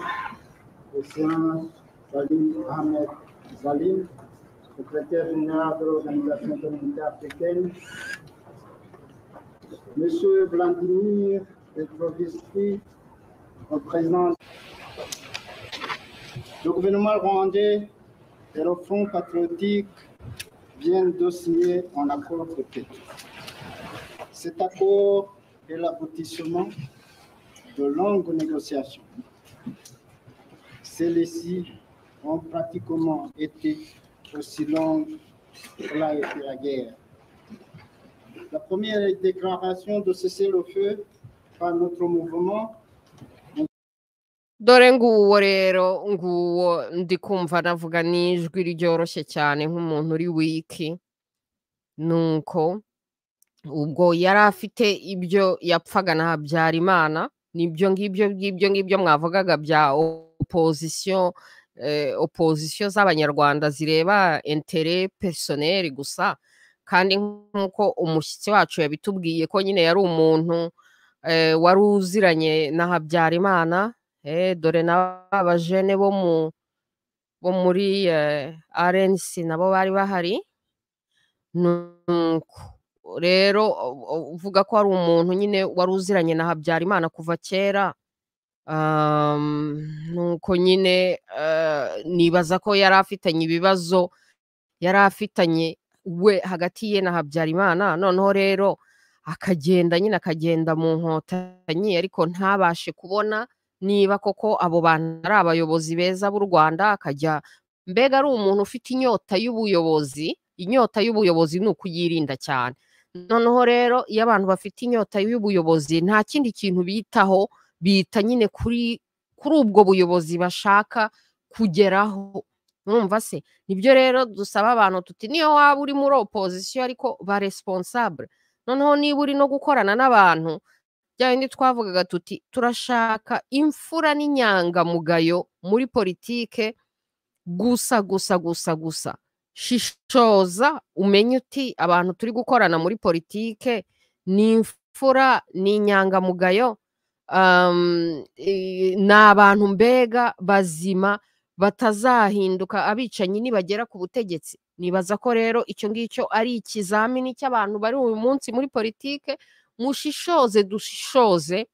Excellence Salim Ahmed Salim, secrétaire général de l'Organisation communautaire africaine, Monsieur Vladimir Petrovski, représentant le gouvernement rwandais et le Front patriotique viennent de signer un accord de paix. Cet accord est l'aboutissement de longues négociations. Celles-ci ont pratiquement été aussi longues que l'a été la guerre. La première déclaration de cessez-le-feu par notre mouvement dore nguwo rero nguwo ndi kumva navuga n'ijwi ryoroshye cyane nk'umuntu uri wiki nuko ubwo yari afite ibyo yapfaga na habyarimana nibyo ngibyo ngibyo ngibyo mwavugaga bya opozisiyo eh, opozisiyo z'abanyarwanda zireba intere pesoneri gusa kandi nk'uko umushyitsi wacu yabitubwiye ko nyine yari umuntu eh, wari uziranye na habyarimana Eh, dore n'aba bajene bo mu bo muri eh, RNC nabo bari bahari nuko rero u- u- uvuga ko ari umuntu nyine wari uziranye na Habyarimana kuva kera um, nuko nyine eh, nibaza ko yari afitanye ibibazo yari afitanye we hagati ye na Habyarimana noneho rero akagenda nyine akagenda mu nkotanyi ariko ntabashe kubona niba koko abo bantu ari abayobozi beza b'u rwanda akajya mbega ari umuntu ufite inyota y'ubuyobozi inyota y'ubuyobozi ni ukuyirinda cyane noneho rero iyo abantu bafite inyota y'ubuyobozi nta kindi kintu bitaho bita nyine kuri kuri ubwo buyobozi bashaka kugeraho urumva se nibyo rero dusaba abantu tuti niyo waba uri muri opozisiyo ariko ba responsable noneho niba uri no gukorana n'abantu bya bindi twavugaga tuti turashaka imfura n'inyangamugayo muri politike gusa gusa gusa gusa shishoza umenye uti abantu turi gukorana muri politike ni imfura ni inyangamugayo um, i- ni abantu mbega bazima batazahinduka abicanyi nibagera ku butegetsi nibaza ko rero icyo ngicyo ari ikizamini cy'abantu bari uyu munsi muri politike mushishoze dushishoze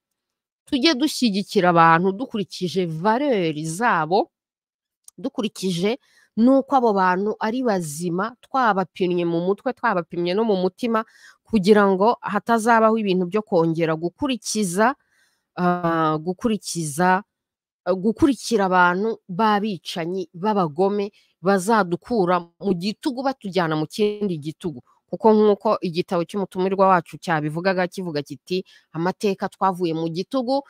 tujye dushyigikira abantu dukurikije valeri zabo dukurikije n'uko abo bantu ari bazima twabapimye mu mutwe twabapimye no mu mutima kugira ngo hatazabaho ibintu byo kongera gukurikiza ah, gukurikiza ah, gukurikira abantu b'abicanyi b'abagome bazadukura mu gitugu batujyana mu kindi gitugu kuko nk'uko igitabo cy'umutumirwa wacu cyabivugaga kivuga kiti amateka twavuye mu gitugu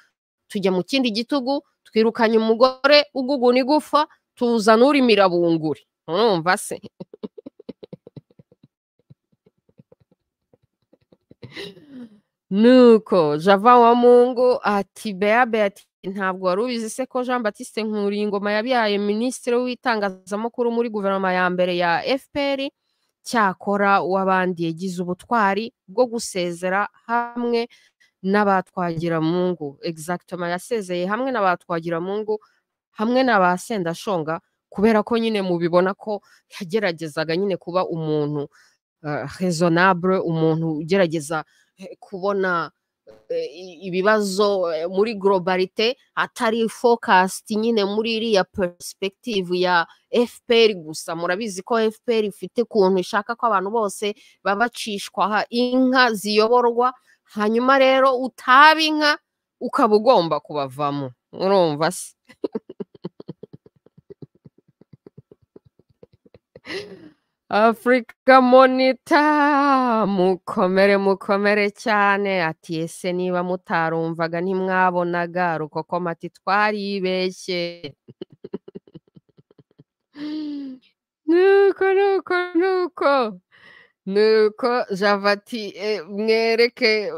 tujya mu kindi gitugu twirukanye umugore uguguna igufa tuzana urimira bunguri urumva se nuko java wa mungu ati bea beati ntabwo wari ubizi se ko jean batiste nkuringoma yabyaye minisitiri w'itangazamakuru muri guverinoma ya mbere ya fpr cyakora uw'abandi yagize ubutwari bwo gusezera hamwe n'abatwagiramungu exactement yasezeye hamwe n'abatwagiramungu hamwe na ba sendashonga kubera ko nyine mubibona ko yageragezaga nyine kuba umuntu uh, raisonnable umuntu ugerageza eh, kubona eh, i- ibibazo eh, muri globalite atari focused nyine muri iriya perspective ya fpr gusa murabizi ko fpr ifite ukuntu ishaka ko abantu bose babacishwa ha- inka ziyoborwa hanyuma rero utaba inka ukaba ugomba kubavamo urumva se afurika monita mukomere mukomere cyane ati ese niba mutarumvaga ntimwabonaga rukokoma ati twaribeshye nuko nuko nuko nuko javati mwereke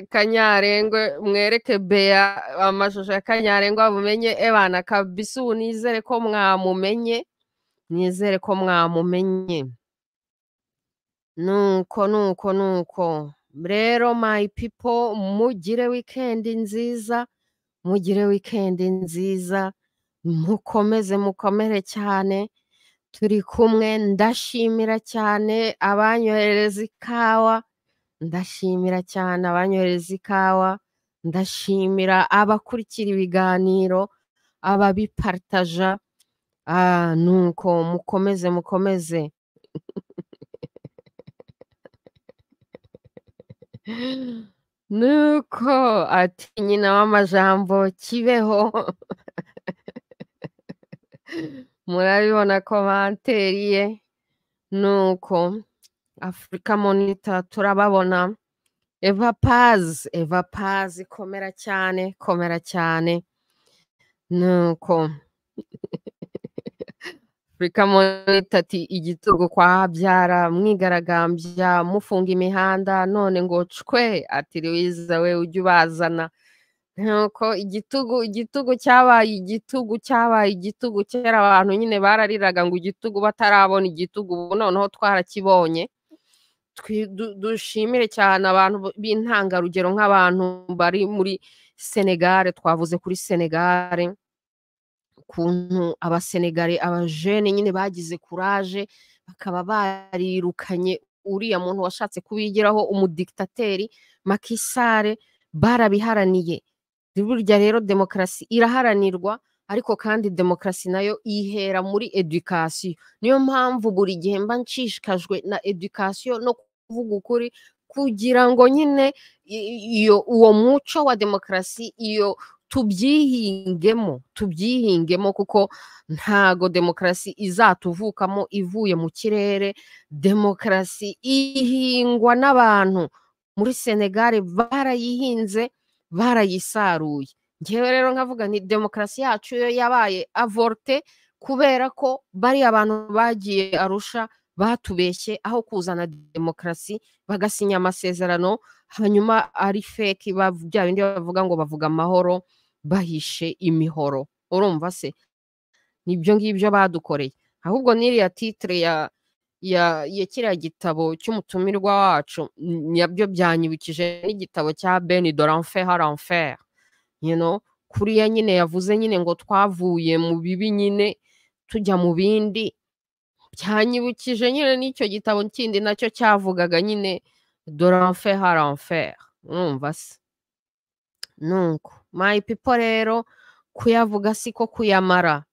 kanyarengwe mwereke beya amashusho ya kanyarengwa mumenye ebana kabisa ubu nizere ko mwamumenye nizere ko mwamumenye nuko nuko nuko rero my people mugire wikendi nziza mugire wikendi nziza mukomeze mukomere cyane turi kumwe ndashimira cyane abanyohereza ikawa ndashimira cyane abanyohereza ikawa ndashimira abakurikira ibiganiro ababiparitaja nuko mukomeze mukomeze nuko ati nyina w'amajambo kibeho murabibona komanteri ye nuko afurika monita turababona eva pazi eva pazi komera cyane komera cyane nuko afurika monita ati igitugu kwa habyara mwigaragambya mufunga imihanda none ngo cwe ati riwiza we ujye ubazana nuko igitugu igitugu cyabaye igitugu cyabaye igitugu kera abantu nyine barariraga ngo igitugu batarabona igitugu ubu noneho twarakibonye dushimire cyane abantu b'intangarugero nk'abantu bari muri senegare twavuze kuri senegare ukuntu abasenegare abajene nyine bagize kuraje bakaba barirukanye uriya muntu washatse kubigiraho umudikitateri makisare barabiharaniye burya rero demokarasi iraharanirwa ariko kandi demokarasi nayo ihera muri edukasiyo niyo mpamvu buri gihe mba nshishikajwe na edukasiyo no kuvuga ukuri kugira ngo nyine iyo uwo muco wa demokarasi iyo tubyihingemo tubyihingemo kuko ntago demokarasi izatuvukamo ivuye mu kirere demokarasi ihingwa n'abantu muri senegare barayihinze barayisaruye ngewe rero nkavuga ni demokarasi yacu yo yabaye avorte kubera ko bari abantu bagiye arusha batubeshye aho kuzana demokarasi bagasinya amasezerano hanyuma ari feki bya bindi bavuga ngo bavuga amahoro bahishe imihoro urumva se nibyo ngibyo badukoreye ahubwo n'iriya titire ya ya kiriya gitabo cy'umutumirwa wacu nabyo byanyibukije n'igitabo cya beni doranfe haranfe kuriya nyine yavuze nyine ngo twavuye mu bibi nyine tujya mu bindi byanyibukije nyine n'icyo gitabo kindi nacyo cyavugaga nyine doranfe haranfe numva se nuko mayi pipo rero kuyavuga siko kuyamara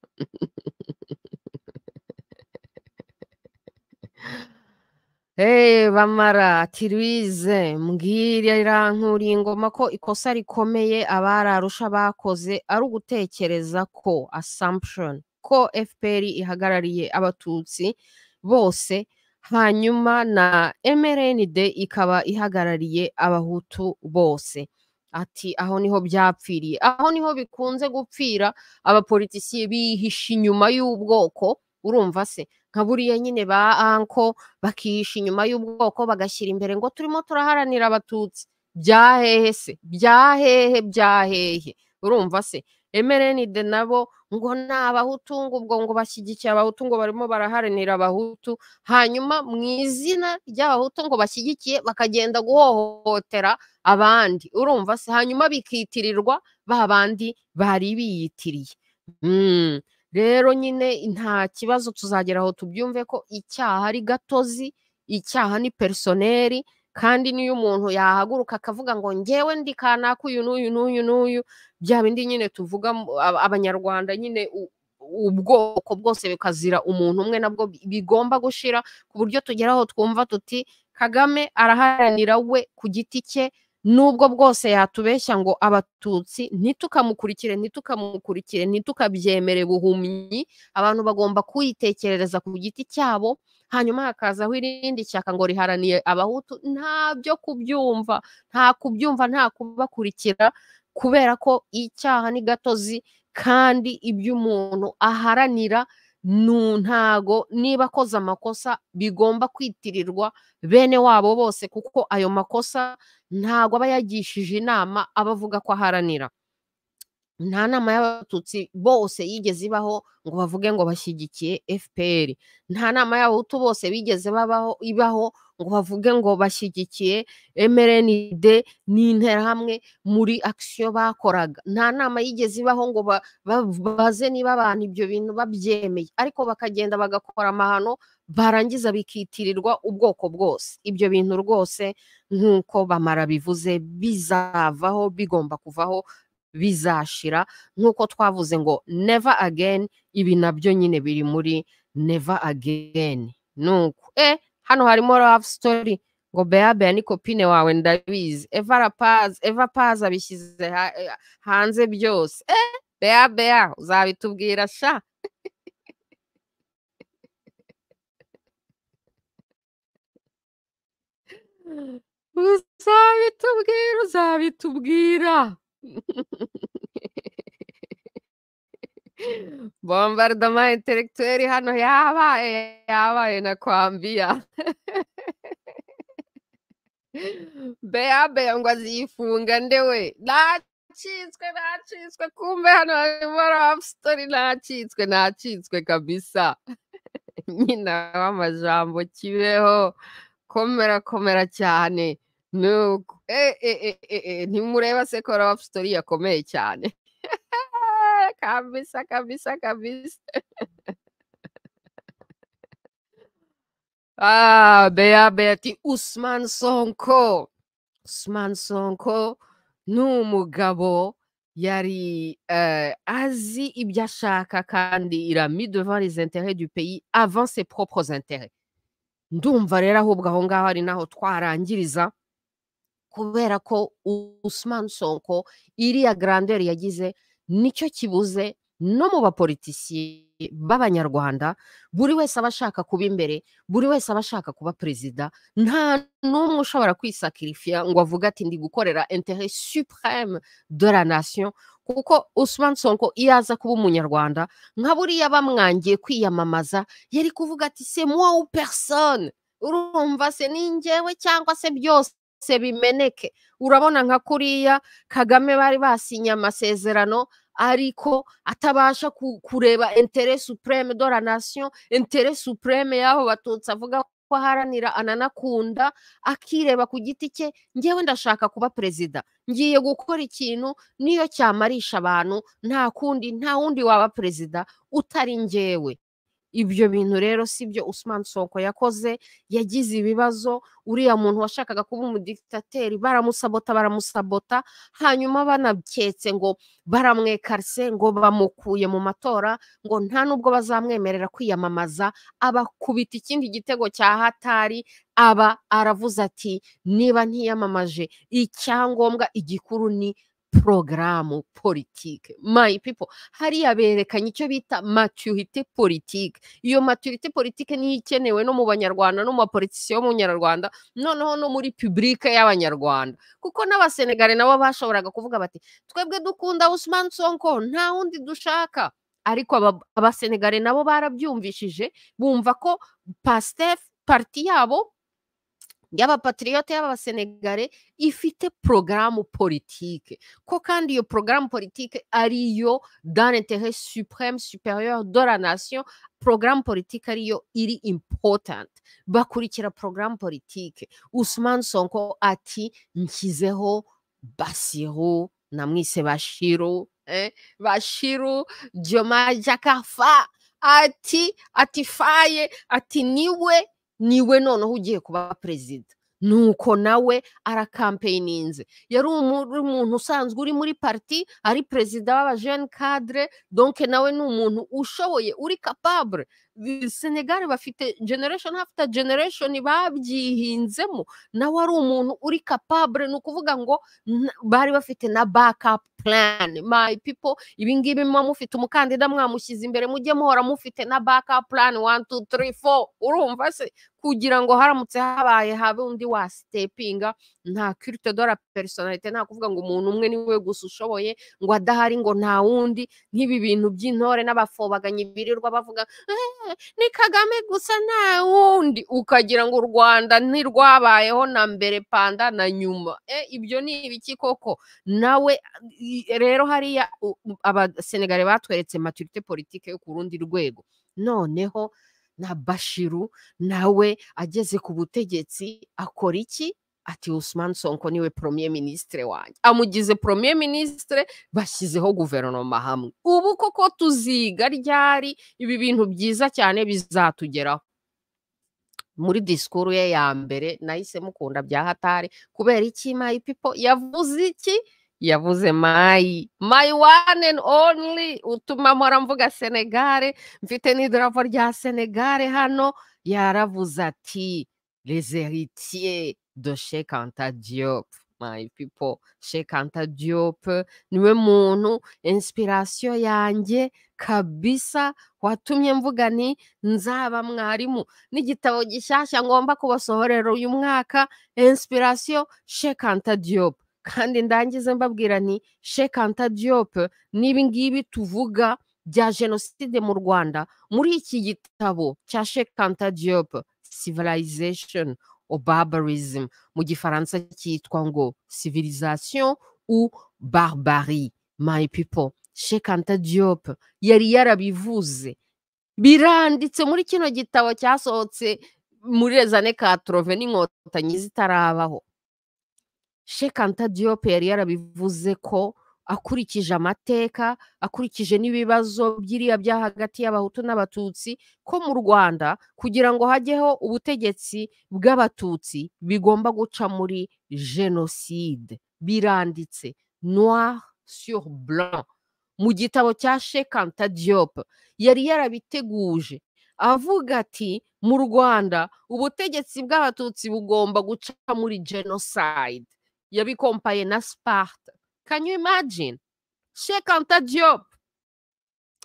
bamara ati ruwize mbwirira nkuriye ingoma ko ikosa rikomeye abararusha bakoze ari ugutekereza ko assumption ko fpr ihagarariye abatutsi bose hanyuma na mrnd ikaba ihagarariye abahutu bose ati aho niho byapfiriye aho niho bikunze gupfira abapolitisiye bihisha inyuma y'ubwoko urumva se nka buriya nyine ba anko bakihisha inyuma y'ubwoko bagashyira imbere ngo turimo turaharanira abatutsi bya hehe se bya hehe bya hehe urumva se emerenide nabo ngo ni abahutu ngo ubwo ngo bashyigikiye abahutu ngo barimo baraharanira abahutu hanyuma mu izina ry'abahutu ngo bashyigikiye bakagenda guhohotera abandi urumva se hanyuma bikitirirwa ba bandi bari biyitiriye rero nyine nta kibazo tuzagera aho tubyumve ko icyaha ari gatozi icyaha ni personeri kandi niyo umuntu yahaguruka akavuga ngo ngewe ndi kanaka uyu n'uyu n'uyu n'uyu bya bindi nyine tuvuga abanyarwanda nyine ubwoko bwose bikazira umuntu umwe nabwo bigomba gushira ku buryo tugeraho twumva tuti kagame araharanira we ku giti cye nubwo bwose yatubeshya ngo abatutsi ntitukamukurikire ntitukamukurikire ntitukabyemere buhumyi abantu bagomba kuyitekerereza ku giti cyabo hanyuma hakazaho irindi shyaka ngo riharaniye abahutu nta byo kubyumva nta kubyumva nta kubakurikira kubera ko icyaha ni gatozi kandi ibyo umuntu aharanira ntago niba akoze amakosa bigomba kwitirirwa bene wabo bose kuko ayo makosa ntago aba yagishije inama aba avuga ko aharanira nta nama y'abatutsi bose yigeze ibaho ngo bavuge ngo bashyigikiye fpr nta nama y'abahutu bose bigeze babaho ibaho ngo bavuge ngo bashyigikiye mrnd n'interahamwe muri akisiyo bakoraga nta nama yigeze ibaho ngo baze niba abantu ibyo bintu babyemeye ariko bakagenda bagakora amahano barangiza bikitirirwa ubwoko bwose ibyo bintu rwose nk'uko bamara bivuze bizavaho bigomba kuvaho bizashira nk'uko twavuze ngo neva ageni ibi nabyo nyine biri muri neva ageni nuko e hano harimo love story ngo bea bea ni kopine wawe ndabizi eva rapazi eva pazi abishyize hanze byose eh bea bea uzabitubwira sha uzabitubwira uzabitubwira bombardoma intelektuweri hano yabaye yabaye na kwambiya bea bea ngo azifunga ndewe nacitswe nacitswe kumbe hano harimo rapsitori nacitswe nacitswe kabisa nyina w'amajambo kibeho komera komera cyane nuko e e e e ntimureba se ko rapsitori yakomeye cyane kabisa kabisa kabisa ah bea beati usman sonko usman sonko ni umugabo yari euh, azi ibyo ashaka kandi il a mis devant les intérêts du pays avant ses propres intérêts ndumva rero ahubwo aho ngaho ari naho twarangiriza kubera ko usman sonko iriya grandeur yagize nicyo kibuze no mu bapolitisiye b'abanyarwanda buri wese aba ashaka kuba imbere buri wese aba ashaka kuba perezida nta n'umwe ushobora kwisakirifiya ngo avuge ati ndi gukorera interet supreme de la nation kuko Usman Sonko iyo aza kuba umunyarwanda nka buriya bamwangiye kwiyamamaza yari kuvuga ati se moi ou personne urumva se ningewe cyangwa se byose se bimeneke urabona nka kuriya kagame bari basinye amasezerano ariko atabasha kureba intere supreme de la nation intere supreme y'aho batutsi avuga ko aharanira ananakunda akireba ku giti cye ngewe ndashaka kuba perezida ngiye gukora ikintu niyo cyamarisha abantu nta kundi nta wundi waba perezida utari ngewe ibyo bintu rero si byo Usman Sonko yakoze yagize ibibazo uriya muntu washakaga kuba umudikitateri baramusabota baramusabota hanyuma banaketse ngo baramwekarise ngo bamukuye mu matora ngo nta nubwo bazamwemerera kwiyamamaza abakubita ikindi gitego cya hatari aba aravuze ati niba ntiyamamaje icyangombwa igikuru ni porogaramu politike mayi pipo hariya berekanye icyo bita maturite politike iyo maturite politike niyo ikenewe no mu banyarwanda no mu bapolitisiyo b'umunyarwanda noneho no muri pibulike y'abanyarwanda kuko n'abasenegare nabo bashoboraga kuvuga bati twebwe dukunda Usman Sonko nta wundi dushaka ariko abasenegare nabo barabyumvishije bumva ko pasitef pariti yabo y'abapatiriyote y'abasenegare ifite porogaramu politike ko kandi iyo porogaramu politike ariyo dane tere supreme superieur de la nation porogaramu politike ariyo iri important bakurikira porogaramu politike usman sonko ati nshyizeho basiru namwise bashiru eh? bashiru joma jakafa ati atifaye ati niwe niwe noneho ugiye kuba perezida nuko nawe arakampeyininze yari umuntu usanzwe uri muri pariti ari perezida w'abajene kadire donke nawe ni umuntu ushoboye uri kapabure senegali bafite generation after generation babyihinzemo nawe ari umuntu uri capable ni ukuvuga ngo n- bari bafite na backup plan my people ibingibi muba mufite umukandida mwamushyize imbere mujye muhora mufite na backup plan one two three four urumva se kugira ngo haramutse habaye habe undi wa stepinga nta kirite dora personalite nta kuvuga ngo umuntu umwe niwe gusa ushoboye ngo adahari ngo nta wundi nk'ibi bintu by'intore n'abafobaganyi birirwa bavuga "Eh, ni kagame gusa nta wundi ukagira ngo u rwanda ntirwabayeho na mbere panda na nyuma Eh, ibyo ni ibiki koko nawe i- rero hariya u- u- abasenegare batweretse maturite politike yo ku rundi rwego noneho na bashiru nawe ageze ku butegetsi akora iki ati Usman Sonko niwe premier ministre wanjye amugize premier ministre bashyizeho guverinoma hamwe ubu koko tuziga ryari ibi bintu byiza cyane bizatugeraho muri disikuru ye ya mbere nahise mukunda bya hatari kubera iki mayi pipo yavuze iki yavuze mayi mayi one and only utuma mpora mvuga senegare mfite n'idarapo rya senegare hano yaravuze ati les héritiers de Cheikh Anta Diop. My people, Cheikh Anta Diop niwe muntu inspiration yanjye kabisa watumye mvuga ni nzaba mwarimu n'igitabo gishyashya ngomba kubasohorera uyu mwaka inspiration Cheikh Anta Diop kandi ndangize mbabwira ni Cheikh Anta Diop n'ibi ngibi tuvuga bya jenoside mu Rwanda muri iki gitabo cya Cheikh Anta Diop Civilization au barbarism mu gifaransa cyitwa ngo civilisation ou barbarie my people Cheikh Anta Diop yari yarabivuze biranditse muri kino gitabo cyasohotse muri rezane katrove n'inkotanyi zitarabaho Sheikh Anta Diop yari yarabivuze ko akurikije amateka akurikije n'ibibazo byiriya bya hagati y'abahutu n'abatutsi ko mu Rwanda kugira ngo hajyeho ubutegetsi bw'abatutsi bigomba guca muri jenoside biranditse noir sur blanc mu gitabo cya Sheikh Anta Diop yari yarabiteguje avuga ati mu Rwanda ubutegetsi bw'abatutsi bugomba guca muri genocide yabikompaye na Sparta can you imagine Sheikh Anta Diop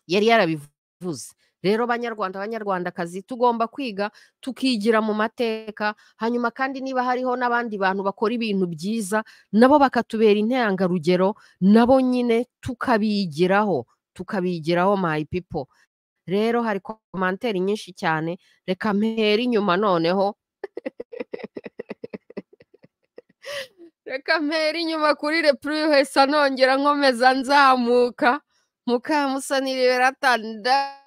yari yarabivuze rero banyarwanda banyarwandakazi tugomba kwiga tukigira mu mateka hanyuma kandi niba hariho n'abandi bantu bakora ibintu byiza nabo bakatubera intangarugero nabo nyine tukabigiraho tukabigiraho my people rero hari komanteri nyinshi cyane reka mpera inyuma noneho reka mpera inyuma kuri repurihesa nongera nkomeza nzamuka mukamusanire berata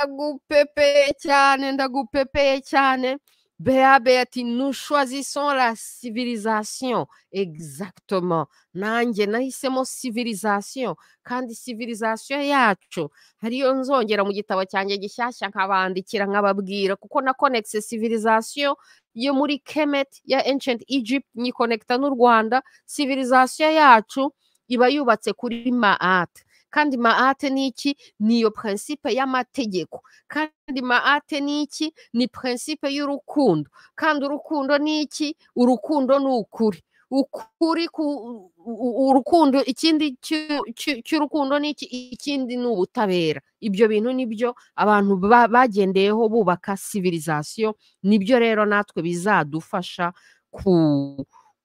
ndagupepeye cyane ndagupepeye cyane beabe ati nous choisissons la civilisation exactement nanjye nahisemo civilisation kandi civilisation yacu hariyo nzongera mu gitabo cyanjye gishyashya nkabandikira nkababwira kuko na connexe civilisation yo muri kemet ya ancient egypt nyikonekita n'u rwanda civilisation yacu iba yubatse kuri maat kandi maate ni iki ni iyo prinsipe y'amategeko kandi maate ni iki ni prinsipe y'urukundo kandi urukundo ni iki urukundo ni ukuri ukuri ku u- u- urukundo ikindi cy'u- cy'u- cy'urukundo ni iki ikindi ni ubutabera ibyo bintu nibyo abantu ba- bagendeyeho bubaka civilisation nibyo rero natwe bizadufasha ku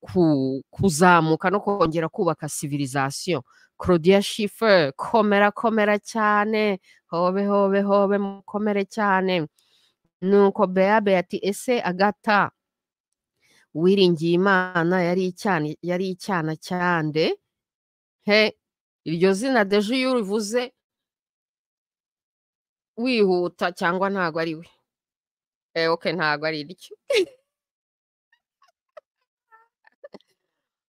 ku- kuzamuka no kongera kubaka civilisation Claudia Schiffer komera komera cyane hobe hobe hobe mukomere cyane nuko Beabe ati ese agata wiringiye imana yari icyana yari icyana cyande he iryo zina deje iyo urivuze wihuta cyangwa ntago ari we eh, okay ntago ari iryo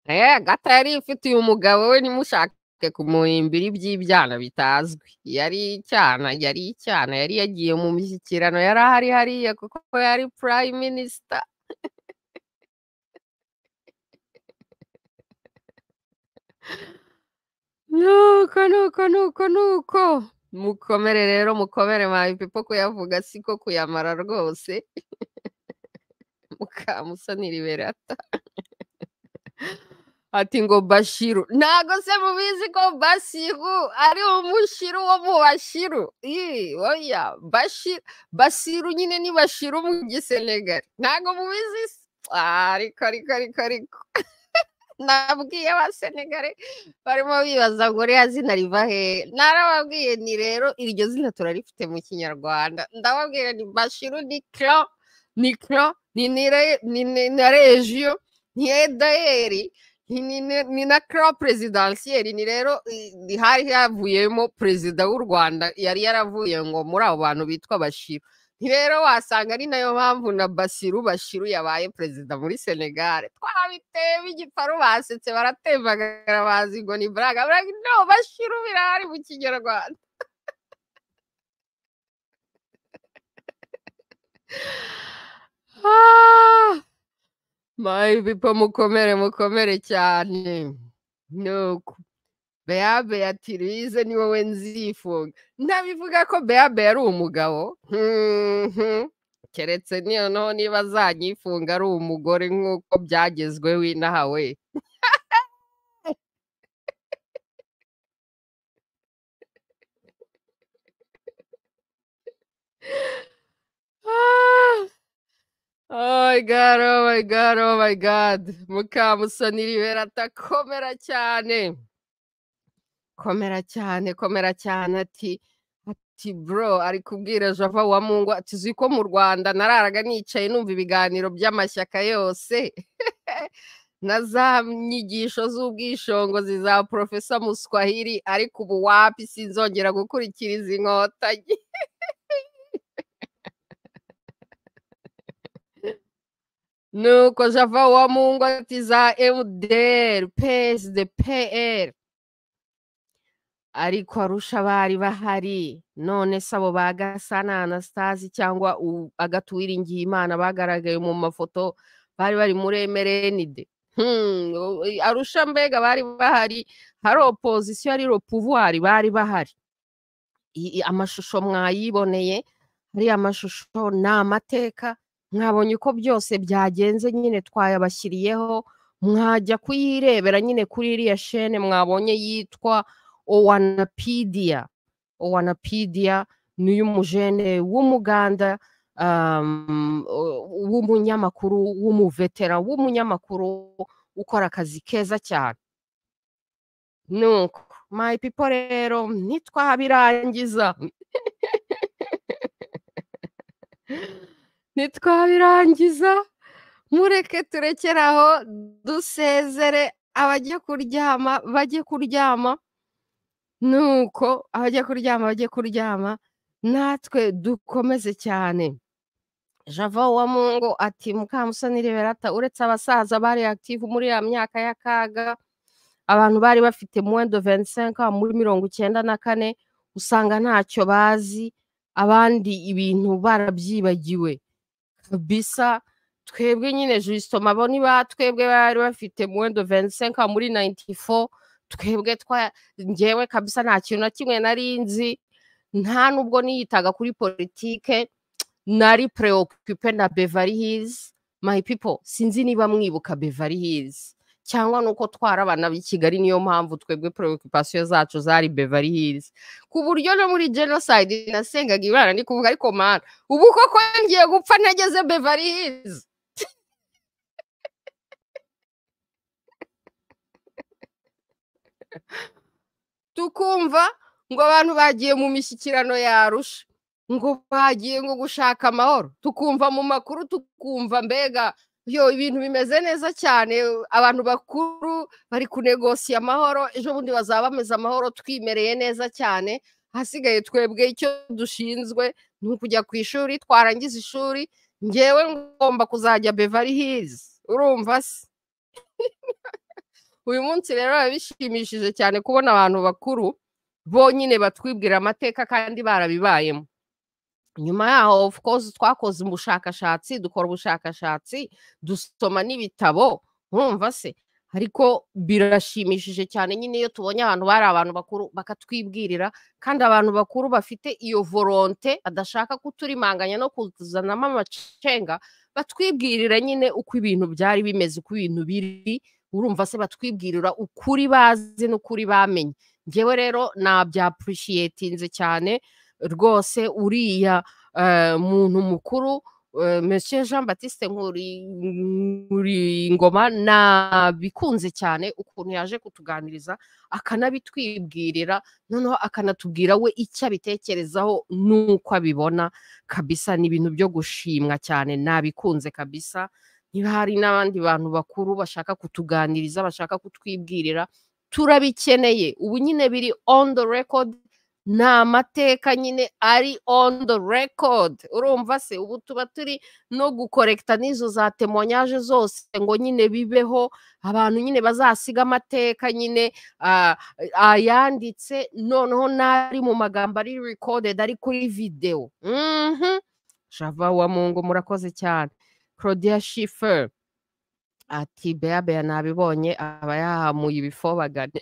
Eh, Agata yari ifitiye umugabo we nimushake kumuhimbira iby'ibyana bitazwi. Yari icyana, yari icyana, yari yagiye mu mishyikirano, yari ahari hariya kuko yari prime minister. Nuko nuko nuko nuko mukomere rero mukomere my people kuyavuga siko kuyamara rwose mukamusanira iberata ati ngo bashiru ntago se mubizi ko basiru ari umushiru wo mu bashiru Ii, oya Bashi- basiru nyine ni bashiru mu gisenegali ntago mubizi se Ah, ariko ariko ariko ariko nabwiye abasenegari barimo bibaza ngo uriya zina riva hehe narababwiye ni rero iryo zina turarifite mu kinyarwanda ndababwira ni bashiru ni clan ni clan ni nire- ni ni- na regio ni edayeri ni- ni ni- ni na clan prezidansiyeri ni rero i- ni hari havuyemo perezida w'u rwanda yari yaravuye ngo muri abo bantu bitwa bashiru ni rero wasanga ari nayo mpamvu na basiru bashiru yabaye perezida muri senegare twabiteye b'igiparu basetse baratembagara bazi ngo ni buraga buraga no bashiru birahari mu kinyarwanda Ah! my people mukomere mukomere cyane nuko beabe ati rize ni wowe nzifunga ntabivuga ko beabe yari umugabo Mhm. keretse niyo noneho niba azanyifunga ari umugore nk'uko byagezweho inahawe Ah! Oh my god, oh my god, oh my god. Mukamusonira ibera atakomera cyane. komera cyane komera cyane ati ati bro ari kubwira java wa mungu ati uzi ko mu rwanda nararaga nicaye numva ibiganiro by'amashyaka yose na za nyigisho z'ubwishongozi za porofesa muswahili ariko ubu wapi sinzongera gukurikira izi nkotanyi nuko java wa mungu ati za emuderi pesi de peri ariko arusha bari bahari none se abo ba gasana anastasi cyangwa u- agatuwiringiye imana bagaragaye mu mafoto bari bari muri emerenide Hmm, o- i- arusha mbega bari bahari hari opozisiyo ari ropuvuwari bari bahari I- i- amashusho mwayiboneye ariya mashusho ni amateka mwabonye uko byose byagenze nyine twayabashyiriyeho mwajya kuyirebera nyine kuri iriya shene mwabonye yitwa owanapidiya owanapidiya ni uy'umujene w'umuganda um, o- w'umunyamakuru w'umuvetera w'umunyamakuru ukora akazi keza cyane nuko my people rero nitwabirangiza nitwabirangiza mureke turekere aho dusezere abajya kuryama bajye kuryama nuko abajya kuryama bajye kuryama natwe dukomeze cyane java wa mungu ati mukamusanire berata uretse abasaza bari active muri ya myaka y'akaga abantu bari bafite moins de 25 ans, muri mirongo icyenda na kane usanga ntacyo bazi abandi ibintu barabyibagiwe kabisa twebwe nyine jisito maboni ba twebwe bari bafite muwendo vensenka muri 94 twebwe twa ngewe kabisa nta kintu na kimwe nari nzi nta nubwo niyitaga kuri politike nari preoccupe na beverly hills my people sinzi niba mwibuka beverly hills cyangwa nuko twari abana b'i kigali niyo mpamvu twebwe preoccupation zacu zari beverly hills ku buryo no muri genocide nasengaga imana ndi kuvuga ariko mana ubu koko ngiye gupfa ntageze beverly hills tukumva ngo abantu bagiye mu mishyikirano yarusha ngo bagiye ngo gushaka amahoro tukumva mu makuru tukumva mbega yo ibintu bimeze neza cyane abantu bakuru bari kunegosiya amahoro ejo bundi bazaba bameze amahoro twimereye neza cyane hasigaye twebwe icyo dushinzwe ni ukujya ku ishuri twarangiza ishuri ngewe ngomba kuzajya beverly hills urumva se uyu munsi rero biba bishimishije cyane kubona abantu bakuru bonyine batwibwira amateka kandi barabibayemo nyuma yaho of course twakoze ubushakashatsi dukora ubushakashatsi dusoma n'ibitabo urumva se ariko birashimishije cyane nyine iyo tubonye ahantu bari abantu bakuru bakatwibwirira kandi abantu bakuru bafite iyo voronte badashaka kuturimanganya no kuzanamo amacenga batwibwirira nyine uko ibintu byari bimeze uko ibintu biri urumva se batwibwirira ukuri bazi n'ukuri bamenye ngewe rero nabyapurishiyetinze cyane rwose uriya muntu mukuru Monsieur jean batiste nkuri ngoma nabikunze cyane ukuntu yaje kutuganiriza akanabitwibwirira noneho akanatubwira we icyo abitekerezaho n'uko abibona kabisa ni ibintu byo gushimwa cyane nabikunze kabisa niba hari n'abandi bantu bakuru bashaka kutuganiriza bashaka kutwibwirira turabikeneye ubu nyine biri on the record ni amateka nyine ari on the record urumva se ubu tuba turi no gukorekita n'izo za temonyaje zose ngo nyine bibeho abantu nyine bazasiga amateka nyine ayanditse noneho n'ari mu magambo ari recorded ari kuri videwo java wa mungu murakoze cyane claudia shifer ati beya beya nabibonye aba yahamuye ibifobagane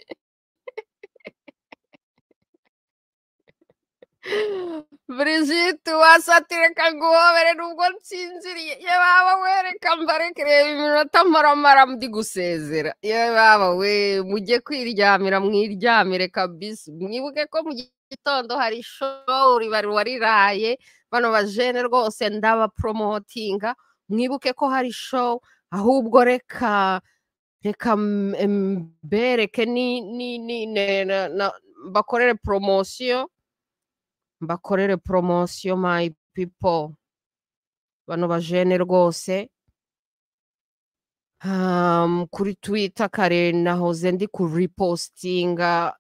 Brigitte wasatire kanguhobere nubwo nsinziriye ye baba wereka mbareke reba iminota maramara ndi gusezera ye baba we mujye kwiryamira mwiryamire kabisa mwibuke ko mu gitondo hari showuri bari wariraye bano bajene rwose ndabaporomotinga mwibuke ko hari show ahubwo reka reka mbereke ni ni ni bakorere poromosiyo mbakorere poromosiyo mayi pipo bano bajene rwose kuri twita kare nahoze ndi kuripositinga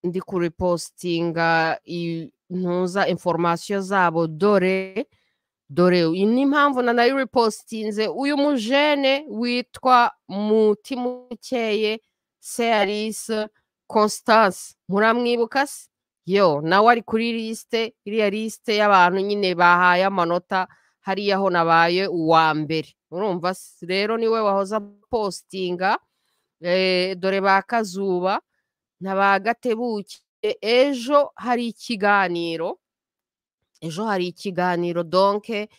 ndi kuripositinga ntuza inforomasiyo zabo dore dore ni impamvu na nayo uripositinze uyu mujene witwa mutimukeye seyarisi constance muramwibuka se yo nawe ari kuri lisite iriya lisite y'abantu nyine bahaye amanota hariya ho nabaye uwa mbere urumva rero niwe wahoza positinga dore ba kazuba na ba gatebuke ejo hari ikiganiro ejo hari ikiganiro donke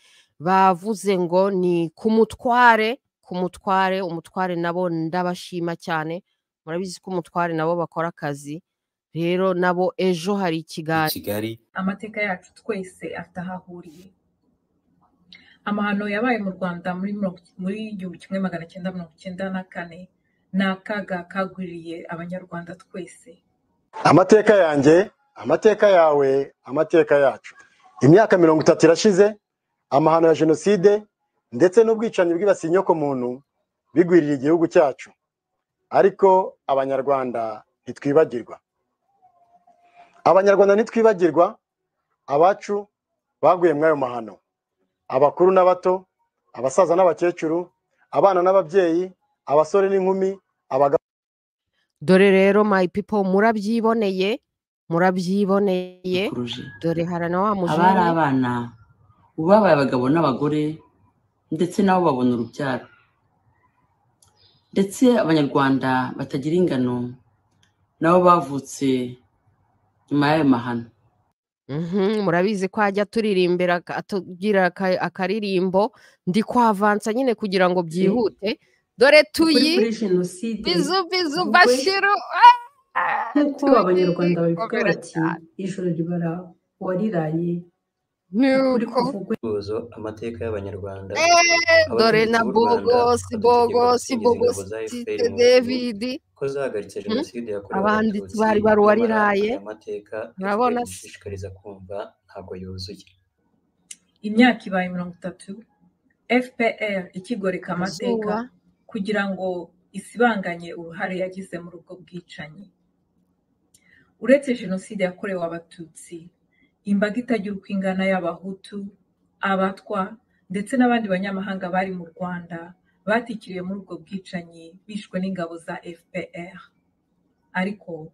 bavuze ngo ni ku mutware ku mutware umutware nabo ndabashima cyane murabizi ko umutware nabo bakora akazi rero nabo ejo hari kigali amateka yacu twese afite aho ahuriye amahano yabaye mu rwanda muri igihumbi kimwe magana cyenda mirongo icyenda na kane ni akaga kagwiriye abanyarwanda twese amateka yanjye amateka yawe amateka yacu imyaka mirongo itatu irashize amahano ya jenoside ndetse n'ubwicanyi bwibasiye inyokomuntu bigwirira igihugu cyacu ariko abanyarwanda ntitwibagirwa abanyarwanda ntitwibagirwa abacu baguye muri ayo mahano abakuru n'abato abasaza n'abakecuru abana n'ababyeyi abasore n'inkumi abagabo dore rero mayi pipo murabyiboneye murabyiboneye dore hari na wa mujyi abari abana babaye abagabo n'abagore ndetse nabo babona urubyaro ndetse abanyarwanda batagira ingano nabo bavutse nyuma y'ayo mahano murabizi ko ajya turirimbira tugira akaririmbo ndi kwavansa nyine kugira ngo byihute dore tuyi bizu bizu bashiru nk'uko abanyarwanda babivuga bati ijoro ribara uwariraye Bozo amateka y'abanyarwanda dore na bogosi bogosi bogosi david ko zahagaritse jenoside yakorewe abanditsi bari baruwariraye amateka urabona se dushishikariza kumva ntabwo yuzuye imyaka ibaye mirongo itatu fpr ikigoreka amateka kugira ngo isibanganye uruhare yagize muri ubwo bwicanyi uretse jenoside yakorewe abatutsi imbaga itagira uko ingana y'abahutu abatwa ndetse n'abandi banyamahanga bari mu rwanda batikiriye muri ubwo bwicanyi bishwe n'ingabo za fpr ariko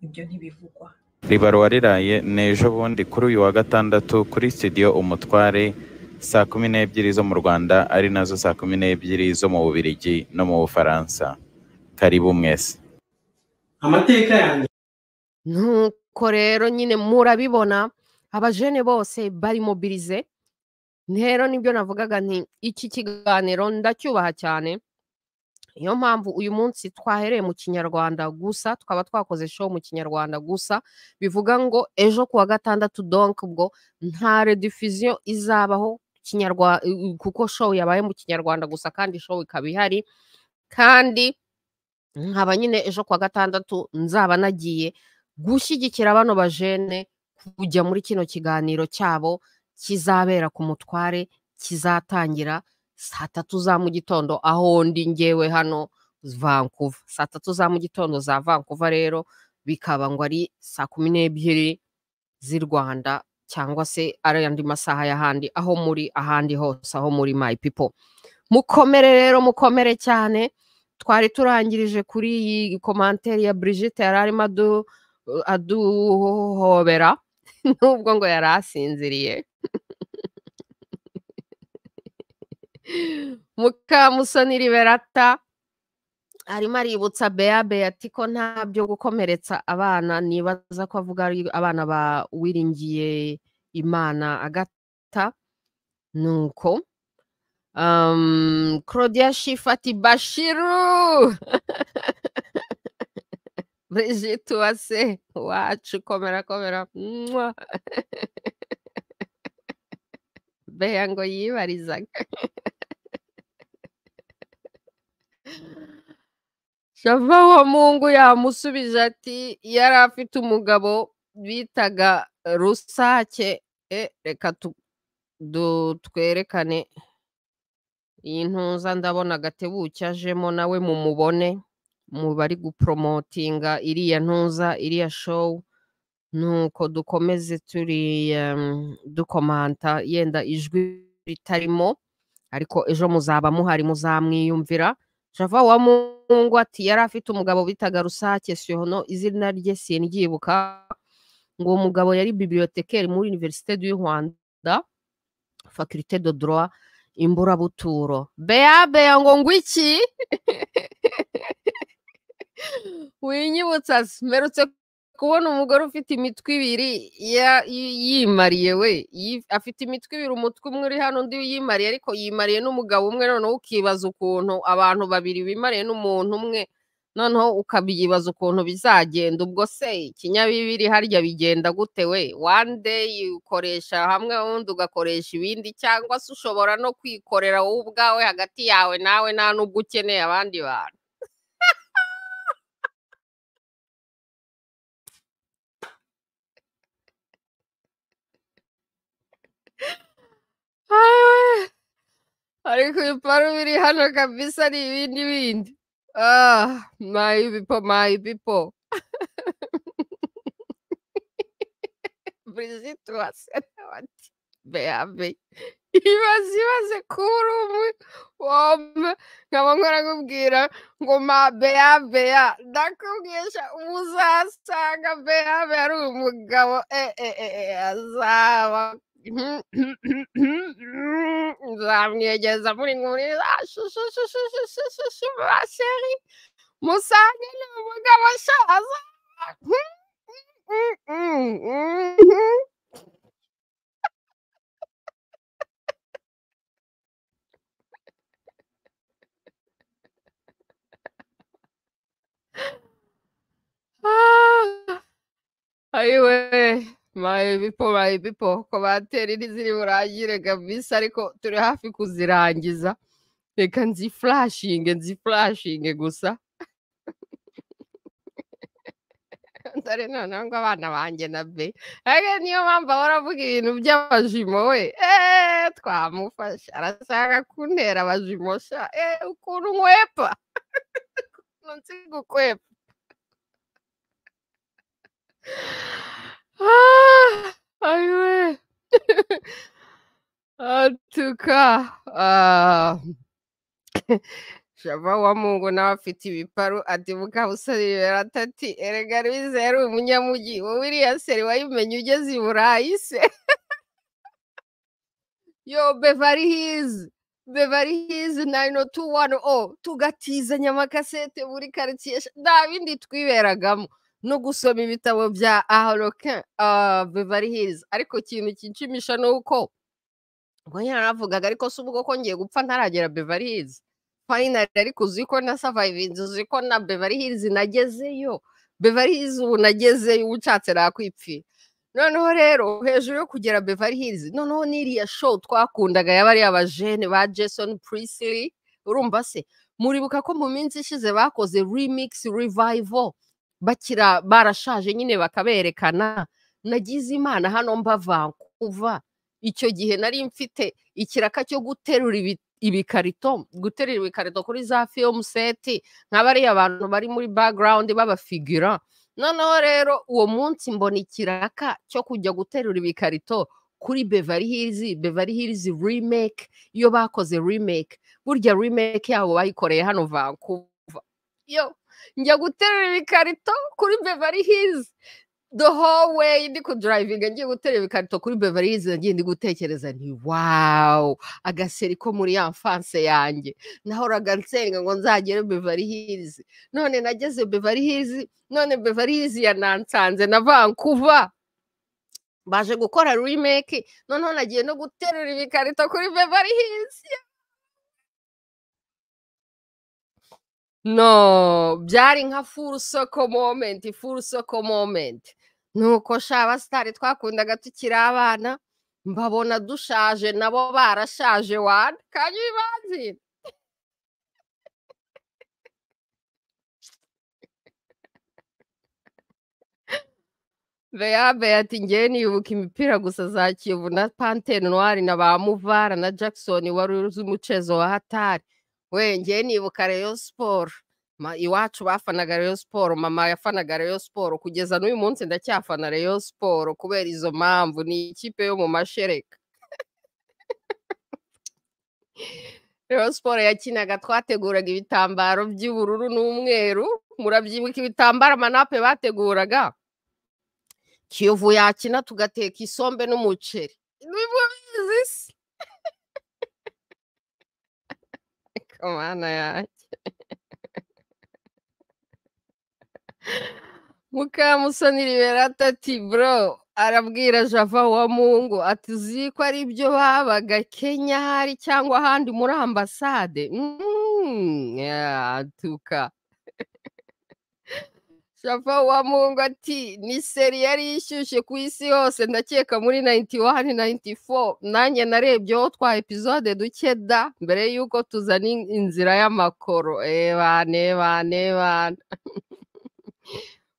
ibyo ntibivugwa ribarwa riraye n'ejo bundi kuri uyu wa gatandatu kuri sitidiyo umutware saa kumi n'ebyiri zo mu rwanda ari nazo saa kumi n'ebyiri zo mu bubirigi no mu bufaransa karibu mwese amateka yanjye nuko rero nyine murabibona abajene bose bari mobirize rero nibyo navugaga nti iki kiganiro ndacyubaha cyane niyo mpamvu uyu munsi twahereye mu kinyarwanda gusa twaba twakoze show mu kinyarwanda gusa bivuga ngo ejo kuwa gatandatu donk ubwo nta redifiziyo izabaho kuko show yabaye mu kinyarwanda gusa kandi show ikaba ihari kandi nkaba nyine ejo kuwa gatandatu nzaba nagiye gushyigikira bano bajene kujya muri kino kiganiro cyabo kizabera ku mutware kizatangira saa tatu za mu gitondo aho ndi ngewe hano vankuva saa tatu za mu gitondo za vankuva rero bikaba ngo ari saa kumi n'ebyiri z'i rwanda cyangwa se ari andi masaha y'ahandi aho muri ahandi hose aho muri my people mukomere rero mukomere cyane twari turangirije kuri iyi komanteri ya brigitte yari arimo aduhobera n'ubwo ngo yari asinziriye mukamusoni liberata arimo aributsa bea beati ko nta byo gukomeretsa abana nibaza ko avuga ari abana ba wiringiye imana agata nuko claudia shifati bashiru brigitte uwase wacu komera komera bea ngo yibarizaga shava wa mungu yamusubije ati yari afite umugabo bitaga rusake reka twerekane iyi ntuza ndabona agatebuke ajemo nawe mumubone mu bari guporomotinga iriya ntuza iriya showu nuko dukomeze turi dukomanta yenda ijwi ritarimo ariko ejo muzaba muhari muzamwiyumvira java wa mungu ati yari afite umugabo bitaga rusake siyono izina rye sindyibuka ngo uwo mugabo yari bibliotekeri muri univerisite du rwanda fakirite do droit imburabuturo bea bea ngo ngwiki winyibutsa mperutse kubona umugore ufite imitwe ibiri yimariye we afite imitwe ibiri umutwe umwe uri hano undi yimariye ariko yimariye n'umugabo umwe noneho ukibaza ukuntu abantu babiri bimariye n'umuntu umwe noneho ukabibaza ukuntu bizagenda ubwo se ikinyabibiri harya bigenda gute we one day ukoresha hamwe ubundi ugakoresha ibindi cyangwa se ushobora no kwikorera wowe ubwawe hagati yawe nawe nta n'ubwo ukeneye abandi bantu ariko ibiparu biri hano kabisa ni ibindi bindi mayi bipo mayi bipo brigitte wase ati beabe ibaze ibaze kuri umwe wombe nkaba nkorakubwira ngo ma bea bea ndakubwisha muzasanga bea bea ari umugabo eh eh eh azaba nzamwegeza muri muri sheri musange ni umugabo ashaza ayiwe mayi bipo mayi bipo komateri ntiziri burangire kabisa ariko turi hafi kuzirangiza reka nzifulashinge nzifulashinge gusa dore noneho ngo abana banjye na be ariko niyo mpamvu ahora avuga ibintu by'abajimo we eee twamufasha arashaka kuntera abajimo sha eee ukuntu nkwepa ukuntu nzi gukwepa Aywe. Atuka. Shava wa Mungu nawe afite ibiparu ati mukabusorera atati erega bizera umunyamugi wowe iriya seri wayimenye ugeze i Burayi se yo Beverly Hills bebari hizi nayino tu wani o tugatizanya amakasete buri karitsiye nta bindi twiberagamo no gusoma ibitabo bya ahoroke bebari hizi ariko ikintu kinshimisha ni uko ngo yaravugaga ariko si ubwo ko ngiye gupfa ntaragera bebari hizi fayinari ariko uzi ko na savayivinzi uzi ko na bebari hizi nagezeyo bebari hizi ubu nagezeyo uba ushatse nakwipfira noneho rero hejuru yo kugera beveri hirizi noneho n'iriya show twakundaga yaba ari abajene ba jason purisiri urumva se muribuka ko mu minsi ishize bakoze remix revival bakira barashaje nyine bakaberekana nagize imana hano mba vankuva icyo gihe nari mfite ikiraka cyo guterura ibikarito guterura ibikarito kuri za fiyomu seti nka bariya bantu bari muri background b'abafigira noneho rero uwo munsi mbona ikiraka cyo kujya guterura ibikarito kuri bevari hirizi bevari hirizi rimeke iyo bakoze rimeke burya rimeke yabo bayikoreye hano vankuva yo njya guterura ibikarito kuri bevari hirizi the whole way ndi kudurayivinga ngiye guterura ibikarito kuri bevari hirizi nagiye ndi gutekereza ni wawu agaseri ko muri ya mfanse yanjye nahoraga nsenga ngo nzagere bevari hirizi none nageze bevari hirizi none bevari hirizi yanansanze na vankuva baje gukora rimeke noneho nagiye no guterura ibikarito kuri bevari hirizi no byari nka furu soko momenti furu soko momenti nuko shaba sitari twakundaga tukiri abana mbabona dushaje nabo barashaje wani kandi bibanzira beya beya ati ngewe nibuka imipira gusa za kiyovu na pantene nwari na ba muvara na jackson wari uzi umucezo wa hatari we ngewe nibuka reyo siporo iwacu bafanaga reyo siporo mama yafanaga reyo siporo kugeza n'uyu munsi ndacyafana reyo siporo kubera izo mpamvu ni ikipe yo mu mashereka reyo siporo yakinaga twateguraga ibitambaro by'ubururu n'umweru murabyibuka ibitambaro amanape bateguraga kiyovu yakina tugateka isombe n'umuceri isi kamana yanjye mukamusoni liberata ati bro arabwira java wa mungu ati uzi ko ari byo babaga kenya hari cyangwa ahandi muri ambasade atuka java wa mungu ati ni seri yari ishyushye ku isi yose ndakeka muri nayiniti wani nayiniti fo nanjye narebyeho twa epizode duke da mbere y'uko tuzana inzira y'amakoro ebane bane bane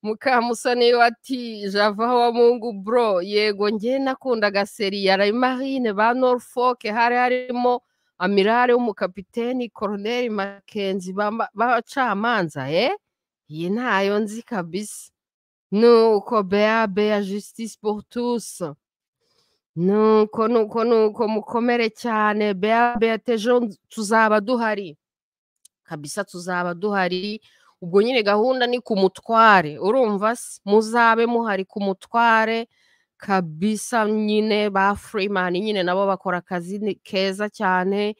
mukamusoni ati java wa mungu bro yego ngewe nakundaga seri ya marine ba norfolk hari harimo amirare w'umukapiteni koroneri makenzi b'abacamanza eh iyi ntayo nzi kabisa nuko bea bea justice pour tous nuko nuko nuko mukomere cyane bea bea tejo tuzaba duhari kabisa tuzaba duhari ubwo nyine gahunda ni ku mutware urumva se muzabe muhari ku mutware kabisa nyine ba furimani nyine nabo bakora akazi keza cyane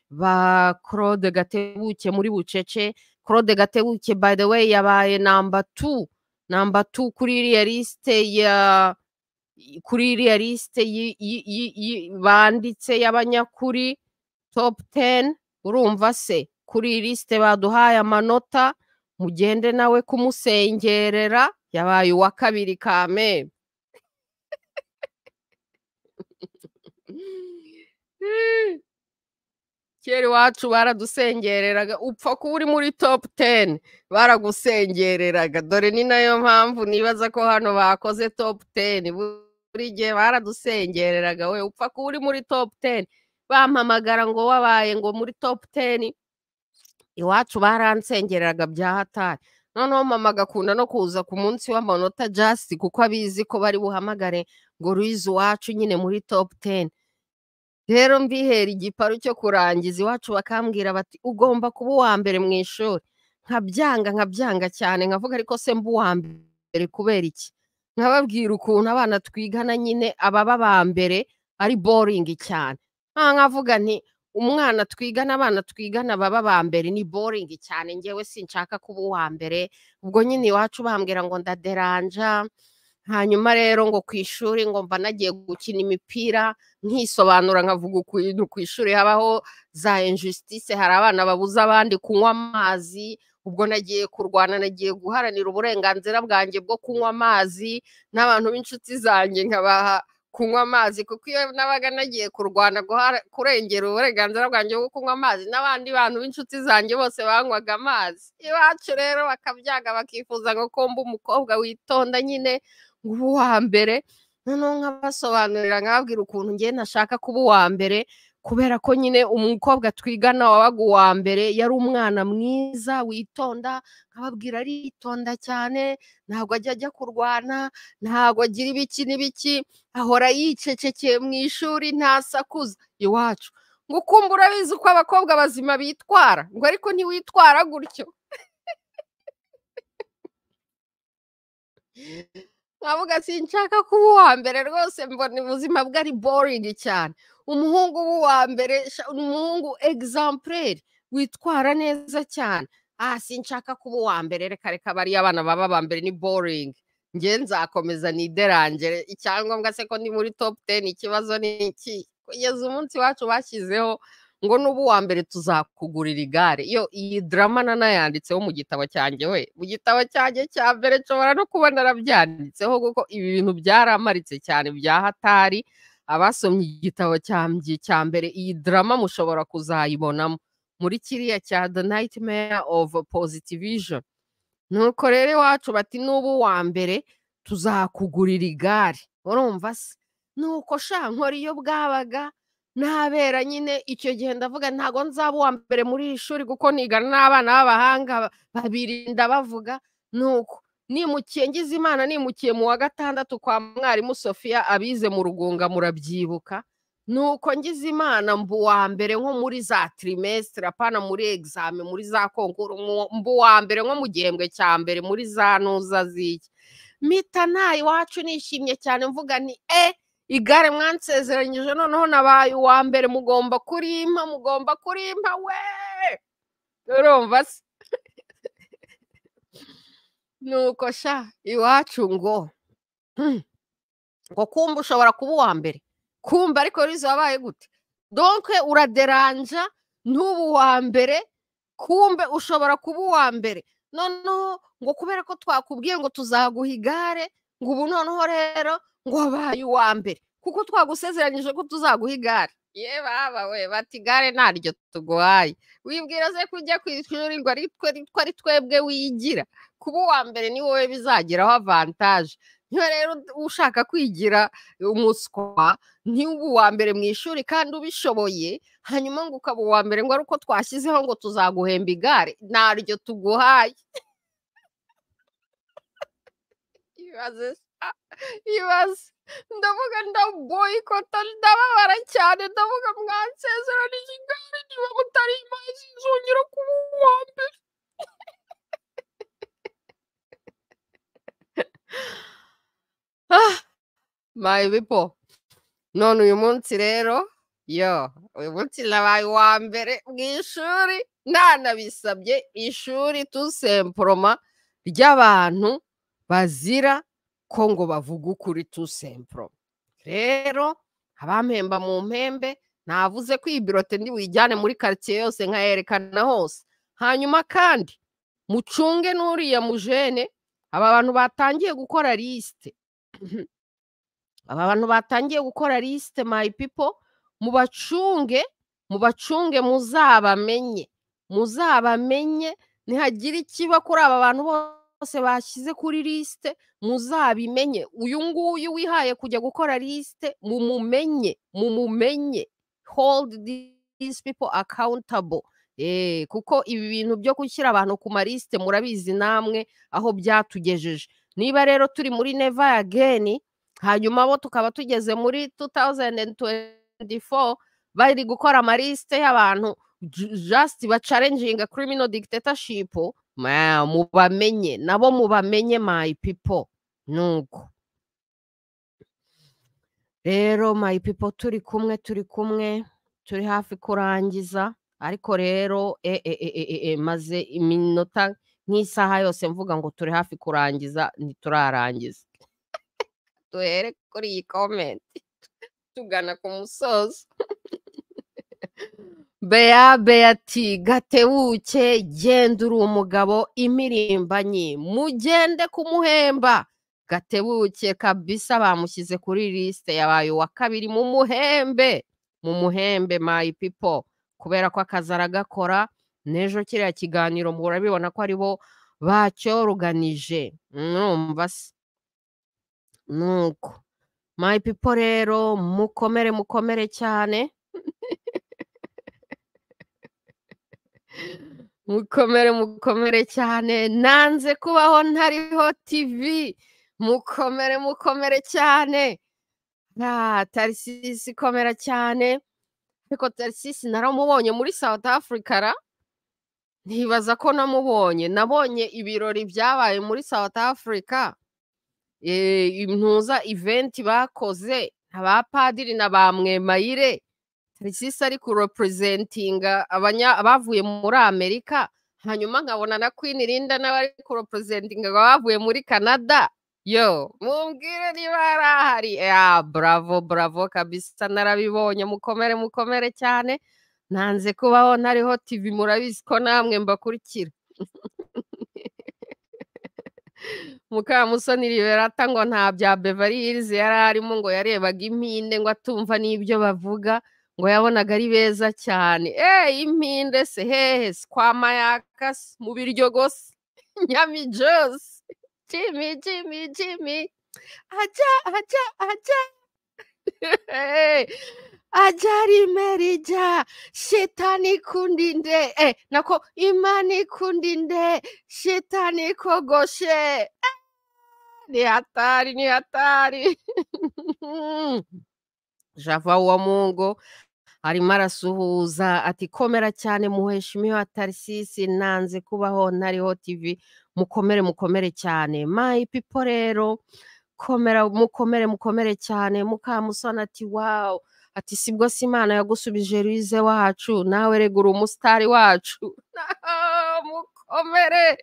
ba claude gatebuke muri bucece claude gatebuke by the way yabaye namba tu namba tu kuri iriya lisite ya kuri iriya lisite banditse y'abanyakuri topu teni urumva se kuri iyi lisite baduhaye amanota mugende nawe kumusengerera yabaye uwa kabiri kame kera iwacu baradusengereraga upfa kuba uri muri topu teni baragusengereraga dore ni nayo mpamvu nibaza ko hano bakoze topu teni buri gihe baradusengereraga we upfa kuba uri muri topu teni bampamagara ngo wabaye ngo muri topu teni iwacu baransengeraga bya hatari noneho mama agakunda no kuza ku munsi w'amanota jasiti kuko abizi ko bari buhamagare ngo ruyizi iwacu nyine muri topu teni rero mbihera igiparu cyo kurangiza iwacu bakambwira bati ugomba kuba uwa mbere mu ishuri nkabyanga nkabyanga cyane nkavuga ariko se mba uwa mbere kubera iki nkababwira ukuntu abana twigana nyine ababa ba mbere ari boringi cyane nkavuga nti umwana twigana abana twigana baba ba mbere ni boringi cyane ngewe sinshaka kuba uwa mbere ubwo nyine iwacu bambwira ngo ndaderanja hanyuma rero ngo ku ishuri ngo mba nagiye gukina imipira nkisobanura nkavuga ukuntu ku ishuri habaho za injustice hari abana babuze abandi kunywa amazi ubwo nagiye kurwana nagiye guharanira uburenganzira bwanjye bwo kunywa amazi n'abantu b'inshuti zanjye nkabaha kunywa amazi kuko iyo nabaga nagiye kurwana kurengera uburenganzira bwanjye bwo kunywa amazi n'abandi bantu b'inshuti zanjye bose banywaga amazi iwacu rero bakabyaga bakifuza ngo komba umukobwa witonda nyine ngo ube uwa mbere noneho nkabasobanurira nkababwira ukuntu ngiye nashaka kuba uwa mbere kubera ko nyine umukobwa twigana wabaga uwa mbere yari umwana mwiza witonda nkababwira aritonda cyane ntabwo ajya ajya kurwana ntabwo agira ibiki n'ibiki ahora yicecekeye mu ishuri ntasakuza iwacu ngo ukumva urabizi uko abakobwa bazima bitwara ngo ariko ntiwitwara gutyo nkavuga sinshaka kuba uwa mbere rwose mbona ubuzima bwe ari boringi cyane umuhungu w'uwa mbere umuhungu egizampuleri witwara neza cyane aha sinshaka kuba uwa mbere reka reka bariya abana baba ba mbere ni boringi nge nzakomeza niderangere icyangombwa se ko ndi muri topu teni ikibazo ni iki kugeza umunsi wacu bashyizeho ngo n'ubu uwa mbere tuzakugurira igare iyo iyi darama nanayanditseho mu gitabo cyanjye we mu gitabo cyanjye cya mbere nshobora no kuba narabyanditseho kuko ibi bintu byaramaritse cyane bya hatari abasomye igitabo cya mbere iyi darama mushobora kuzayibonamo muri kiriya cya the nightmare of positivation nuko rero iwacu bati n'ubu uwa mbere tuzakugurira igare urumva se nuko shankora iyo bwabaga ntabera nyine icyo gihe ndavuga ntabwo nzaba uwa mbere muri iri shuri kuko nigana n'abana b'abahanga babirinda bavuga nuko nimukiye ngize imana nimukiye mu wa gatandatu kwa mwarimu sofiya abize mu rugunga murabyibuka nuko ngize imana uwa mbere nko muri za tirimesitiri apana muri egizame muri za konkuru uwa mbere nko mu gihembwe cya mbere muri za ntuza z'iki mita nta iwacu nishimye cyane mvuga ni e igare mwansezeranyije noneho nabaye uwa mbere mugomba kurimpa mugomba kurimpa we urumva se nuko sha iwacu ngo ngo kumva ushobora kuba uwa mbere kumva ariko rizo wabaye gute donke uraderanja ntuba uwa mbere kumbe ushobora kuba uwa mbere noneho ngo kubera ko twakubwiye ngo tuzaguha igare ngo ubu noneho rero ngo wabaye uwa mbere kuko twagusezeranyije ko tuzaguha igare ye baba we bati igare ntaryo tuguhaye wibwira ze kujya ku ishuri ngo ari twebwe wigira kuba uwa mbere ni wowe bizageraho avantaje niba rero ushaka kwigira umuswa ni uwa mbere mu ishuri kandi ubishoboye hanyuma ngo ukaba uwa mbere ngo ari uko twashyizeho ngo tuzaguhemba igare ntaryo tuguhaye ibaze ndavuga ndaboyikota ndababara cyane ndavuga mwansezera n'igare niba mutari imazi nzongera kuba uwa mbere my people none uyu munsi rero yo uyu munsi nabaye uwa mbere mu ishuri ntanabisabye ishuri tusemporoma ry'abantu bazira ko ngo bavuge ukuri tu semporo rero abampemba mu mpembe navuze ko iyi birote ndi buyijyane muri karitsiye yose nkayerekana hose hanyuma kandi mucunge n'uriya mujene aba bantu batangiye gukora lisite aba bantu batangiye gukora lisite mayi pipo mubacunge mubacunge muzabamenye muzabamenye ntihagira ikiba kuri aba bantu bose bose bashyize kuri lisite muzabimenye uyu nguyu wihaye kujya gukora lisite mumumenye mumumenye hold these people accountable kuko ibi bintu byo gushyira abantu ku malisite murabizi namwe aho byatugejeje niba rero turi muri neva ageni hanyuma bo tukaba tugeze muri 2024 bari gukora amalisite y'abantu just bacarenjinga criminal dictatorship mubamenye nabo mubamenye my people nuko rero my people turi kumwe turi kumwe turi hafi kurangiza ariko rero maze iminota nk'isaha yose mvuga ngo turi hafi kurangiza ntiturarangiza duhere kuri iyi komenti tugana ku musozo bea beati gatebuke genda uri umugabo imirimbanyi mugende kumuhemba gatebuke kabisa bamushyize kuri lisite yabaye uwa kabiri mu muhembe mu muhembe mayi pipo kubera ko akazi aragakora n'ejo kiriya kiganiro murabibona ko aribo bacyoruganije mwumva se nuko mayi pipo rero mukomere mukomere cyane mukomere mukomere cyane nanze kubaho ntariho tivi mukomere mukomere cyane nta tarisisi ikomera cyane ariko tarisisi naramubonye muri south africa ra ntibaza ko namubonye nabonye ibirori byabaye muri south africa ntuza iventi bakoze abapadiri na ba mwemayire tarisisi ari kuropurezentinga abavuye muri amerika hanyuma nkabona na kwini rinda n'abari kuropurezentinga abavuye muri canada yo mumbwire niba hari ahari ya bravo bravo kabisa narabibonye mukomere mukomere cyane nanze kubaho ntariho tivi murabizi ko namwe mbakurikira mukamusoni riberata ngo nta bya bevari hirizi yari arimo ngo yarebaga impinde ngo atumva n'ibyo bavuga ngo yabonaga ari beza cyane eee impinde se hehe sikwamayaka mu biryo gose nyamijosi Jimmy, Jimmy, Jimmy. Aja, aja, aja. Ajari merija, shetani kundinde, eh, nako imani kundinde, shetani kogoshe. Eh, ni hatari, ni hatari. Java wa Mungu arimo arasuhuza ati komera cyane muheshimiwa Tarisisi nanze kubaho ntariho TV mukomere mukomere cyane mayi pipo rero komera mukomere mukomere cyane mukamusana ati wawu ati sibwo si imana yagusubije rize wacu nawe regura umusitari wacu mukomere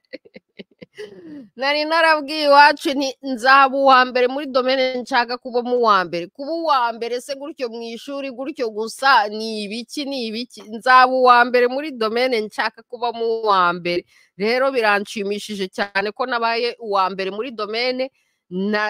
nari narabwiye iwacu nzaba uwa mbere muri domene nshaka kubamo uwa mbere kuba uwa mbere se gutyo mu ishuri gutyo gusa ni ibiki ni ibiki nzaba uwa mbere muri domene nshaka kubamo uwa mbere rero biranshimishije cyane ko nabaye uwa mbere muri domene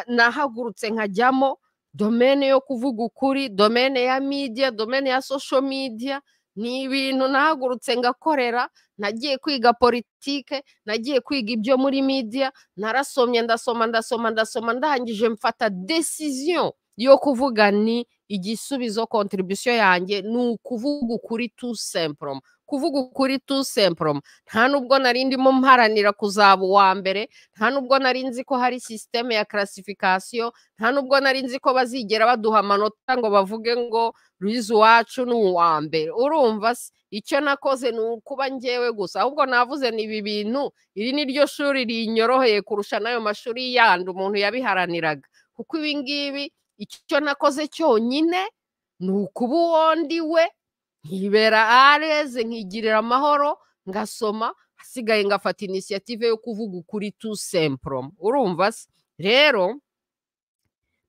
nahagurutse nkajyamo domene yo kuvuga ukuri domene ya midiya domene ya sosho midiya ni ibintu nahagurutse ngakorera nagiye kwiga politike nagiye kwiga ibyo muri midiya narasomye ndasoma ndasoma ndasoma ndangije mfata desiziyo yo kuvuga ni igisubizo kontribisiyo yanjye ni ukuvuga ukuri tu sempuroma kuvuga ukuri tu sempuroma nta nubwo nari ndimo mparanira kuzaba uwa mbere nta nubwo nari nzi ko hari sisiteme ya karasifikasiyo nta nubwo nari nzi ko bazigera baduha amanota ngo bavuge ngo ruzi iwacu ni uwa mbere urumva se icyo nakoze ni ukuba ngewe gusa ahubwo navuze ni ibi bintu iri ni ryo shuri rinyoroheye kurusha n'ayo mashuri yandi umuntu yabiharaniraga kuko ibi ngibi icyo nakoze cyonyine ni ukuba uwondi we nkibera areze nkigirira amahoro ngasoma hasigaye ngafata inisiyative yo kuvuga ukuri tu sempuroma urumva se rero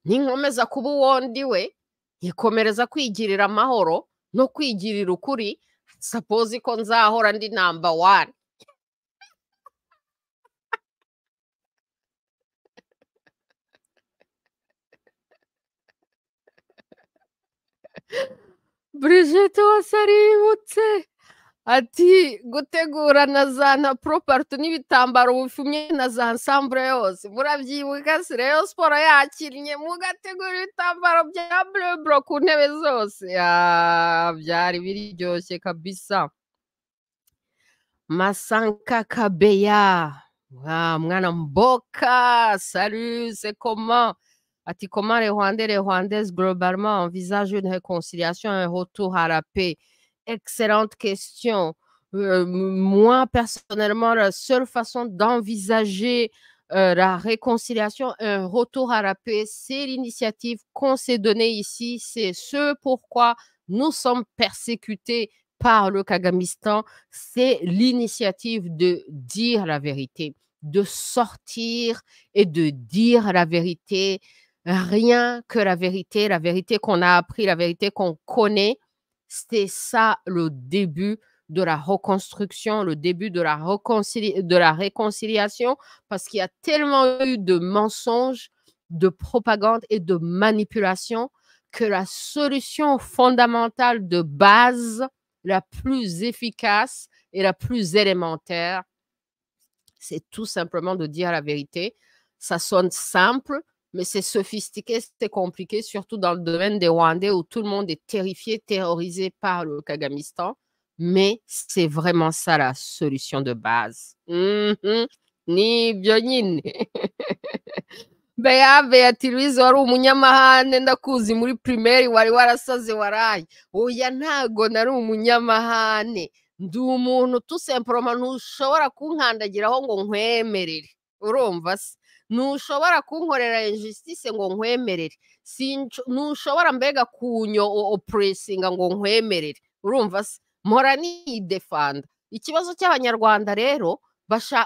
ninkomeza kuba uwondi we nkikomereza kwigirira amahoro no kwigirira ukuri sapozi ko nzahora ndi namba wani burigette wose aributse ati gutegura na za na poroparito n'ibitambaro bifumye na za nsambure yose murabyibuka se rero siporo yakinnye mugategura ibitambaro bya bureburo ku ntebe zose byari biryoshye kabisa masanka kabeya mwana mboka saruse koma ati comment les Rwandais, les Rwandaises globalement envisagent une réconciliation, un retour à la paix Excellente question. Euh, moi, personnellement, la seule façon d'envisager euh, la réconciliation, un retour à la paix, c'est l'initiative qu'on s'est donnée ici. C'est ce pourquoi nous sommes persécutés par le Kagamistan, c'est l'initiative de dire la vérité, de sortir et de dire la vérité, rien que la vérité, la vérité qu'on a appris, la vérité qu'on connaît. C'est ça le début de la reconstruction, le début de la, réconcilia de la réconciliation, parce qu'il y a tellement eu de mensonges, de propagande et de manipulation que la solution fondamentale de base, la plus efficace et la plus élémentaire, c'est tout simplement de dire la vérité. Ça sonne simple, mais c'est sophistiqué, c'est compliqué, surtout dans le domaine des Rwandais où tout le monde est terrifié, terrorisé par le Kagamistan. Mais c'est vraiment ça la solution de base. Ni byonyine. bea beatirise wari umunyamahane ndakuzi muri primeri wari warasaze waraye oya ntago nari umunyamahane ndi umuntu tusemporoma ntushobora kunkandagiraho ngo nkwemerere urumva se ntushobora kunkorera injustice ngo nkwemerere ntushobora mbega kunyo opuresinga ngo nkwemerere urumva se mpora nidefanda ikibazo cy'abanyarwanda rero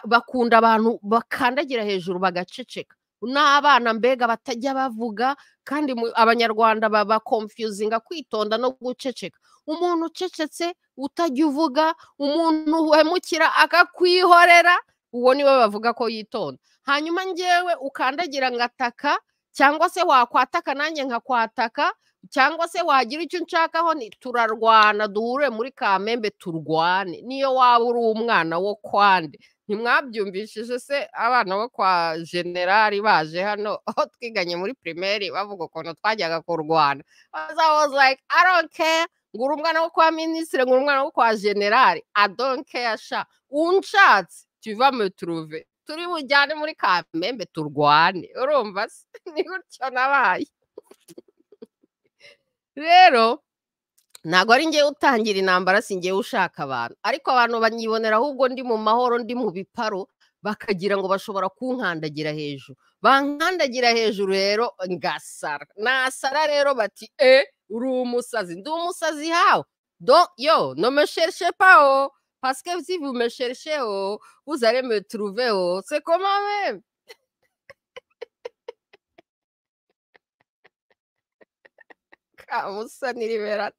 bakunda abantu bakandagira hejuru bagaceceka n'abana mbega batajya bavuga kandi abanyarwanda baba konfiyuzinga kwitonda no guceceka umuntu ucecetse utajya uvuga umuntu uhemukira akakwihorera uwo niwe bavuga ko yitonda hanyuma ngewe ukandagira ngataka cyangwa se wakwataka nanjye nkakwataka cyangwa se wagira icyo unshakaho ni turarwana duhure muri kamembe turwane niyo waba uri umwana wo kwande ntimwabyumvishije se abana bo kwa generali baje hano aho twiganye muri pirimeri bavuga ukuntu twajyaga kurwana like i don't care ngura umwana wo kwa minisitiri ngura umwana wo kwa generali i don't care sha unshatse tuva mu turuve turi bujyane muri kamembe turwane urumva se ni gutyo nabaye rero ntabwo ari ngewe utangira intambara si ngewe ushaka abantu ariko abantu banyibonera ahubwo ndi mu mahoro ndi mu biparo bakagira ngo bashobora kunkandagira hejuru bankandagira hejuru rero ngasara nasara rero bati e uri umusazi ndi umusazi hawe do yo no meshershe pawo pasike si vu meshershe o uzare me trouve o se koma meme kamusa ni liberata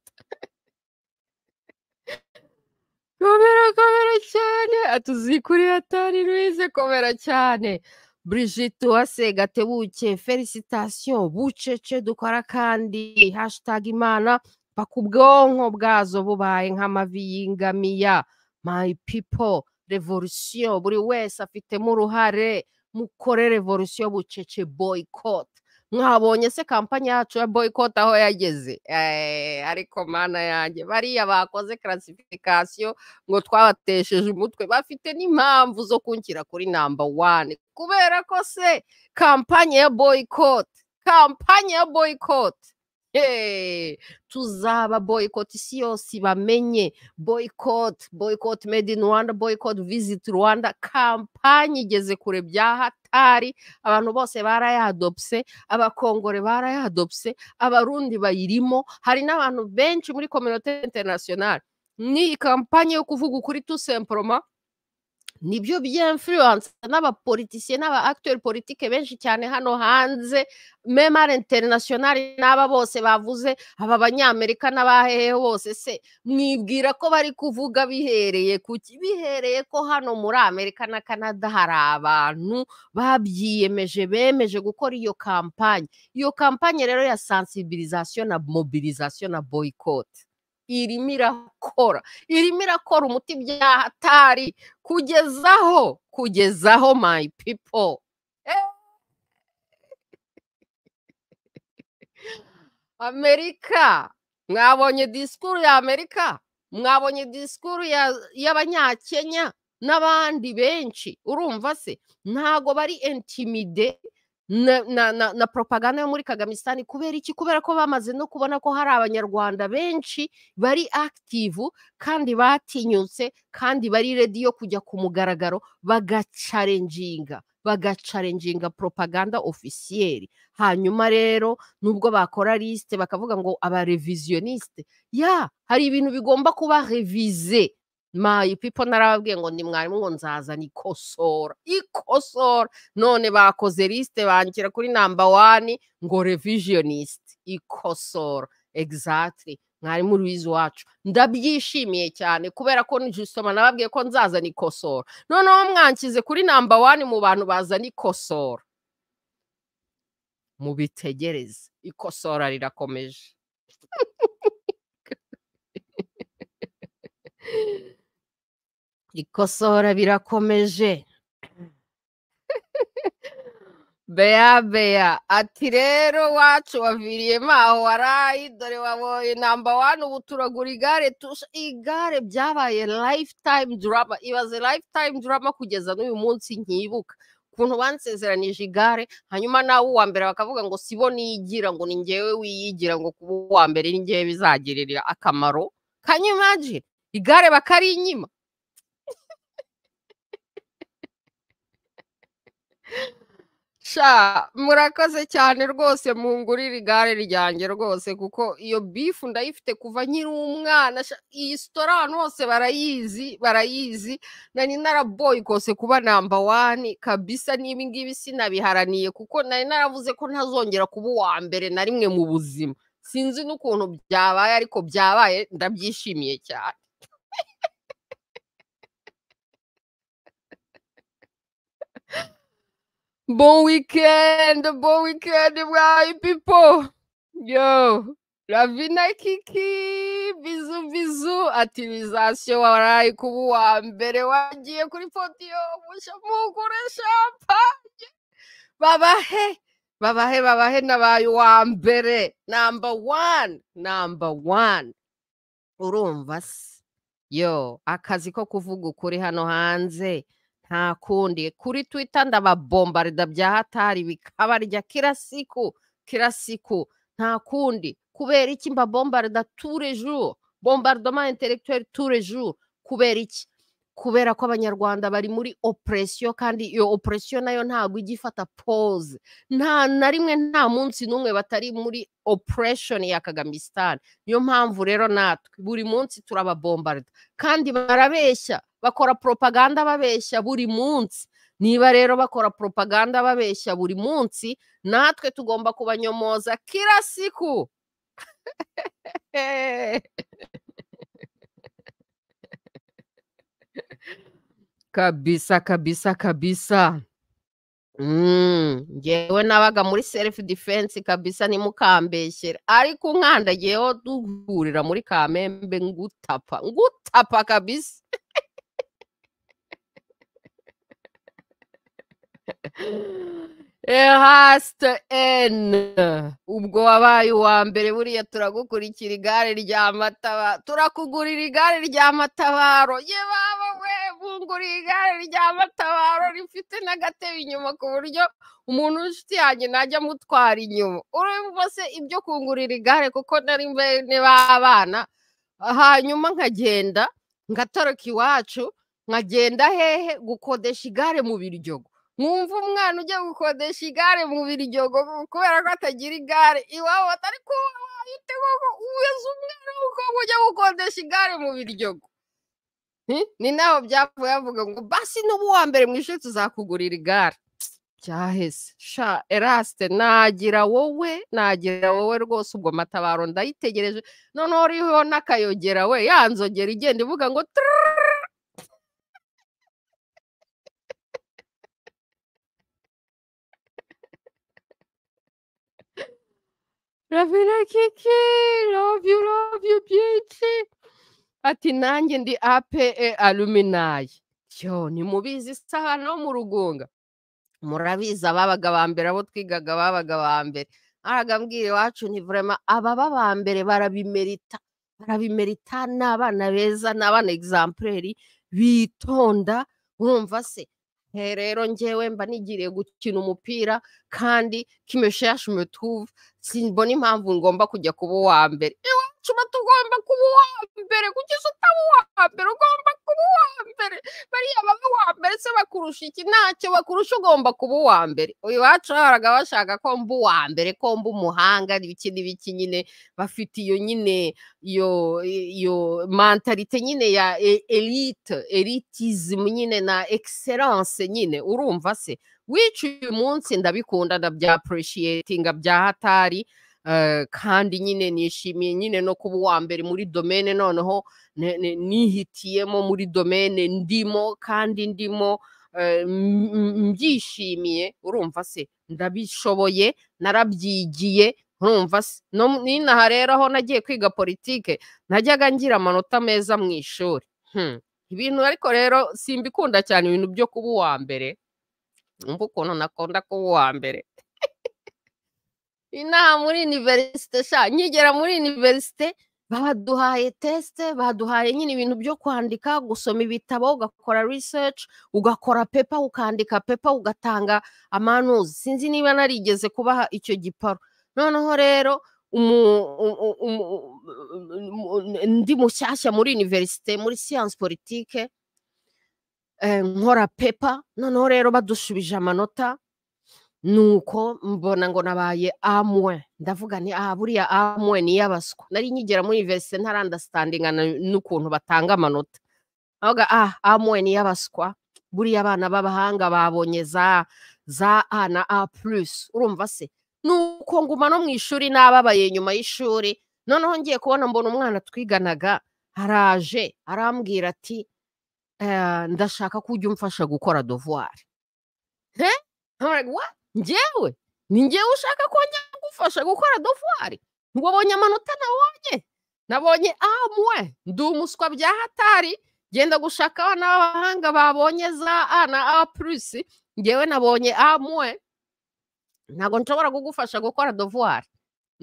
komera komera cyane atuzikuriye atari ruize komera cyane Brigitte Uwase Gatebuke felicitation bucece dukora kandi hashtag imana bakubwonko bwazo bubaye nk'amavi y'ingamiya my people revolution buri wese afitemo uruhare mukore revolution bucece boycott mwabonye se kampani yacu ya boycott aho yageze ariko mana yanjye bariya bakoze karasifikasiyo ngo twabatesheje umutwe bafite n'impamvu zo kunshyira kuri namba wane kubera ko se kampani ya boycott kampani ya boycott tuzaba boycott isi yose bamenye boycott boycott made in rwanda boycott visit rwanda kampani igeze kure bya hatari abantu bose barayadopse abakongore barayadopse abarundi bayirimo hari n'abantu benshi muri communauté internationale ni kampani yo kuvuga ukuri tusemporoma nibyo by'influence n'abapolitisiye n'aba acteur politique benshi cyane hano hanze memare internationale n'aba bose bavuze aba banyamerika n'abahehe bose se mwibwira ko bari kuvuga bihereye ku bihereye ko hano muri amerika na canada hari abantu babyiyemeje bemeje gukora iyo kampanye iyo kampanye rero ya sensibilisation na mobilisation na boycott irimo irakora irimo irakora umuti byahatari kugezaho kugezaho my people amerika mwabonye disikuru ya amerika mwabonye disikuru y'abanyakenya n'abandi benshi urumva se ntago bari intimide na propaganda yo muri kagamisitani kubera iki kubera ko bamaze no kubona ko hari abanyarwanda benshi bari akitivu kandi batinyutse kandi bari redi yo kujya ku mugaragaro bagacarenjinga bagacarenjinga propaganda ofisiyeri hanyuma rero nubwo bakora lisite bakavuga ngo abareviziyonisite ya hari ibintu bigomba kuba revize mayi pipo narababwiye ngo ni mwarimu ngo nzazana ikosora ikosora none bakoze lisite bangira kuri namba wani ngo revisionisite ikosora egizatiri mwarimu rubizi wacu ndabyishimiye cyane kubera ko nijisoma nababwiye ko nzazana ikosora noneho mwankize kuri namba wani mu bantu bazana ikosora mubitegereze ikosora rirakomeje ikosora birakomeje beya beya ati rero wacu waviriyemo aho warayi dore waboye namba wani ubu turagura igare tusha igare byabaye lifetime drama ibaze lifetime drama kugeza n'uyu munsi nkibuka ukuntu bansezeranije igare hanyuma nawe uwa mbere bakavuga ngo sibo niyigira ngo ni ngewe wiyigira ngo kuba uwa mbere ni ngewe bizagirira akamaro kanyumajire igare bakari inyima murakoze cyane rwose mungurire igare ryanjye rwose kuko iyo bifu ndayifite kuva nkiri umwana iyi sitora ahantu hose barayizi barayizi nari naraboye kose kuba namba wani kabisa n'ibi ngibi sinabiharaniye kuko nari naravuze ko ntazongera kuba uwa mbere na rimwe mu buzima sinzi n'ukuntu byabaye ariko byabaye ndabyishimiye cyane bon weekend bon weekend mwayi pipo yo ravina kiki bizu bizu ativizasiyo warayi kuba uwa mbere wagiye kuri podiyo mugure shampanye babahe babahe babahe nabaye uwa mbere namba wani namba wani urumva se yo akazi ko kuvuga ukuri hano hanze nta kundi kuri twita ndababombarida bya hatari bikabarya kila siku kila siku nta kundi kubera iki mbabombarida turejo bombardoma intellectuel turejo kubera iki kubera ko abanyarwanda bari muri operesiyo kandi iyo operesiyo nayo ntabwo ijya ifata pose nta na rimwe nta munsi n'umwe batari muri operesheni ya kagamisitani niyo mpamvu rero natwe buri munsi turababombarida kandi barabeshya bakora propaganda babeshya buri munsi niba rero bakora propaganda babeshya buri munsi natwe tugomba kubanyomoza kila siku kabisa kabisa kabisa ngewe nabaga muri selifu defense kabisa nimukambeshyera ariko unkandagiyeho duhurira muri kamembe ngutapa ngutapa kabisa ehasite eni ubwo wabaye uwa mbere buriya turagukurikira igare rya matabaro turakugurira igare rya matabaro ye baba we bunguriye igare rya matabaro rifite n'agatebe inyuma ku buryo umuntu w'inshuti yanjye najya amutwara inyuma urumva se ibyo kungurira igare kuko nari mbere b'abana hanyuma nkagenda ngatoroka iwacu nkagenda hehe gukodesha igare mu biryogo mwumva umwana ujya gukodesha igare mu biryogo kubera ko atagira igare iwabo atari kubaye utego uweze umwana w'umukobwa ujya gukodesha igare mu biryogo ni naho byavuye bavuga ngo basi n'ubu wa mbere mu ishuri tuzakugurira igare byaheze sha erasite nagira wowe nagira wowe rwose ubwo matabaro ndayitegereje noneho uriho n'akayogera we yanzogera igenda ivuga ngo tururururu Ravina Kiki, love you, love you, beauty. Ati nanjye ndi APE Aluminiye. Yo, ni mubizi saha no mu rugunga. Murabizi ababaga ba mbere abo twigaga babaga ba mbere. Aragambwira iwacu ni vraiment ababa ba mbere barabimerita. Barabimerita ni abana beza, ni abana exemplaire bitonda urumva se rero ngewe mba nigiriye gukina umupira kandi kimeshashe umutuvu simbona impamvu ngomba kujya kuba uwa mbere iwacu tugomba kuba uwa mbere kugeza utaba uwa mbere ugomba kuba uwa mbere bariya baba uwa mbere se bakurusha iki ntacyo bakurusha ugomba kuba uwa mbere iwacu bahoraga bashaka ko mba uwa mbere ko mba umuhanga n'ibiki n'ibiki nyine bafite iyo nyine iyo iyo mantalite nyine ya erite eritizimu nyine na egiseranse nyine urumva se wica uyu munsi ndabikunda ndabyapurushiyetinga bya hatari kandi nyine nishimiye nyine no kuba uwa mbere muri domene noneho nihitiyemo muri domene ndimo kandi ndimo mbyishimiye urumva se ndabishoboye narabyigiye urumva se n'inaha rero aho nagiye kwiga politike najyaga ngira amanota meza mu ishuri ibintu ariko rero simbikunda cyane ibintu byo kuba uwa mbere umva ukuntu nakunda kuba uwa mbere inaha muri univerisite sha nkigera muri univerisite baduhaye tesite baduhaye nyine ibintu byo kwandika gusoma ibitabo ugakora research ugakora pepa ukandika pepa ugatanga amanuzi sinzi niba narigeze kubaha icyo giparo noneho rero ndi mushyashya muri univerisite muri siyansi politike nkora pepa noneho rero badushubije amanota nuko mbona ngo nabaye amwe ndavuga ni aha buriya amwe ni iy'abaswa nari nkigera muri ivesite ntarandasitandinga n'ukuntu batanga amanota navuga ah amwe ni iy'abaswa buriya abana b'abahanga babonye za za a na a purusi urumva se nuko nguma no mu ishuri n'ababaye nyuma y'ishuri noneho ngiye kubona mbona umwana twiganaga araje arambwira ati ndashaka ko ujya umfasha gukora dovuwari ngewe ni ngewe ushaka ko njya gufasha gukora dovuwari wabonye amanota nabonye nabonye amwe ndi umuswa bya hatari genda gushaka abana b'abahanga babonye za a na a purusi ngewe nabonye amwe ntabwo nshobora kugufasha gukora dovuwari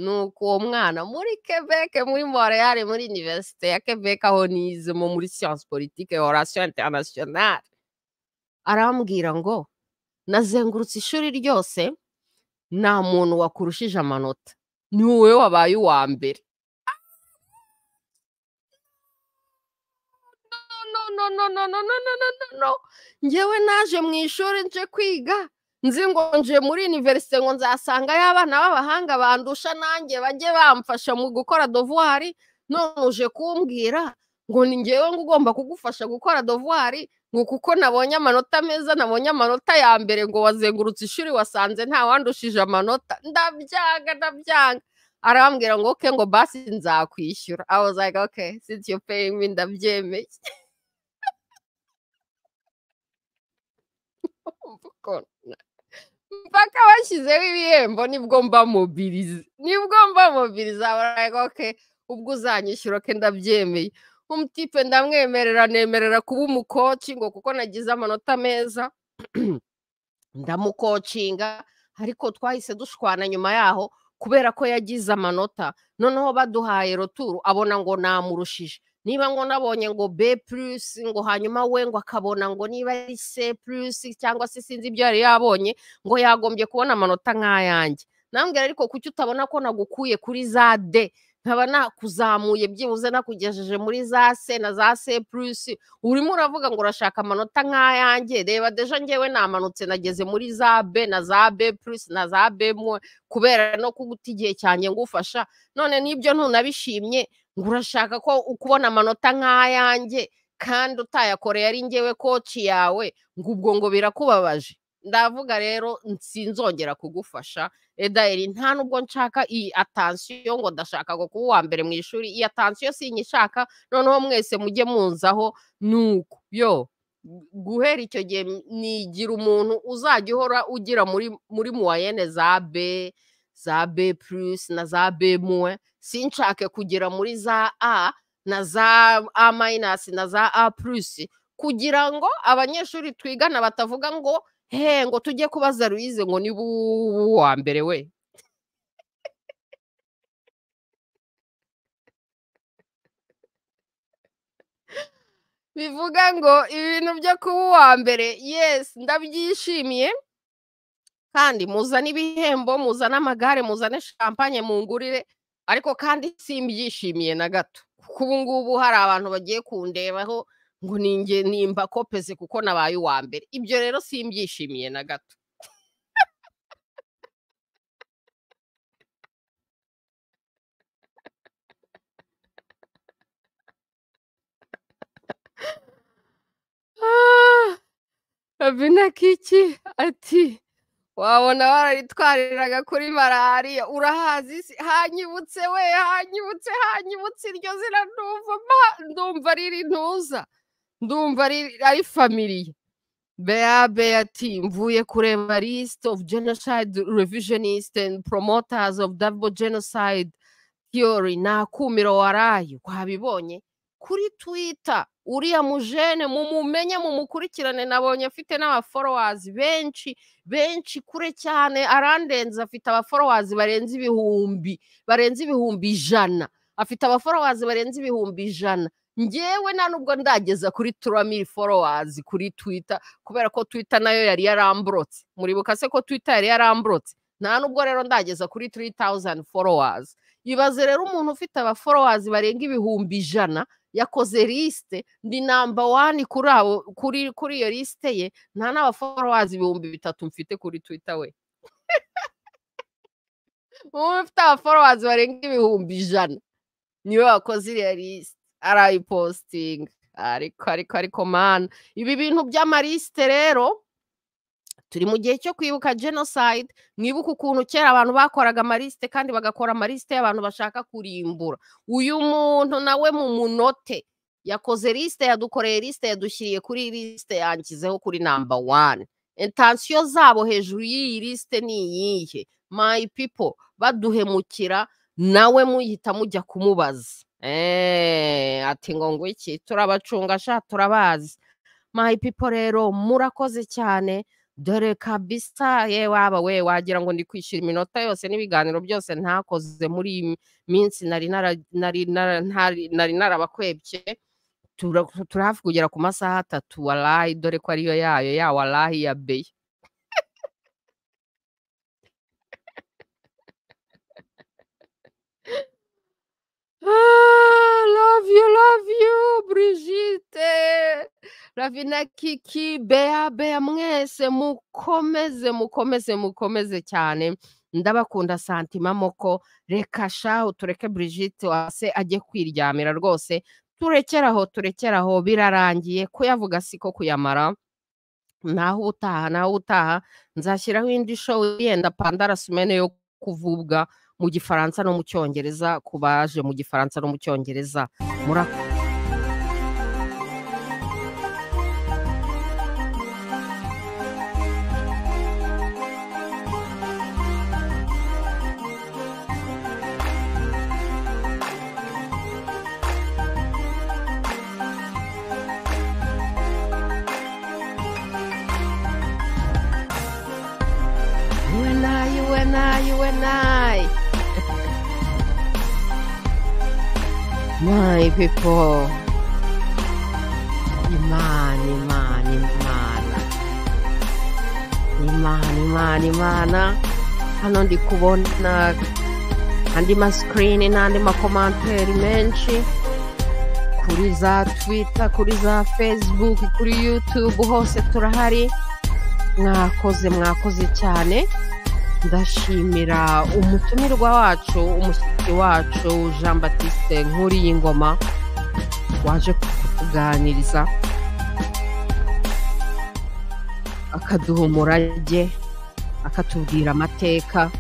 ni uko uwo mwana muri quebec muri moreyari muri univerisite ya quebec aho nizemo muri siyansi politike orasiyo interinasiyonari arambwira ngo nazengurutse ishuri ryose nta muntu wakurushije amanota ni wowe wabaye uwa mbere ngewe naje mu ishuri nje kwiga nzi ngo nje muri univerisite ngo nzasanga y'abana b'abahanga bandusha nanjye bajye bamfasha mu gukora dovuwari none uje kumbwira ngo ni ngewe ngo ugomba kugufasha gukora dovuwari ngo kuko nabonye amanota meza nabonye amanota ya mbere ngo wazengurutse ishuri wasanze nta wandushije amanota ndabyanga ndabyanga arambwira ngo oke ngo basi nzakwishyura I was like okay since you paying me ndabyemeye mpaka bashyizeho ibihembo nibwo mba mobiriza nibwo mba mobiriza baraga oke ubwo uzanyishyura ke ndabyemeye umutipe ndamwemerera nemerera kuba umukoci ngo kuko nagize amanota meza ndamukocinga ariko twahise dushwana nyuma yaho kubera ko yagize amanota noneho baduhaye roturu abona ngo namurushije niba ngo nabonye ngo b plus ngo hanyuma we ngo akabona ngo niba ari c plus cyangwa se sinzi ibyo yari yabonye ngo yagombye kubona amanota nk'ayanjye nambwira ariko kuki utabona ko nagukuye kuri za d nkaba nakuzamuye byibuze nakugejeje muri za c na za c plus urimo uravuga ngo urashaka amanota nk'ayanjye reba deje ngewe namanutse nageze muri za b na za b plus na za b kubera no kuguta igihe cyanjye ngufasha none n'ibyo ntunabishimye ngo urashaka ko ukubona amanota nk'ayanjye kandi utayakoreye ari ngewe koci yawe ngo ubwo ngo birakubabaje ndavuga rero sinzongera kugufasha edayeri nta nubwo nshaka iyi atansiyo ngo ndashaka ngo kuba uwa mbere mu ishuri iyi atansiyo sinyishaka noneho mwese mujye munzaho nuko yo guhera icyo gihe nigira umuntu uzajya uhora ugira muri muri muwayene za be za b plus na za b muwe sinshake kugera muri za a na za a minus na za a plus kugira ngo abanyeshuri twigana batavuga ngo he ngo tujye kubaza ruyize ngo niba uwa mbere we bivuga ngo ibintu byo kuba uwa mbere yesi ndabyishimiye kandi muzane ibihembo muzane amagare muzane shampanye mungurire ariko kandi simbyishimiye na gato kuko ubu ngubu hari abantu bagiye kundebaho ngo ninge nimba kopeze kuko nabaye uwa mbere ibyo rero simbyishimiye na gato abina kiki ati wabona wararitwariraga kuri malariya urahazi isi hanyibutse we hanyibutse hanyibutse iryo zina ndumva ndumva riri ntuza ndumva ari famiriye bea bea ati mvuye kureba list of genocide revisionist and promoters of double genocide theory nakumiro warayo wabibonye kuri twita uriya mujene mumumenye mumukurikirane nabonye afite n'abaforowazi benshi benshi kure cyane arandenze afite abaforowazi barenze ibihumbi barenze ibihumbi ijana afite abaforowazi barenze ibihumbi ijana ngewe nta nubwo ndageza kuri turamiri forowazi kuri twita kubera ko twita nayo yari yaramburotse muribuka se ko twita yari yaramburotse nta nubwo rero ndageza kuri turi tawuzani forowazi ibaze rero umuntu ufite abaforowazi barenga ibihumbi ijana yakoze lisite ni namba wani kuri abo kuri kuri iyo lisite ye nta n'abaforowazi ibihumbi bitatu mfite kuri twita we umuntu ufite abaforowazi barenga ibihumbi ijana niwe wakoze iriya lisite arayipositinga ariko ariko ariko mani ibi bintu by'amalisite rero turi mu gihe cyo kwibuka jenoside mwibuke ukuntu kera abantu bakoraga amalisite kandi bagakora amalisite y'abantu bashaka kurimbura uyu muntu nawe mu munote yakoze lisite yadukoreye lisite yadushyiriye kuri lisite yangizeho kuri namba wani intansiyo zabo hejuru y'iyi lisite ni iyihe mayi pipo baduhemukira nawe muhita mujya kumubaza ati ngo ngo iki turabacunga sha turabazi mayi pipo rero murakoze cyane dore kabisa ye waba we wagira ngo ndi kwishyura iminota yose n'ibiganiro byose ntakoze muri iyi minsi nari narabakwebye turi hafi kugera ku masaha atatu warayi dore ko ariyo yayo ya warayi ya beyi love you love you Brigitte ravina kiki bea bea mwese mukomeze mukomeze mukomeze cyane ndabakunda santima moko reka shaho tureke Brigitte wase ajye kwiryamira rwose turekeraho turekeraho birarangiye kuyavuga siko kuyamara naho utaha naho utaha nzashyiraho indi show yenda pandarasumene yo kuvubwa mu gifaransa no mu cyongereza ku baje mu gifaransa no mu cyongereza murakoze my people imana imana imana imana imana imana hano ndi kubona andi masikirini n'andi makomanteri menshi kuri za twita kuri za facebook kuri youtube hose turahari mwakoze mwakoze cyane ndashimira umutumirwa wacu umushyitsi wacu jean batiste nkuriye ingoma waje kutuganiriza akaduha umurage akatubwira amateka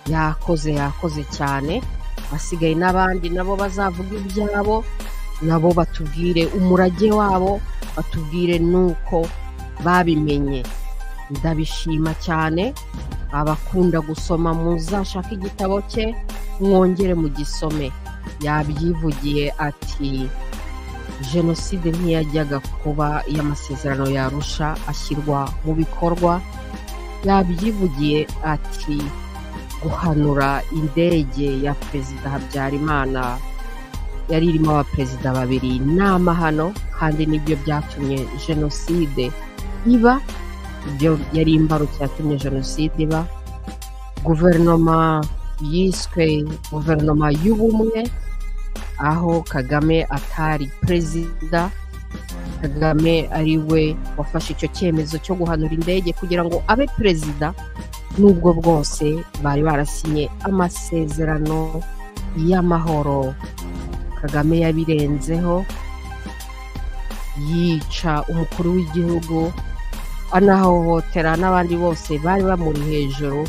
yakoze yakoze cyane hasigaye n'abandi nabo bazavuga ibyabo nabo batubwire umurage wabo batubwire n'uko babimenye ndabishima cyane abakunda gusoma muzashake igitabo cye mwongere mu gisome yabyivugiye ati jenoside ntiyajyaga kuba iy'amasezerano yarusha ashyirwa mu bikorwa yabyivugiye ati guhanura indege ya perezida habyarimana yari irimo abaperezida babiri n'amahano kandi nibyo byatumye jenoside iba ibyo yari imbarutso yatumye jenoside iba guverinoma yiswe guverinoma y'ubumwe aho kagame atari perezida kagame ari we wafashe icyo cyemezo cyo guhanura indege kugira ngo abe perezida n'ubwo bwose bari barasinye amasezerano y'amahoro kagame yabirenzeho yica umukuru w'igihugu anahohotera n'abandi bose bari bamuri hejuru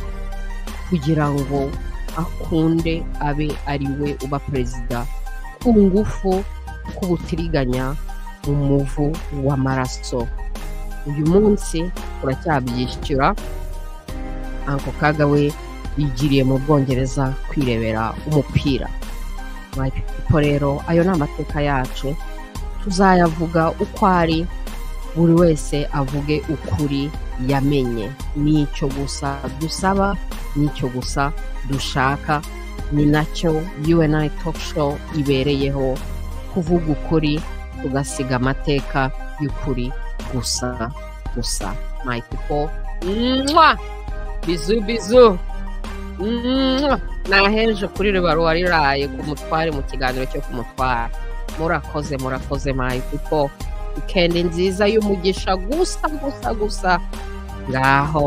kugira ngo akunde abe ari we uba perezida ku ngufu k'ubutiriganya umuvu w'amaraso uyu munsi turacyabyishyura anko kaga we yigiriye mu bwongereza kwirebera umupira mayipipo rero ayo ni amateka yacu tuzayavuga uko ari buri wese avuge ukuri yamenye nicyo gusa dusaba nicyo gusa dushaka ni nacyo yuwenayi topu show ibereyeho kuvuga ukuri tugasiga amateka y'ukuri gusa gusa mayipipo mwa bizu bizu naheje kuri ribaruwa riraye ku mutware mu kiganiro cyo ku mutware murakoze murakoze mayi kuko wikendi nziza y'umugisha gusa gusa gusa ngaho